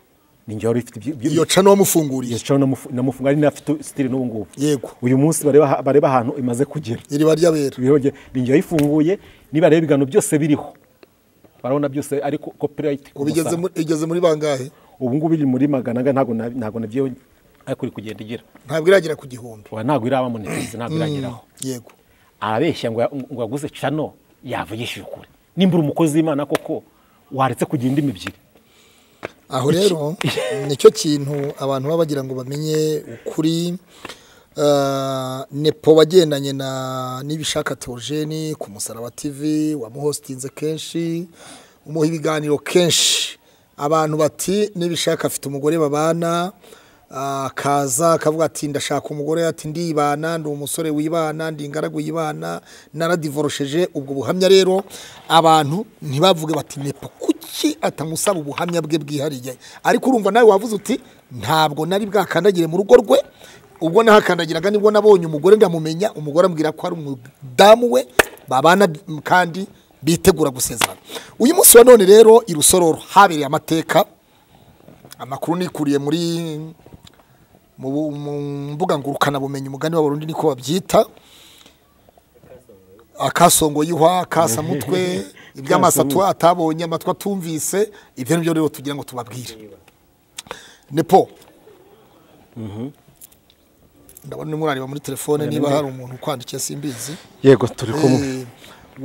ninjye wari ufite ibyo- ibyo- iyo cano wamufunguriye yeshaho namufunga ari nafite sitiri n'ubu ngubu Yego. uyu munsi bareba bareba ahantu imaze kugera iriba ry'abera ibihoge ni njye wayifunguye niba rero ibiganiro byose biriho barabona byose ariko copyright ku ubu igeze musa- mu- igeze muri bangahe ubu ngubu iri muri magana ane ntabwo na- ntabwo nabyo ariko iri kugenda igira ntabwo iragera ku gihumbi Oya, ntabwo iraba monetize ntabwo irageraho yego arabeshya ngo ya- ngo yaguze cano yavugishije ukuri nimba uri umukozi w'imana koko waretse kugira indimi ebyiri aho rero nicyo kintu abantu baba bagira ngo bamenye ukuri Ah, nepo wagendanye na n'ibishaka teogeni ku musaraba tv wamuhositinze kenshi umuha ibiganiro kenshi abantu bati n'ibishaka afite umugore babana akaza akavuga ati ndashaka umugore ati ndibana ndi umusore wibana ndi ingaragu yibana naradivorosheje ubwo buhamya rero abantu ntibavuge bati nepo kuki atamusaba ubuhamya bwe bwihariye ariko urumva nawe wavuze uti ntabwo nari bwakandagire mu rugo rwe ubwo nahakandagiraga nibwo nabonye umugore ndamumenya umugore ambwira ko ari umudamu we babana kandi bitegura gusezerana uyu munsi wa none rero i rusororo habereye amateka amakuru nikuriye muri mu bu- mu mbuga ngurukanabumenyi umugani w'abarundi niko babyita akasongo y'ihwa akasamutwe iby'amaso atu- atabonye amatwi atumvise ibyo ni byo rero tugira ngo tubabwire nepo ndabona urimo urareba muri telefone niba hari umuntu ukwandikiye simbizi yego turi kumwe Eh,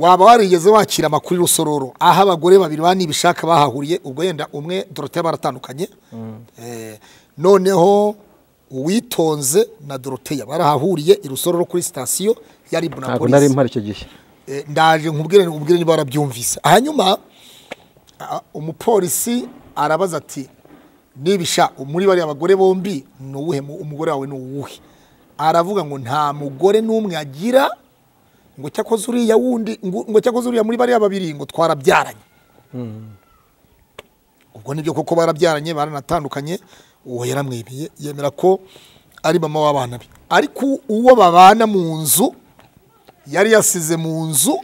waba warigeze wakira amakuru i rusororo aho abagore babiri bane ibishaka bahahuriye ubwo yenda umwe dorote baratandukanye Eh, noneho uwitonze na doroteya barahahuriye i rusororo kuri sitasiyo ya ribu na ntabwo nari polisi mpari icyo gihe Eh, ndaje nkubwire nkubwire niba warabyumvise hanyuma a- umupolisi arabaza ati nibisha muri bariya bagore bombi ni uwuhe mu- umugore wawe ni uwuhe aravuga ngo nta mugore n'umwe agira ngo cyakoze uriya wundi ngo ngo cyakoze uriya muri bariya babiri ngo twarabyaranye ubwo nibyo koko barabyaranye baranatandukanye uwo yaramwibye yemera ko ari mama w'abana be ariko uwo babana mu nzu yari yasize mu nzu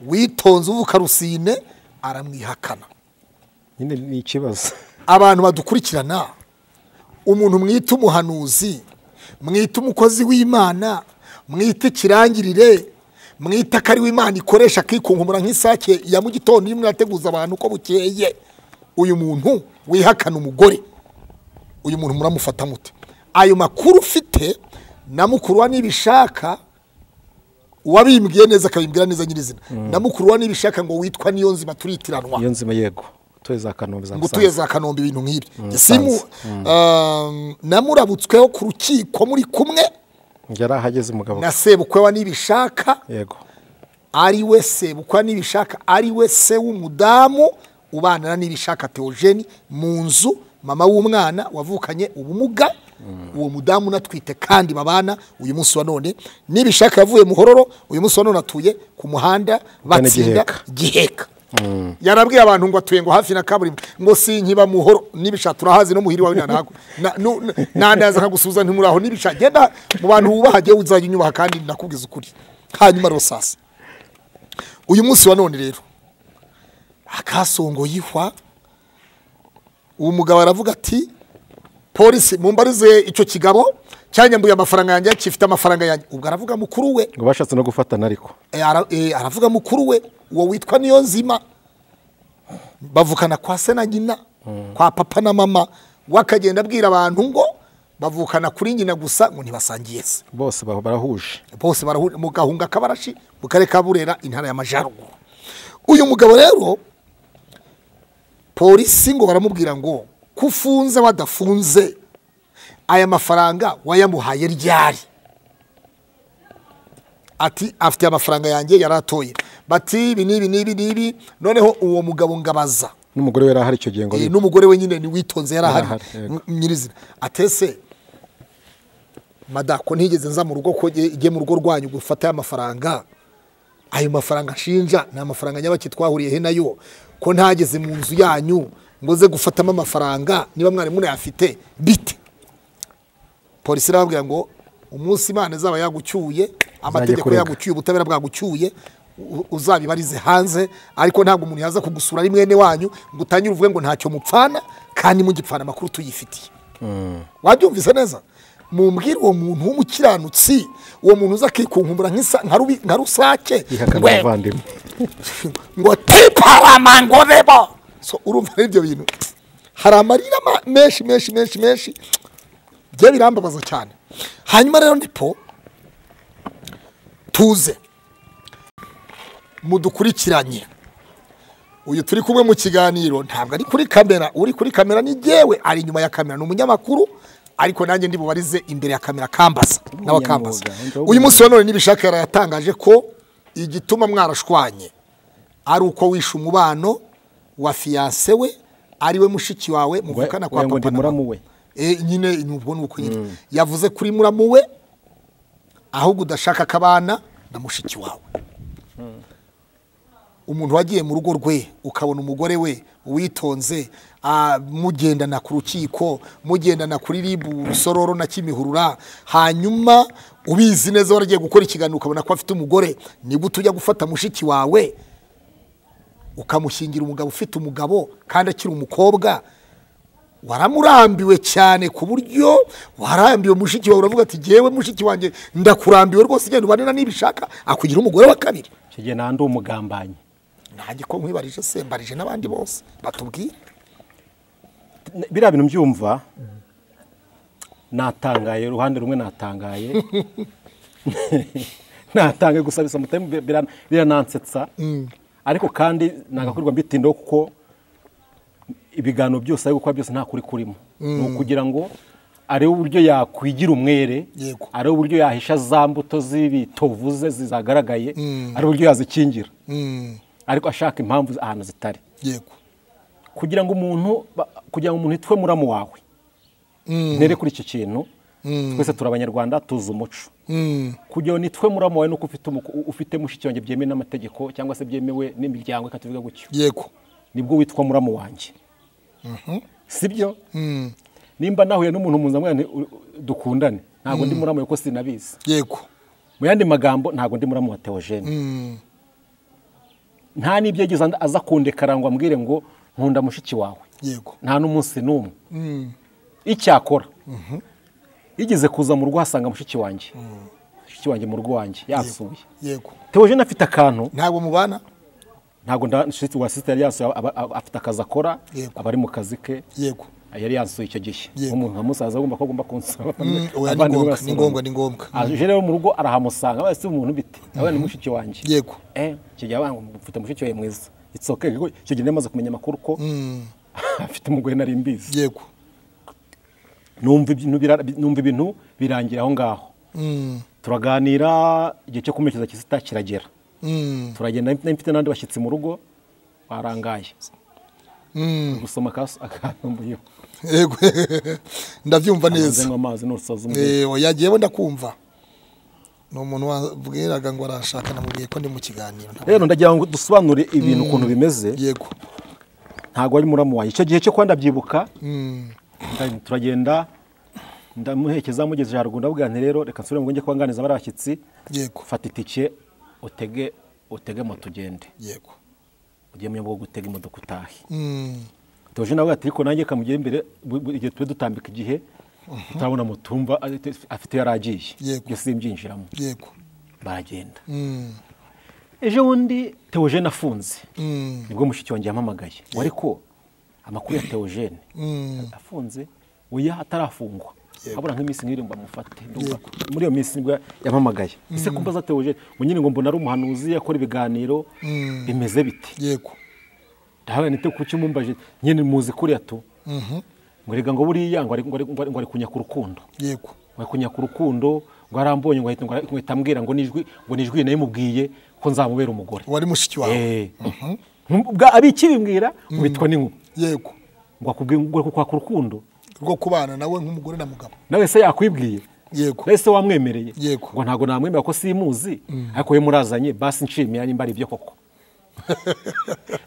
witonze uvuka rusine aramwihakana nyine ni ikibazo abantu badukurikirana umuntu mwita umuhanuzi mwita umukozi w'imana mwita ikirangirire mwita ko ari we imana ikoresha akikunkumura nk'isake ya mu gitondo irimo irateguza abantu uko bukeye uyu muntu wihakana umugore uyu muntu muramufata mute ayo makuru ufite na mukuru wa nibishaka uwabimbwiye neza akabimbwira neza nyirizina na mukuru wa nibishaka ngo witwa niyo nzima turitiranwa iyo nzima yego tuye za kanombe za ngo utuye musanze za kanombe ibintu nk'ibi Musanze. simu um, namurabutsweho ku rukiko muri kumwe yari ahageze umugabo na sebukwewa nibishaka yego ari we sebukwewa nibishaka ari we se w'umudamu ubanana nibishaka teogeni mu nzu mama w'umwana wavukanye ubumuga uwo mudamu unatwite kandi babana uyu munsi wa none nibishaka yavuye muhororo uyu munsi wa none atuye ku muhanda batsinda Giheka. giheka yarabwiye abantu ngo atuye ngo hafi na kaburimbo ngo sinkiba muhoro nibisha turahazi no muhiri wawe nanahago nandaza nkagusuhuza ntimuri aho nibisha genda mu bantu wubaha jyewe uzajya unyubaha kandi nakubwiza ukuri hanyuma rosasi uyu munsi wa none rero akasongo yihwa uwo mugabo aravuga ati polisi mumbarize icyo kigabo cyanyambuye amafaranga yanjye gifite amafaranga yanjye ubwo aravuga mukuru we ngo bashatse no gufatana ariko Eh, ara- eh, aravuga mukuru we uwo witwa niyo nzima bavukana kwa se na nyina kwa papa na mama we akagenda abwira abantu ngo bavukana kuri nyina gusa ngo ntibasangiye se bose ba- barahuje bose barahurira mu gahunga k'abarashi mu karere ka burera intara y'amajyaruguru uyu mugabo rero polisi ngo baramubwira ngo ko ufunze wadafunze aya mafaranga wayamuhaye ryari ati afite amafaranga yanjye yari atoye bati ibi n'ibi n'ibi n'ibi noneho uwo mugabo ngabaza n'umugore we yari ahari icyo gihe ngo Eh, bibe. n'umugore we nyine niwitonze yari Yari ahari ahari, yego. m- nyirizina atese mada ko ntigeze nza mu rugo ko nge- nge mu rugo rwanyu gufata aya mafaranga ayo mafaranga nshinja ni amafaranga nyabaki twahuriyeho nayo ko ntageze mu nzu yanyu ngo nze gufatamo amafaranga niba mwari munayafite bite polisi irababwira ngo umunsi imana izaba yagucyuye amategeko kurega. yagucyuye ubutabera bwagucyuye u- uzabibarize hanze ariko ntabwo umuntu yaza kugusura ari mwene wanyu ngo utangire uvuge ngo ntacyo mupfana kandi mugipfana amakuru tuyifitiye wabyumvise neza mumbwire uwo muntu w'umukiranutsi uwo muntu uza akikunkumura nk'isa- nka rubi- nka rusake yihakana we- umuvandimwe ngo tiparamangorebo so urumva rero ibyo bintu hari amarira ma- menshi menshi menshi menshi bye birambabaza cyane hanyuma rero ndipo tuze mudukurikiranye uyu turi kumwe mu kiganiro ntabwo ari kuri kamera uri kuri kamera ni jyewe ari inyuma ya kamera ni umunyamakuru ariko nanjye ndi bubarize imbere ya kamera kambaza n'abakambaza Umunyamwuga. uyu munsi wa none n'ibishaka yarayatangaje ko igituma mwarashwanye ari uko wishe umubano wa fiyanse we ari we mushiki wawe muvukana kwa Oya ngo papa ndi na mama muramu we Eh, nyine ni ubwo ni uko nyine yavuze kuri muramu we ahubwo udashaka ko abana na mushiki wawe umuntu wagiye mu rugo rwe ukabona umugore we witonze ah, mugendana ku rukiko mugendana kuri ribu rusororo na kimihurura hanyuma ubizi neza waragiye gukora ikiganiro ukabona ko afite umugore nigute ujya gufata mushiki wawe ukamushyingira umugabo ufite umugabo kandi akiri umukobwa waramurambiwe cyane ku buryo warambiwe mushiki wawe uravuga ati jyewe mushiki wanjye ndakurambiwe rwose genda ubanira n'ibishaka akugira umugore wa kabiri icyo gihe nta ndi umugambanyi nanjye ko nkwibarije se mbarije n'abandi bose batubwire biriya bintu mbyumva natangaye uruhande rumwe natangaye natangaye gusa bisa mutari bira- biranansetsa ariko kandi nagakorwa mbitindaho kuko ibiganiro byose ari gukora byose nta kuri kurimo ni ukugira ngo arebe uburyo yakwigira umwere Yego. arebe uburyo yahisha za mbuto z'ibitovu ze zagaragaye arebe uburyo yazikingira ariko ashaka impamvu ahantu zitari yego kugira ngo umuntu ba- kugira ngo umuntu yitwe muramu wawe ntere kuri icyo kintu twese turi abanyarwanda tuzi umuco kugira ngo nitwe muramu wawe nuko ufite umuko- ufite mushiki wanjye byemewe n'amategeko cyangwa se byemewe n'imiryango reka tuvuge gutyo yego nibwo witwa muramu wanjye sibyo nimba nahuye n'umuntu mpuzamahanga dukundane ntabwo ndi muramu we kuko sinabizi yego mu yandi magambo ntabwo ndi muramu wa teogene nta n'ibyo yagize and- aza kundekara ngo ambwire ngo nkunda mushiki wawe yego nta n'umunsi n'umwe icyakora yigeze kuza mu rugo asanga mushiki wanjye mushiki wanjye mu rugo wanjye yasuye yego teogene afite akantu ntabwo mubana ntabwo nda- nshuti wa sisiteri yasuye aba- aba- afite akazi akora Yego. aba ari mu kazi ke yego yari yansuye icyo gihe Yego. umuntu nka musaza agomba ko agomba kunsura oya ni Abandi ngombwa bose ni ngombwa ni ngombwa aje rero mu rugo arahamusanga basi umuntu bite nawe ni mushiki wanjye yego eh icyo gihe abantu mfite mushiki wawe mwiza it's okay kuko icyo gihe namaze kumenya amakuru ko afite umugore nari mbizi yego numva ibintu bira- numva ibintu birangira aho ngaho turaganira igihe cyo kumurikiza kisita kiragera turagenda nari mfite n'abandi bashyitsi mu rugo barangaye gusoma akas- akantu muriho yego ndabyumva neza nzanywa amazi n'urusoza umugore Eh, oya jyewe ndakumva ni umuntu wabwiraga ngo arashaka namubwiye ko ndi mu kiganiro rero ndagira ngo dusobanure ibintu ukuntu bimeze yego ntabwo ari muramu wanjye icyo gihe cyo kuba ndabyibuka nda- turagenda ndamuhekeza mugeze haruguru ndavuga nti rero reka nsubire mu ngo njye kubanganiza bariya bashyitsi yego fata itike utege utege moto ugende yego ugiye mu buryo bwo gutega imodoka utahe Mm, tuje nawe ati ariko nanjye kamugera imbere bu- bu- igihe tube dutambika igihe utabona mutumva afite yari agiye Yego. ibyo simbyinjiramo yego baragenda Mm, ejo bundi teogene afunze mm, nibwo mushiki wanjye yampamagaye ngo ariko amakuru ya teogene mm, afunze oya atarafungwa abura nk'iminsi nk'iri ngo bamufate Ndumva Yego. muri iyo minsi nibwo yampamagaye ese kumva za teogene ngo nyine ngo mbona ari umuhanuzi akora ibiganiro bimeze bite yego ndahabona nite kuki umumbaje nyine muzi kuriya tu ngo erega ngo buriya ngo ari- ngo ari- ngo ari- ngo ari kunyaka urukundo yego ngo ari kunyaka urukundo ngo arambonye ngo ahita- ngo ahita- ngo ahita ambwira ngo nijwi ngo nijwi nayimubwiye ko nzamubera umugore wari mushiki wawe Eh. Ubwa- abikibimbwira ngo bitwa n'inkuba yego ngo akubwiye ngo ari kukwaka urukundo rwo kubana nawe nk'umugore na mugabo nawe se yakwibwiye yego nawe se wamwemereye Yego. ngo ntabwo namwemera ko simuzi ariko we murazanye basi nshimira nimba ari ibyo koko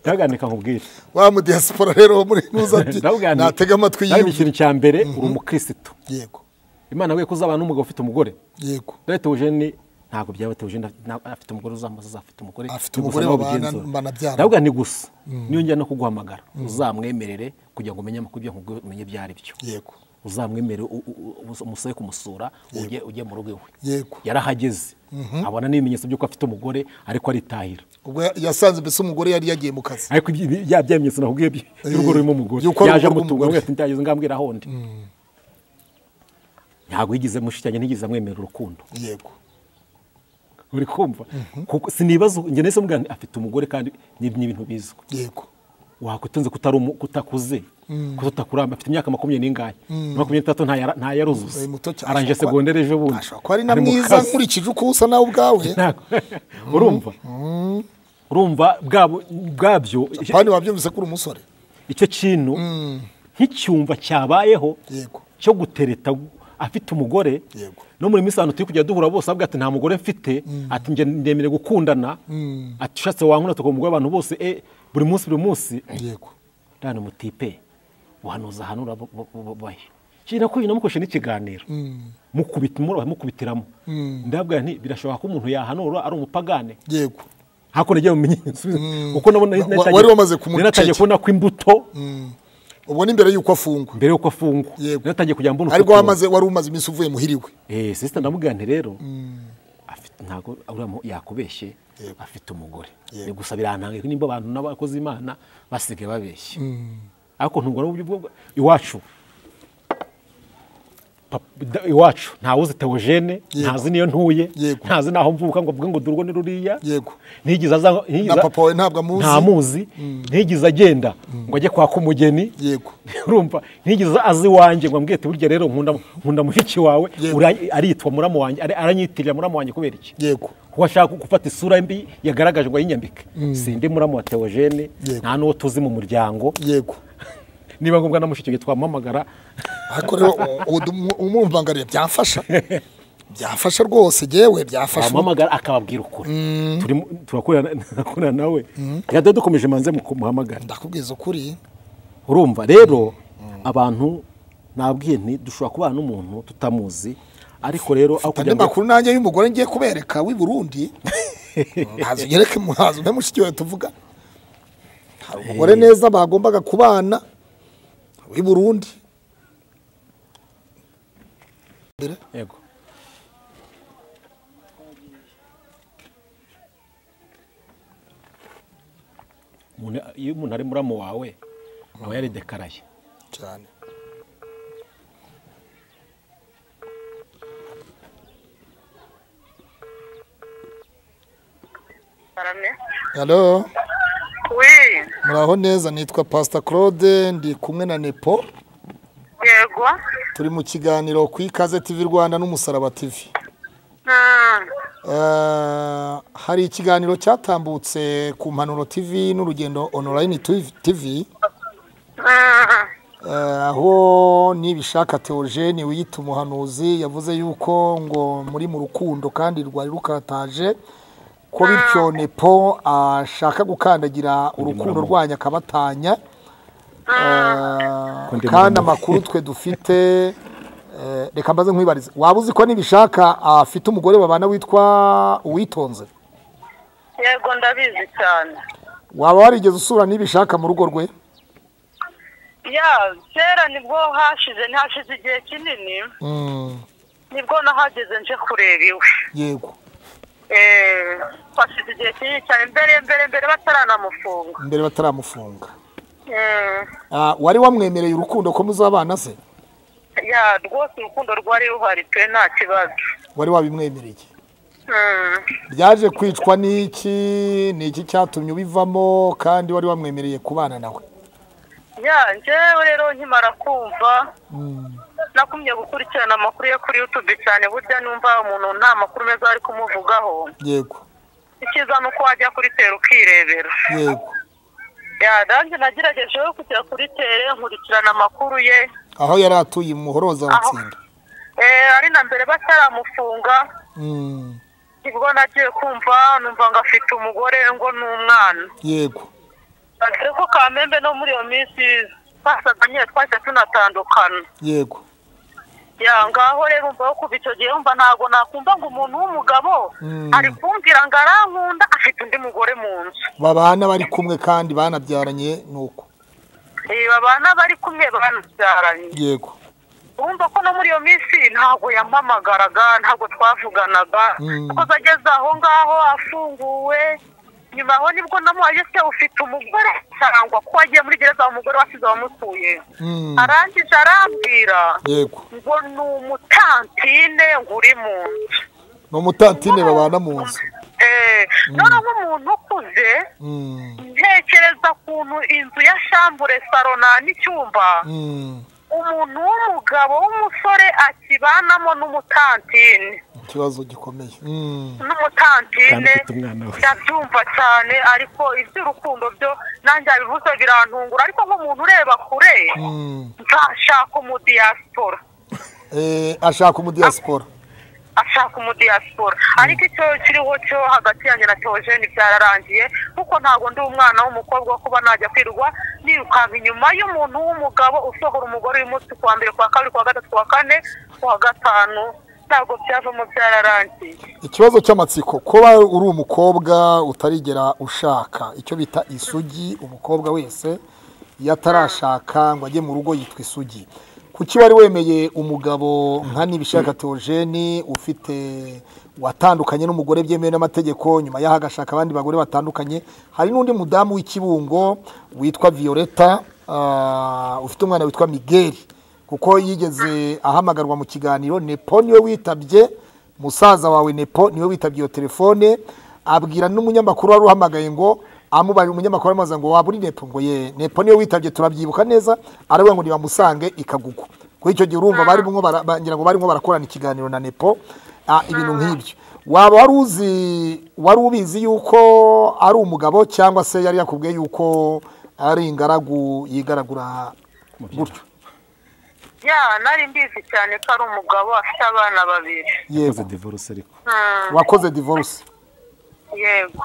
ndabwandika nkubwire wa mu diaspora rero wo muri ntuza ati ndabwandika natega amatwi nawe yiwe ikintu cya mbere uri umukirisitu yego imana we ko uzabana n'umugabo ufite umugore yego nawe teujeni ntabwo byaba teujeni nta- afite umugore uzamuza afite umugore Afite ni gusa umugore nawe babana- ubigenzura. banabyarana. ndabwira ni gusa niyo njya no kuguhamagara uzamwemerere kugira ngo umenye amakuru ibyo nkubwiye umenye ibyo ari byo yego uzamwemerere u- u- u- umusabe kumusura ujye ujye mu rugo iwe Yego. yarahageze abona n'ibimenyetso by'uko afite umugore ariko aritahira ubwo yasanze mbese umugore yari yagiye mu kazi ariko ibyi- ibi- bya bimenyetso nakubwiye by- by'urugo rurimo umugore Yuko ari yaje urugo amutunga rw'umugore. ati ndageze ngambwira ahondi ntabwo yigeze mushikyanye ntigeze amwemerera urukundo yego uri kumva kuko sinibaza njye nahise mubwira nti, afite umugore kandi ni ni ibintu bizwi yego wakwitonze kutari umu- kutakuze kutakuramba afite imyaka makumyabiri n'ingahe makumyabiri n'itatu ntayara- ntayaruzuza Ari muto cyane. arangije Ashobora kuba- segonderi ejo bundi ashobora kuba ari na Ari mu mwiza kazi. nkurikije uko usa nawe ubwawe Ntabwo. urumva urumva bwabo- bwabyo pani wabyumvise ko uri umusore icyo kintu nk'icyumba cyabayeho Yego. cyo gutereta afite umugore Yego. no muri minsi ahantu turi kujya duhura bose avuga ati nta mugore mfite ati njye ndemere gukundana ati ushatse wankunda tukaba umugore abantu bose eh, buri munsi buri munsi yego ndani umutipe uhanuza ahantu urabo- bo- bo- bo- bahe kina ko namukoresha n'ikiganiro mukubita muraba mukubitiramo ndabwira nti birashoboka ko umuntu yahanura ari umupagane yego hakuno yagiye mu minyenyeri kuko nabona Wa- natangiye- wari wamaze kumuceceka. nari natangiye kubona ko imbuto ubwo ni mbere y'uko afungwa mbere yuko afungwa Yego. natangiye kujya mbona ariko uko- wamaze wari umaze iminsi uvuye muhiriwe eh sister ndamubwira nti rero afite ntago uriya mu- yakubeshye afite umugore Yego. ni gusa birantangaye ko nimba abantu n'abakozi imana basigaye babeshya ariko ntungo n'uburyo bwo iwacu pap- da- iwacu ntawuzi teogene Yego. ntazi niyo ntuye Yego. ntazi naho mvuka ngo avuge ngo dore urwo ni ruriya Yego. ntigeze aza ntigeze- Na papa wawe ntabwo amuzi. nta muzi ntigeze agenda ngo ajye kwaka umugeni yego urumva ntigeze azi iwanjye ngo ambwiye ati burya rero nkunda nkunda mushiki wawe Yego. ura- aritwa muramu wanjye ari- aranyitirira muramu wanjye kubera iki yego kuko ashaka gufata isura mbi yagaragaje ngo ayinyambike sindi muramu wa teogene Yego. nta n'uwo tuzi mu muryango yego niba ngombwa na mushiki we twamuhamagara ariko rero ubu dumu- umwumva ngo arebe byafasha byafasha rwose yewe byafasha twamuhamagara akababwira ukuri Turimo- turakorana turakorana nawe reka dore dukomeje manze mu kumuhamagara ndakubwiza ukuri urumva rero abantu nabwiye nti dushobora kubana n'umuntu tutamuzi ariko rero aho andi kugira ngo makuru nanjye y'umugore ngiye kubereka w'i burundi ntazo ugereke muhazo umwe mushiki wawe tuvuga hari umugore neza bagombaga kubana w'i burundi Mbere, yego Umuntu- iyo umuntu ari muramu wawe aba yaridekaraye cyane karame halo wi muraho neza nitwa pasita claude ndi kumwe na nepo yego turi mu kiganiro ku ikaze tv rwanda n'umusaraba tv Mm, Eh, hari ikiganiro cyatambutse ku mpanuro tv n'urugendo online tv mm, Eh, aho nibishaka teogene wiyita umuhanuzi yavuze yuko ngo muri mu rukundo kandi rwari rukataje ko bityo nepo ashaka gukandagira urukundo muramu. rwanyu akabatanya Eh, Kundi kandi muramu. amakuru twe dufite eh, reka mbaze nkwibarize waba uzi ko nibishaka afite umugore babana witwa uwitonze yego ndabizi cyane waba warigeze usura nibishaka mu rugo rwe ya kera nibwo hashize ntihashize igihe kinini Mm, nibwo nahageze nje kureba iwe yego Eh, hashize igihe kinini cyane mbere mbere mbere bataranamufunga mbere bataramufunga Mm, Ah, wari wamwemereye urukundo ko muzabana se ya rwose urukundo rwari ruhari pe nta kibazo wari wabimwemereye Mm, byaje kwicwa n'iki ni iki cyatumye ubivamo kandi wari wamwemereye kubana nawe ya njyewe rero nkimara kumva nakumye gukurikirana amakuru yo kuri yutube cyane burya numva umuntu nta makuru meza ari kumuvugaho yego icyiza ni uko wajya kuri tere ukirebera yego ya nanjye nageragejeho kujya kuri tere nkurikirana amakuru ye aho yari atuye i muhoroza watsinda Eh, ari na mbere bataramufunga Mm, nibwo nagiye kumva numva ngo afite umugore ngo ni umwana yego dore ko kamembe no muri iyo minsi twasaga nyine twahise tunatandukana yego ya ngaho rero umva kuva icyo gihe umva ntabwo nakumva ngo umuntu w'umugabo Mm. ari kumvira ngo arankunda afite undi mugore mu nzu babana bari kumwe kandi banabyaranye nuko Eh, babana bari kumwe banabyaranye yego urumva ko no muri iyo minsi ntabwo yampamagaraga ntabwo twavuganaga Mm. kuko ageze aho ngaho afunguwe nyuma aho nibwo namuhaye se ufite umugore cyangwa ko wagiye muri gereza umugore wasize wamutuye Mm, arangije arambwira yego ngo ni umutantine ngo uri mu nzu ni umutantine babana mu nzu Eh, noneho nk'umuntu ukuze Mm, ntekereza ukuntu inzu ya shambure saro nta n'icyumba mm, umuntu w'umugabo w'umusore akibanamo n'umutantine ikibazo gikomeye Mm, kandi n'umutantine ufite umwana we ndabyumva cyane ariko iby'urukundo byo nanjye yabivuze birantungura ariko nk'umuntu ureba kure mm. ntashaka umudiyasipora Eh, ashaka umudiyasipora ashaka umudiyasipora ariko icyo kiriho cyo hagati yanjye na teogene byararangiye kuko ntabwo ndi umwana w'umukobwa wo kuba najya kwirirwa nirukanka inyuma y'umuntu w'umugabo usohora umugore uyu munsi ku wa mbere ku wa kabiri ku wa gatatu ku wa kane ku wa gatanu ntabwo byavamo byararangiye ikibazo cy'amatsiko kuba uri umukobwa utarigera ushaka icyo bita isugi umukobwa wese iyo atarashaka ngo ajye mu rugo yitwa isugi kuki wari wemeye umugabo nka nibishaka teogene ufite watandukanye n'umugore byemewe n'amategeko nyuma y'aho agashaka abandi bagore batandukanye hari n'undi mudamu w'ikibungo witwa violeta ah, ufite umwana witwa migeri kuko yigeze ahamagarwa mu kiganiro nepo niwe witabye musaza wawe nepo niwe witabye iyo telefone abwira n'umunyamakuru wari uhamagaye ngo amubaye umunyamakuru aramubaza ngo waba uri nepo ngo ye nepo niwe witabye turabyibuka neza aravuga ngo nibamusange ikagugwa kuri icyo gihe urumva barimo bara- bagira ngo barimo barakorana ikiganiro na nepo ah, ibintu nk'ibyo waba wari uzi wari ubizi yuko ari umugabo cyangwa se yari yakubwiye yuko ari ingaragu yigaragura gutyo ya nari mbizi cyane ko ari umugabo afite abana babiri yego yakoze divorce ariko Hmm, wakoze divorce yego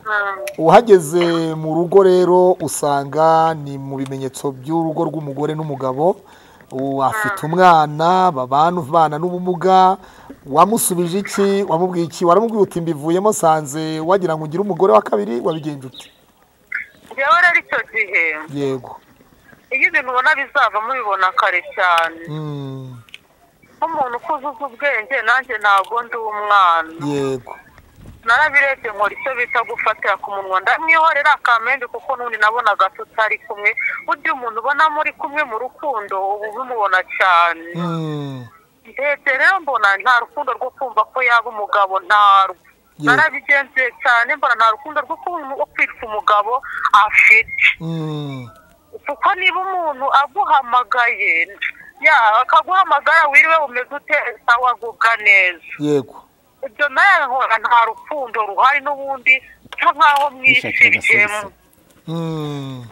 Hmm, uhageze mu rugo rero usanga ni mu bimenyetso by'urugo rw'umugore n'umugabo ubu afite umwana babana ubana n'ubumuga wamusubije iki wamubwiye iki waramubwiye uti mbivuyemo sanze wagira ngo ugire umugore wa kabiri wabigenje ute njyewe rero icyo gihe yego iyo ibintu ubona bizavamo ubibona kare cyane Mm, nk'umuntu ukuze uzi ubwenge nanjye ntabwo ndi umwana yego narabirebye nkora icyo bita gufatira ku munwa ndamwihorera akamembe kuko n'undi nabonaga tutari kumwe burya umuntu ubona muri kumwe mu rukundo uba ubimubona cyane Mm, ndebye rero mbona nta rukundo rwo kumva ko yaba umugabo ntarwo Yego. narabigenzuye cyane mbona nta rukundo rwo kumva- rwo kwitwa umugabo afite mm, kuko niba umuntu aguhamagaye ya akaguhamagara wiriwe umeze ute sawa agubwa neza yego ibyo nawe nkora nta rukundo ruhari n'ubundi nsa nkaho mwisibyemo Mm,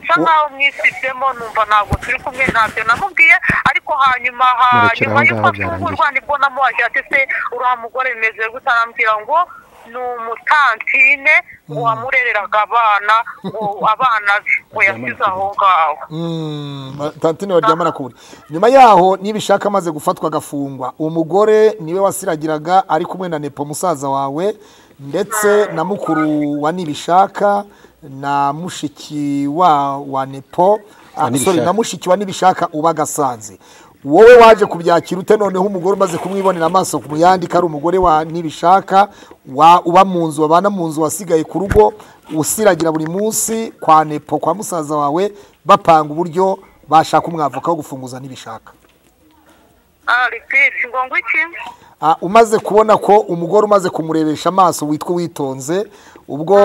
nsa nkaho mwisibyemo numva ntabwo turi kumwe ntabyo namubwiye ariko hanyuma Murekera hanyuma y'uko aho ngaho afungurwa nibwo namuhaje ati se uriya mugore bimeze gute arambwira ngo ni umutantine ngo wamurereraga abana ngo abana be ngo yasize aho ngaho mm, ba- tantine baryamana ku buriri nyuma yaho nibishaka amaze gufatwa agafungwa umugore niwe wasiragiraga ari kumwe na nepo musaza wawe ndetse na mukuru wa nibishaka na mushiki wa wa nepo ah, sorry, Nibishaka. na mushiki wa nibishaka uba agasanze wowe waje kubyakira ute noneho umugore umaze kumwibonera amaso ku muyandika ari umugore wa nibishaka wa uba mu nzu babana mu nzu wasigaye ku rugo usiragira buri munsi kwa nepo kwa musaza wawe bapanga uburyo bashaka umwavoka wo gufunguza nibishaka ah ripisi ngo ngo iki Ah, umaze kubona ko umugore umaze kumurebesha amaso witwa witonze ubwo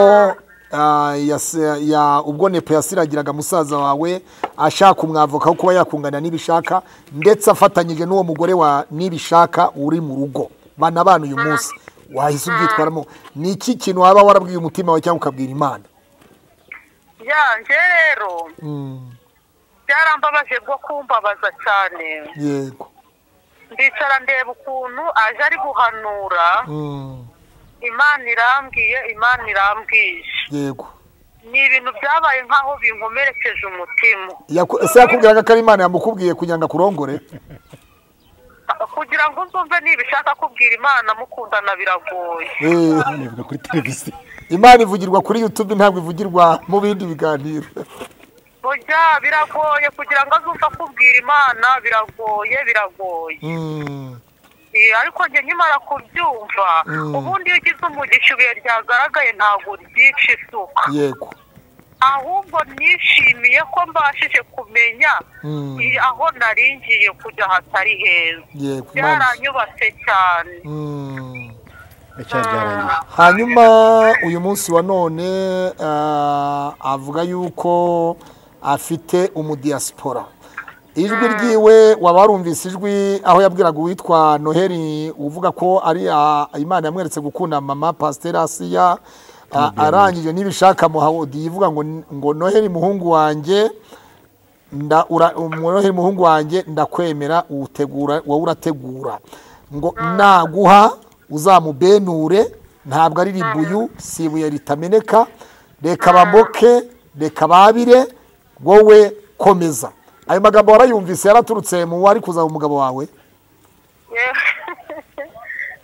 ah, yas- ya- ubwo nepo yasiragiraga musaza wawe ashaka umwavoka wo kuba yakungana n'ibishaka ndetse afatanyije n'uwo mugore wa n'ibishaka uri mu rugo bana bana uyu munsi wahise ubyitwaramo ni iki kintu waba warabwiye umutima wawe cyangwa ukabwira imana yanjye rero byarambabaje bwo kumbabaza cyane yego ndicara ndeba ukuntu aje ari guhanura Mm, imana irambwiye imana irambwije yego ni ibintu byabaye nk'aho binkomerekeje umutima Yaku- ese yakubwiraga ko ari imana yamukubwiye kugira ngo akurongore kugira ngo nzumve niba ishaka kubwira imana mukundana biragoye Eh, nivuga kuri televiziyo imana ivugirwa kuri youtube ntabwo ivugirwa mu bindi biganiro burya biragoye kugira ngo azumve akubwira imana biragoye biragoye Mm, Eh, ariko njye nkimara kubyumva ubundi iyo ugize umugisha ibuye ryagaragaye ntabwo ryica isuka yego ahubwo nishimiye ko mbashije kumenya Mm. i- aho naringiye kujya hatari heza yego Imana- byaranyubatse cyane Mm. iracyari byarangiye hanyuma uyu munsi wa none ah, avuga yuko afite umudiyasipora ijwi ryiwe waba warumvise ijwi aho yabwiraga uwitwa noheli uvuga ko ari ah, imana yamweretse gukunda mama pasiteri asiya ah, arangije n'ibishaka muhawodi ivuga ngo ngo noheli muhungu wanjye nda ura- umworohe muhungu wanjye ndakwemera uwutegura wowe urategura ngo naguha uzamubenure ntabwo ari ribuyu si ibuye ritameneka reka bamoke reka babire wowe komeza ayo magambo warayumvise yaraturutse mu wari kuzaba umugabo wawe Eh,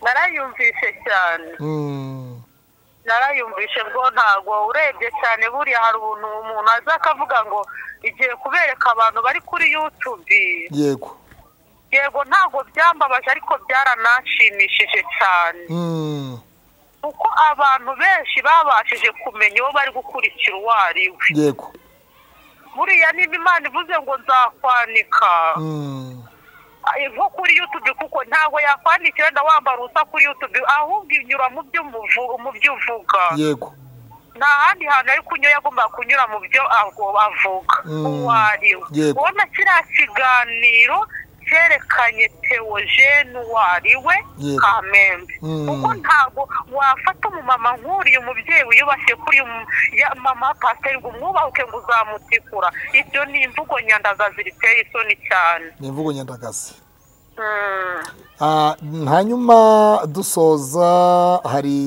narayumvise cyane Mm, narayumvishe bwo ntabwo urebye cyane buriya hari umuntu umuntu aza akavuga ngo igiye kubereka abantu bari kuri yutube yego yego ntabwo byambabaje ariko byaranashimishije cyane Mm, kuko abantu benshi babashije kumenya uwo bari gukurikira uwo ari we yego buriya niba imana ivuze ngo nzakwanika Mm, eh, nko kuri yutube kuko ntabwo yakwandikira wenda wambara ubusa kuri yutube ahubwo inyura mu byo umuvu- mu byo uvuga yego nta handi hantu ari kunyura yagomba kunyura mu byo ago- avuga Mm. uwo ari we Yego. ubona kiriya kiganiro cyerekanye teogene uwo ari we Yego. kamembe Mm. kuko ntabwo wafata umumama nk'uriya umubyeyi wiyubashye kuri mu- ya mama pasiteri ngo umwubahuke ngo uzamutikura ibyo ni imvugo nyandagazi riteye isoni cyane ni imvugo nyandagazi Mm. Ah, hanyuma dusoza hari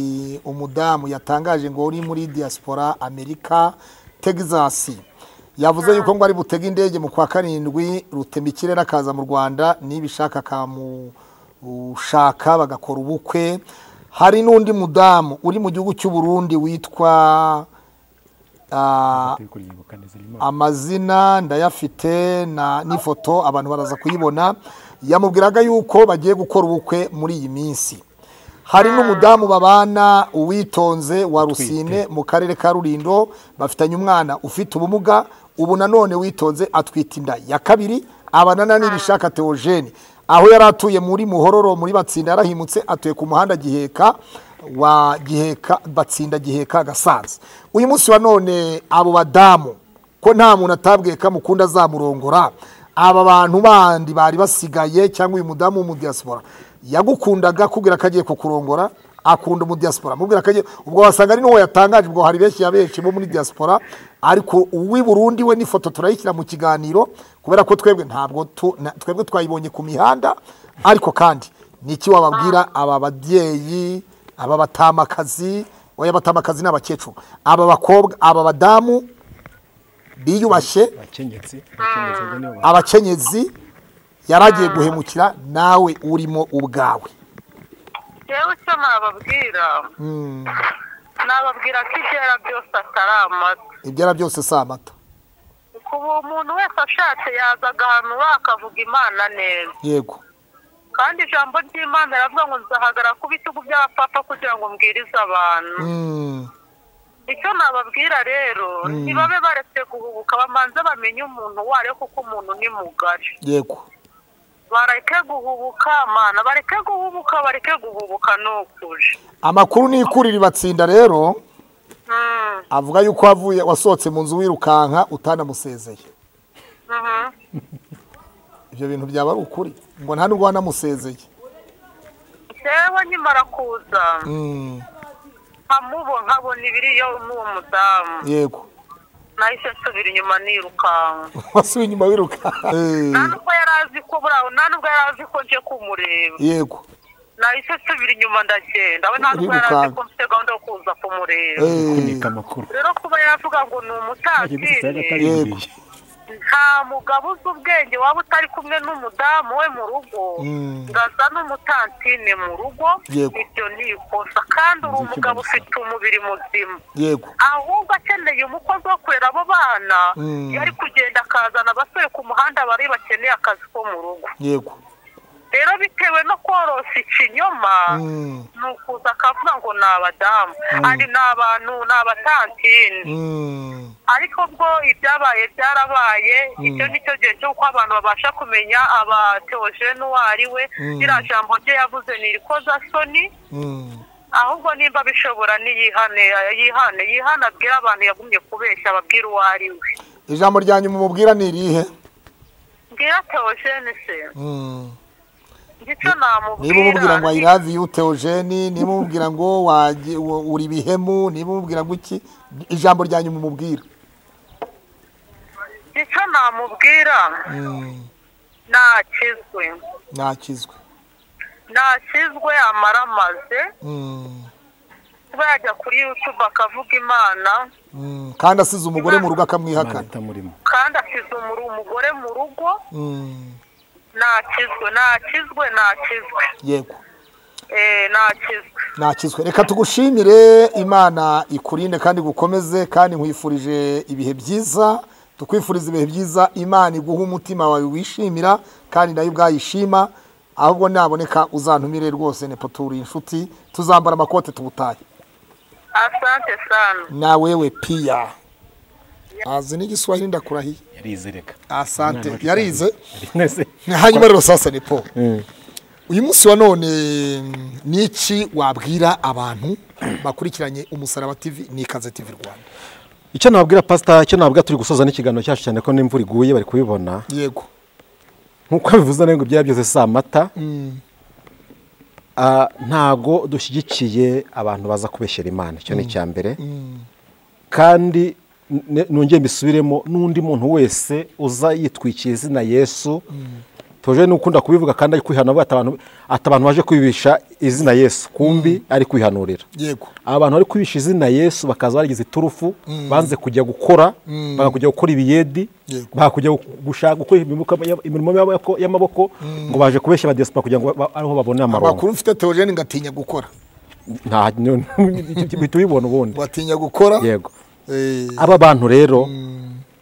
umudamu yatangaje ngo uri muri diaspora amerika texas yavuze yuko ngo ari butega indege mu kwa karindwi rutema ikirere akaza mu rwanda nibishaka akamushaka bagakora ubukwe hari n'undi mudamu uri mu gihugu cy'u Burundi witwa ah, turi kuyibuka neza nyuma amazina ndayafite na n'ifoto abantu baraza kuyibona yamubwiraga yuko bagiye gukora ubukwe muri iyi minsi hari n'umudamu babana uwitonze wa rusine mu karere ka rurindo bafitanye umwana ufite ubumuga ubu nanone witonze atwite inda ya kabiri abanana n'ibishaka teogene aho yari atuye muri muhororo muri batsinda yarahimutse atuye ku muhanda giheka wa giheka batsinda giheka gasanze uyu munsi wa none abo badamu ko nta muntu atabwiye ko amukunda azamurongora aba bantu bandi bari basigaye cyangwa uyu mudamu w'umudiyasipora yagukundaga akubwira ko agiye kukurongora akunda umudiyasipora amubwira ko agiye ubwo wasanga ari n'uwo yatangaje ubwo hari benshi ya benshi bo muri diyasipora ariko uw'i Burundi we n'ifoto turayishyira mu kiganiro kubera ko twebwe ntabwo tu- na- twebwe twayibonye ku mihanda ariko kandi ni iki wababwira aba babyeyi aba batamakazi oya abatamakazi ni abakecuru aba bakobwa aba badamu biyubashye abakenyetsi abakenyetsi njye nibo ba- abakenyezi yari agiye guhemukira nawe urimo ubwawe yewe icyo nababwira nababwira ko ibyera byose atari amata ibyo ari byose si amata kuba umuntu wese ashatse yaza agahanura akavuga imana neza yego kandi ijambo ry'imana riravuga ngo nzahagarara ku bitugu by'abapapa kugira ngo mbwirize abantu Mm, icyo nababwira rero ntibabe baretse guhubuka bamanze bamenye umuntu uwo ari we kuko umuntu ni mugari yego bareke guhubuka mana bareke guhubuka bareke guhubuka ni ukuri amakuru ni ikurira ibatsinda rero avuga yuko wavuye wasohotse mu nzu wirukanka utanamusezeye ibyo bintu byaba ari ukuri ngo nta nubwo wanamusezeye njyewe nkimara kuza nkamubo nkabona ibiriyo n'uwo mudamu yego nahise nsubira inyuma nirukanka wasubiye inyuma wirukanka nta nubwo yari azi ko buraho nta nubwo yari azi ko nje kumureba yego nahise nsubira inyuma ndagenda we nta nubwo yari azi ko mfite gahunda yo kuza kumureba kunika amakuru rero kuba yavuga ngo ni umutazini nta mugabo uzi ubwenge waba utari kumwe n'umudamu we mu rugo Mm. ngaza n'umutantine mu rugo Yego. ibyo ni ikosa kandi uri Nzi icyo umugabo bamusaba. ufite umubiri muzima yego ahubwo akeneye umukozi wo kurera abo bana Mm. yari kugenda akazana abasore ku muhanda bari bakeneye akazi ko mu rugo yego rero bitewe no korosa ikinyoma Mm. ni ukuza akavuga ngo ni abadamu ari ni abantu ni abatantine Mm. ariko bwo ibyabaye byarabaye icyo ni cyo gihe cy'uko abantu babasha kumenya aba teogene uwo ari we Mm. ririya jambo rye yavuze ni irikozasoni Mm. ahubwo nimba bishobora niyihane yihane yihane abwire abantu yagumye kubeshya ababwire uwo ari we ijambo rya nyuma umubwira ni irihe mbwira teogene se Mm. icyo namubwira niba umubwira ngo ayirazi yu teogene niba umubwira ngo waje- wa- uri ibihemu niba umubwira ngo iki ijambo rya nyuma umubwira icyo namubwira Mm. nakizwe nakizwe nakizwe amaramaze Mm. kuba yajya kuri yutube akavuga imana Mm. kandi asize umugore mu rugo akamwihakana imana murimo kandi asize umuru- umugore mu rugo Mm. nakizwe nakizwe nakizwe yego Eh, nakizwe nakizwe reka tugushimire imana ikurinde kandi gukomeze kandi nkwifurije ibihe byiza tukwifuriza ibihe byiza imana iguha umutima wawe wishimira kandi nayo ubwayishima ahubwo naboneka uzantumire rwose nepo turi inshuti tuzambara amakote tubutaye asante sana na wewe pia azi n'igiswahili ndakurahiye yarize reka asante yarize nese hanyuma rero sasa ni po uyu munsi wa none mm, ni iki wabwira abantu bakurikiranye umusaraba tv n'ikaze tv rwanda icyo nababwira pasita icyo nababwira turi gusoza n'ikiganiro cyacu cyane ko n'imvura iguye bari kubibona yego nk'uko bivuze ngo ibyari byose si amata Ah, ntago dushyigikiye abantu baza kubeshyera imana icyo ni icya mbere kandi n- nongeye mbisubiremo n'undi muntu wese uza yitwikiye izina yesu toje n'ukunda kubivuga kandi ari kwihana avuga ati abantu- ati abantu baje kwibisha izina yesu kumbi ari kwihanurira yego aba bantu bari kwibisha izina yesu bakaza barigize iturufu banze kujya gukora banga kujya gukora ibiyedi Yego. banga kujya gu- gushaka gukora imibuka- imirimo y'amaboko- y'amaboko ngo baje kubeshya abadiyasipora kugira ngo ba- ariho babone amaronko amakuru mfite teogene ngatinya gukora nta bihita ubibona ubundi ngatinya gukora yego Eh, aba bantu rero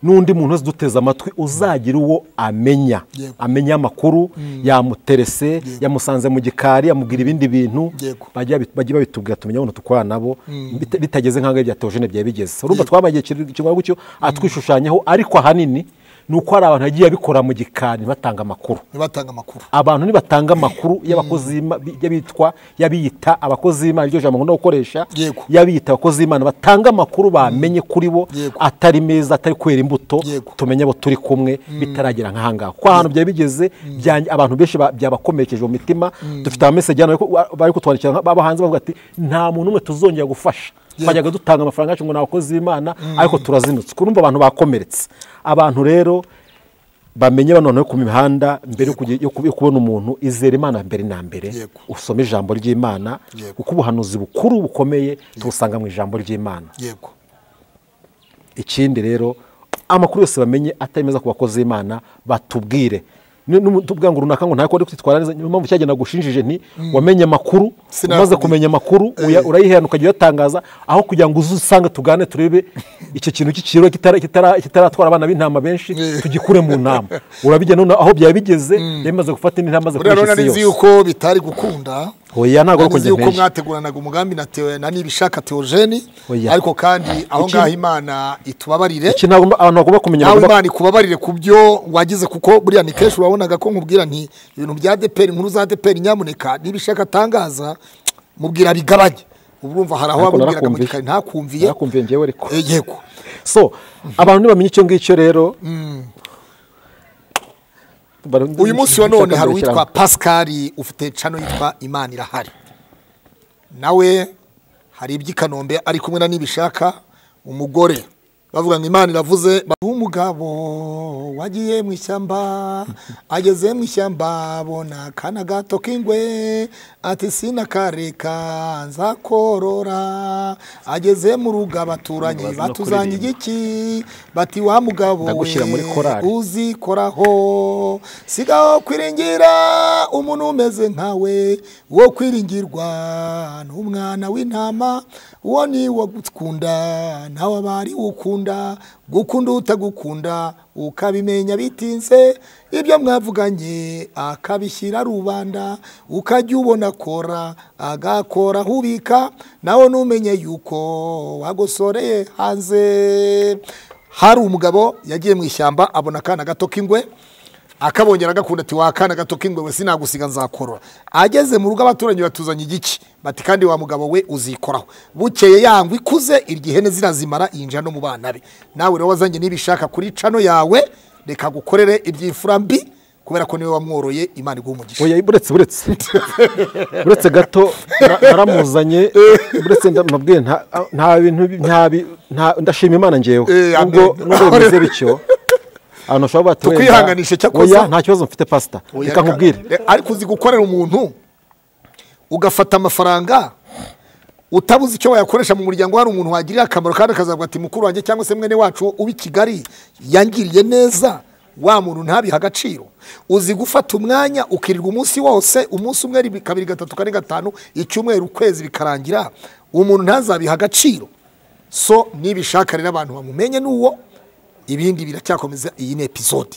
n'undi muntu wese uduteze amatwi uzagira uwo amenya Yego. amenya amakuru yamuterese yamusanze mu gikari yamubwira ibindi bintu Yego. bajya bit- bajya babitubwira tumenya ukuntu dukorana nabo bita- bitageze nk'aho ibya teogene byari bigeze urumva twabaye ikigo gutyo atwishushanyaho ariko ahanini ni uko hari abantu yagiye abikora mu gikari batanga amakuru batanga amakuru abantu nibatanga amakuru y'abakozi b'Ima- y'abitwa y'abiyita abakozi b'imana iryo jambo nkunda gukoresha Yego. y'abiyita abakozi b'imana batanga amakuru bamenye kuri bo Yego. atari meza atari kwera imbuto Yego. tumenye abo turi kumwe bitaragera nk'ahangaha kuko ahantu byari bigeze byanjye- abantu benshi ba- byabakomerekeje mu mitima dufite abameseji hano bari ku- bari kutwandikira nka- baba hanze bavuga ati nta muntu umwe tuzongera gufasha twajyaga dutanga amafaranga yacu ngo ni abakozi b'imana ariko turazinutse kurumva abantu bakomeretse abantu rero bamenye bano noneho ku mihanda mbere yo kujya- yo kubi- yo kubona umuntu izera imana mbere na mbere Yego. usome ijambo ry'imana Yego. kuko ubuhanuzi bukuru bukomeye tubusanga mu ijambo ry'imana yego ikindi rero amakuru yose bamenye atari meza ku bakozi b'imana batubwire Ni- numu- tuvuga ngo runaka ngo ntako ari kwitwara neza niyo mpamvu cyagenda gushingije nti wamenye amakuru Sinakubwiye. umaze kumenya amakuru uya- Eh. urayihana ukajya uyatangaza aho kugira ngo uze usange tugane turebe icyo kintu cy'ikiro kitara- kitara- kitaratwara abana b'intama benshi Eh. tugikure mu nama urabijya none aho byari bigeze yamaze gufata indi ntama maze buriya rero kurisha nari nzi isi yose yuko bitari gukunda oya ntabwo nari nzi ari yuko uko mwateguranaga umugambi na teo na nibishaka teogene Oya. ariko kandi aho Iki- ngaho imana itubabarire iki ntabwo abantu bagomba kumenya nawe bagomba imana ikubabarire ku byo wagize kuko buriya ni kenshi urabonaga ko nkubwira nti ibintu bya deperi inkuru za deperi nyamuneka niba ishaka atangaza mubwira bigabanye urumva hari aho Ariko wabwiraga mu narakumviye. gikari ntakumviye narakumviye ngewe ariko Eh, yego so abantu ntibamenye icyo ngicyo rero Bara- uyu munsi wa none hari Ikirango. uwitwa pascal ufite cano yitwa imana irahari nawe hari iby'i kanombe ari kumwe na nibishaka umugore bavuga ngo imana iravuze ba- umugabo wagiye mu ishyamba ageze mu ishyamba abona akana gato k'ingwe ati sinakareka nzakorora ageze mu rugo abaturanyi Bazino batuzanye kuririmba. igiki bati wa mugabo Ndagushyira muri korali. uzikoraho sigaho kwiringira umuntu umeze nkawe wo kwiringirwa ni umwana w'intama uwo ni wo gukunda nawe aba ari ukunda gukunda utagukunda ukabimenya bitinze ibyo mwavuganye akabishyira rubanda ukajya ubona akora agakora ahubika nawe numenye yuko wagosoreye hanze hari umugabo yagiye mu ishyamba abona akana gato k'ingwe akabongera agakunda ati wa kana gato k'ingwe we sinagusiga nzakorora ageze mu rugo abaturanyi batuzanye igiki bati kandi wa mugabo we uzikoraho bukeye yangwa ikuze iryo ihene zirazimara yinjira no mu bana be nawe rero wazanye n'ibishaka kuri cano yawe reka gukorere iby'imfura mbi kubera ko niwe wamworoye imana iguha umugisha oya buretse buretse buretse gato na- naramuzanye buretse ndamubwiye nta- nta bintu bi- nta bi- nta- ndashima imana ngewe Eh, amen. nubwo nubwo bimeze bityo ahantu ushobora kuba wenda- Tukwihanganishe cyakoze. oya nta kibazo mfite pasita reka nkubwire Reka- ariko uzi gukorera umuntu ugafata amafaranga utabuze icyo wayakoresha mu muryango hari umuntu wagirira akamaro kandi akazavuga ati mukuru wanjye cyangwa se mwene wacu uba i kigali yangiriye neza wa muntu ntabiha agaciro uzi gufata umwanya ukirirwa umunsi wose umunsi umwe rimwe, kabiri gatatu kane gatanu icyumweru ukwezi bikarangira umuntu ntazabiha agaciro so nibishaka rero abantu bamumenye n'uwo ibindi biracyakomeza iyi ni epizode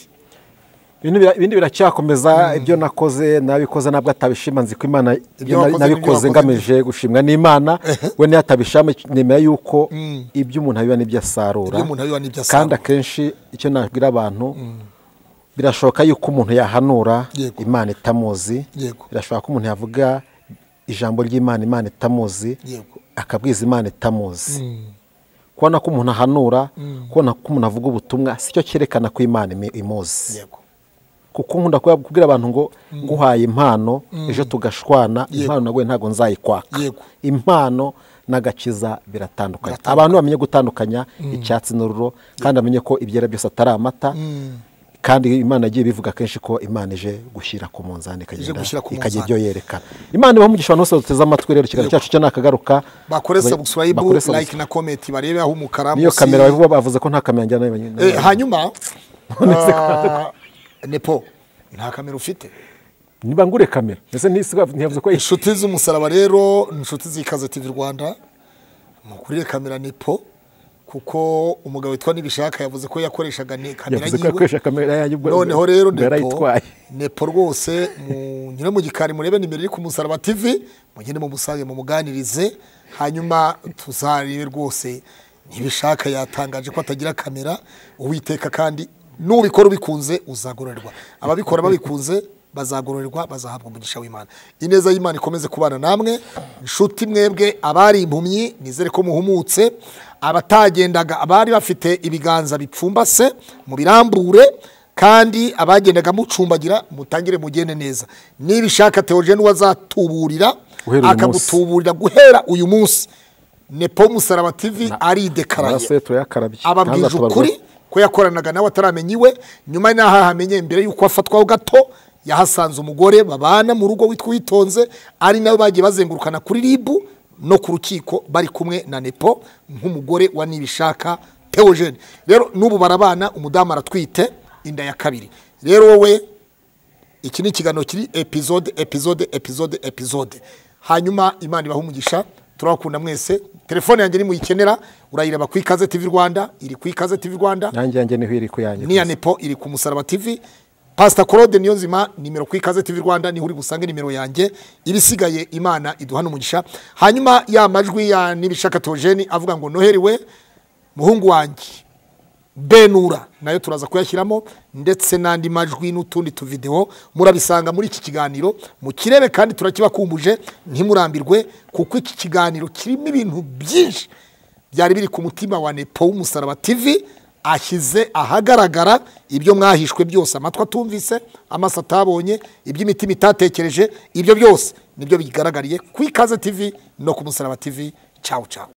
Ibintu bira- ibindi biracyakomeza ibyo nakoze nabikoze nabwo atabishima nzi ko imana ibyo na- wakoze nabikoze n'ibyo wakoze. ngamije gushimwa n'imana we niyo atabishama nemera yuko ibyo umuntu abiba n'ibyo asarura Ibyo umuntu abiba n'ibyo asarura. kandi akenshi icyo nabwira abantu birashoboka yuko umuntu yahanura Yego. imana itamuzi Yego. birashoboka ko umuntu yavuga ijambo ry'imana imana itamuzi Yego. akabwiza imana itamuzi kubona ko umuntu ahanura kubona ko umuntu avuga ubutumwa si cyo cyerekana ko imana imi- imuzi yego kuko nkunda kuba- kubwira abantu ngo nguhaye impano ejo tugashwana Yego. impano nawe ntabwo nzayikwaka Yego. impano n'agakiza biratandukanye Biratandukanye. abantu bamenye gutandukanya icyatsi n'ururo kandi bamenye ko ibyera byose atari amata kandi imana yagiye bivuga kenshi ko imana ije gushyira ku munzani ikagenda gushyira ku ikagira munzani. ibyo yerekana imana ibaha umugisha abantu bose bateze amatwi rero ikiganiro Yego. cyacu cyo nakagaruka bakore subscribe Bakore like na comment barebe aho umukara niyo munsi- kamera bavuga- bavuze ko nta kamera njyana Eh, hanyuma ah, nepo nta kamera ufite niba ngure kamera mbese ntisigaye ntiyavuze ko inshuti z'umusaraba rero ni inshuti z'ikaze tv rwanda mukurire kamera nepo kuko umugabo witwa nibishaka yavuze ko yakoreshaga ne- kamera yavuze ko yakoresha yiwe kamera yanjye ubwo noneho rero ubwo nepo yarayitwaye nepo rwose munyure mu gikari murebe nimero iri ku musaraba tv mugende mumusange mumuganirize hanyuma tuzarebe rwose ntibishaka yatangaje ko atagira kamera uwiteka kandi nubikora ubikunze uzagororerwa ababikora babikunze bazagororerwa bazahabwa umugisha w'imana ineza y'imana ikomeze kubana namwe inshuti mwebwe abari impumyi nizere ko muhumutse abatagendaga abari bafite ibiganza bipfumbase mubirambure kandi abagendaga mucumbagira mutangire mugende neza nibishaka teogene wazatuburira Guhera uyu akagutuburira guhera uyu munsi nepo musaraba tv aridekaranye amaraso ye turayakarabye ababwije ntazatabarwa. ukuri ko yakoranaga nawe ataramenye iwe nyuma n'aho ahamenye mbere y'uko afatwaho gato yahasanze umugore babana mu rugo witwa uwitonze ari nawe bagiye bazengurukana kuri ribu no ku rukiko bari kumwe na nepo nk'umugore wa nibishaka teogene rero n'ubu barabana umudamu aratwite inda ya kabiri rero wowe iki ni ikiganiro kiri epizode epizode epizode epizode hanyuma imana ibaha umugisha turabakunda mwese telefone yanjye nimuyikenera urayireba ku ikaze tv rwanda iri ku ikaze tv rwanda yanjye yanjye niho iri ku yanjye n'iya nepo iri ku musaraba tv pasita claude niyo nzima nimero ku ikaze tv rwanda niho uri busange nimero yanjye ibisigaye imana iduhana umugisha hanyuma ya majwi ya nibishaka teogene avuga ngo noheri we muhungu wanjye benura nayo turaza kuyashyiramo ndetse n'andi majwi n'utundi tuvidewo murabisanga muri iki kiganiro mukirebe kandi turakibakumbuje ntimurambirwe kuko iki kiganiro kirimo ibintu byinshi byari biri ku mutima wa nepo w'umusaraba tivi ashyize ahagaragara ibyo mwahishwe byose amatwi atumvise amaso atabonye iby'imitima itatekereje ibyo byose nibyo bigaragariye ku ikaze tivi no ku musaraba tivi cyawu cyawu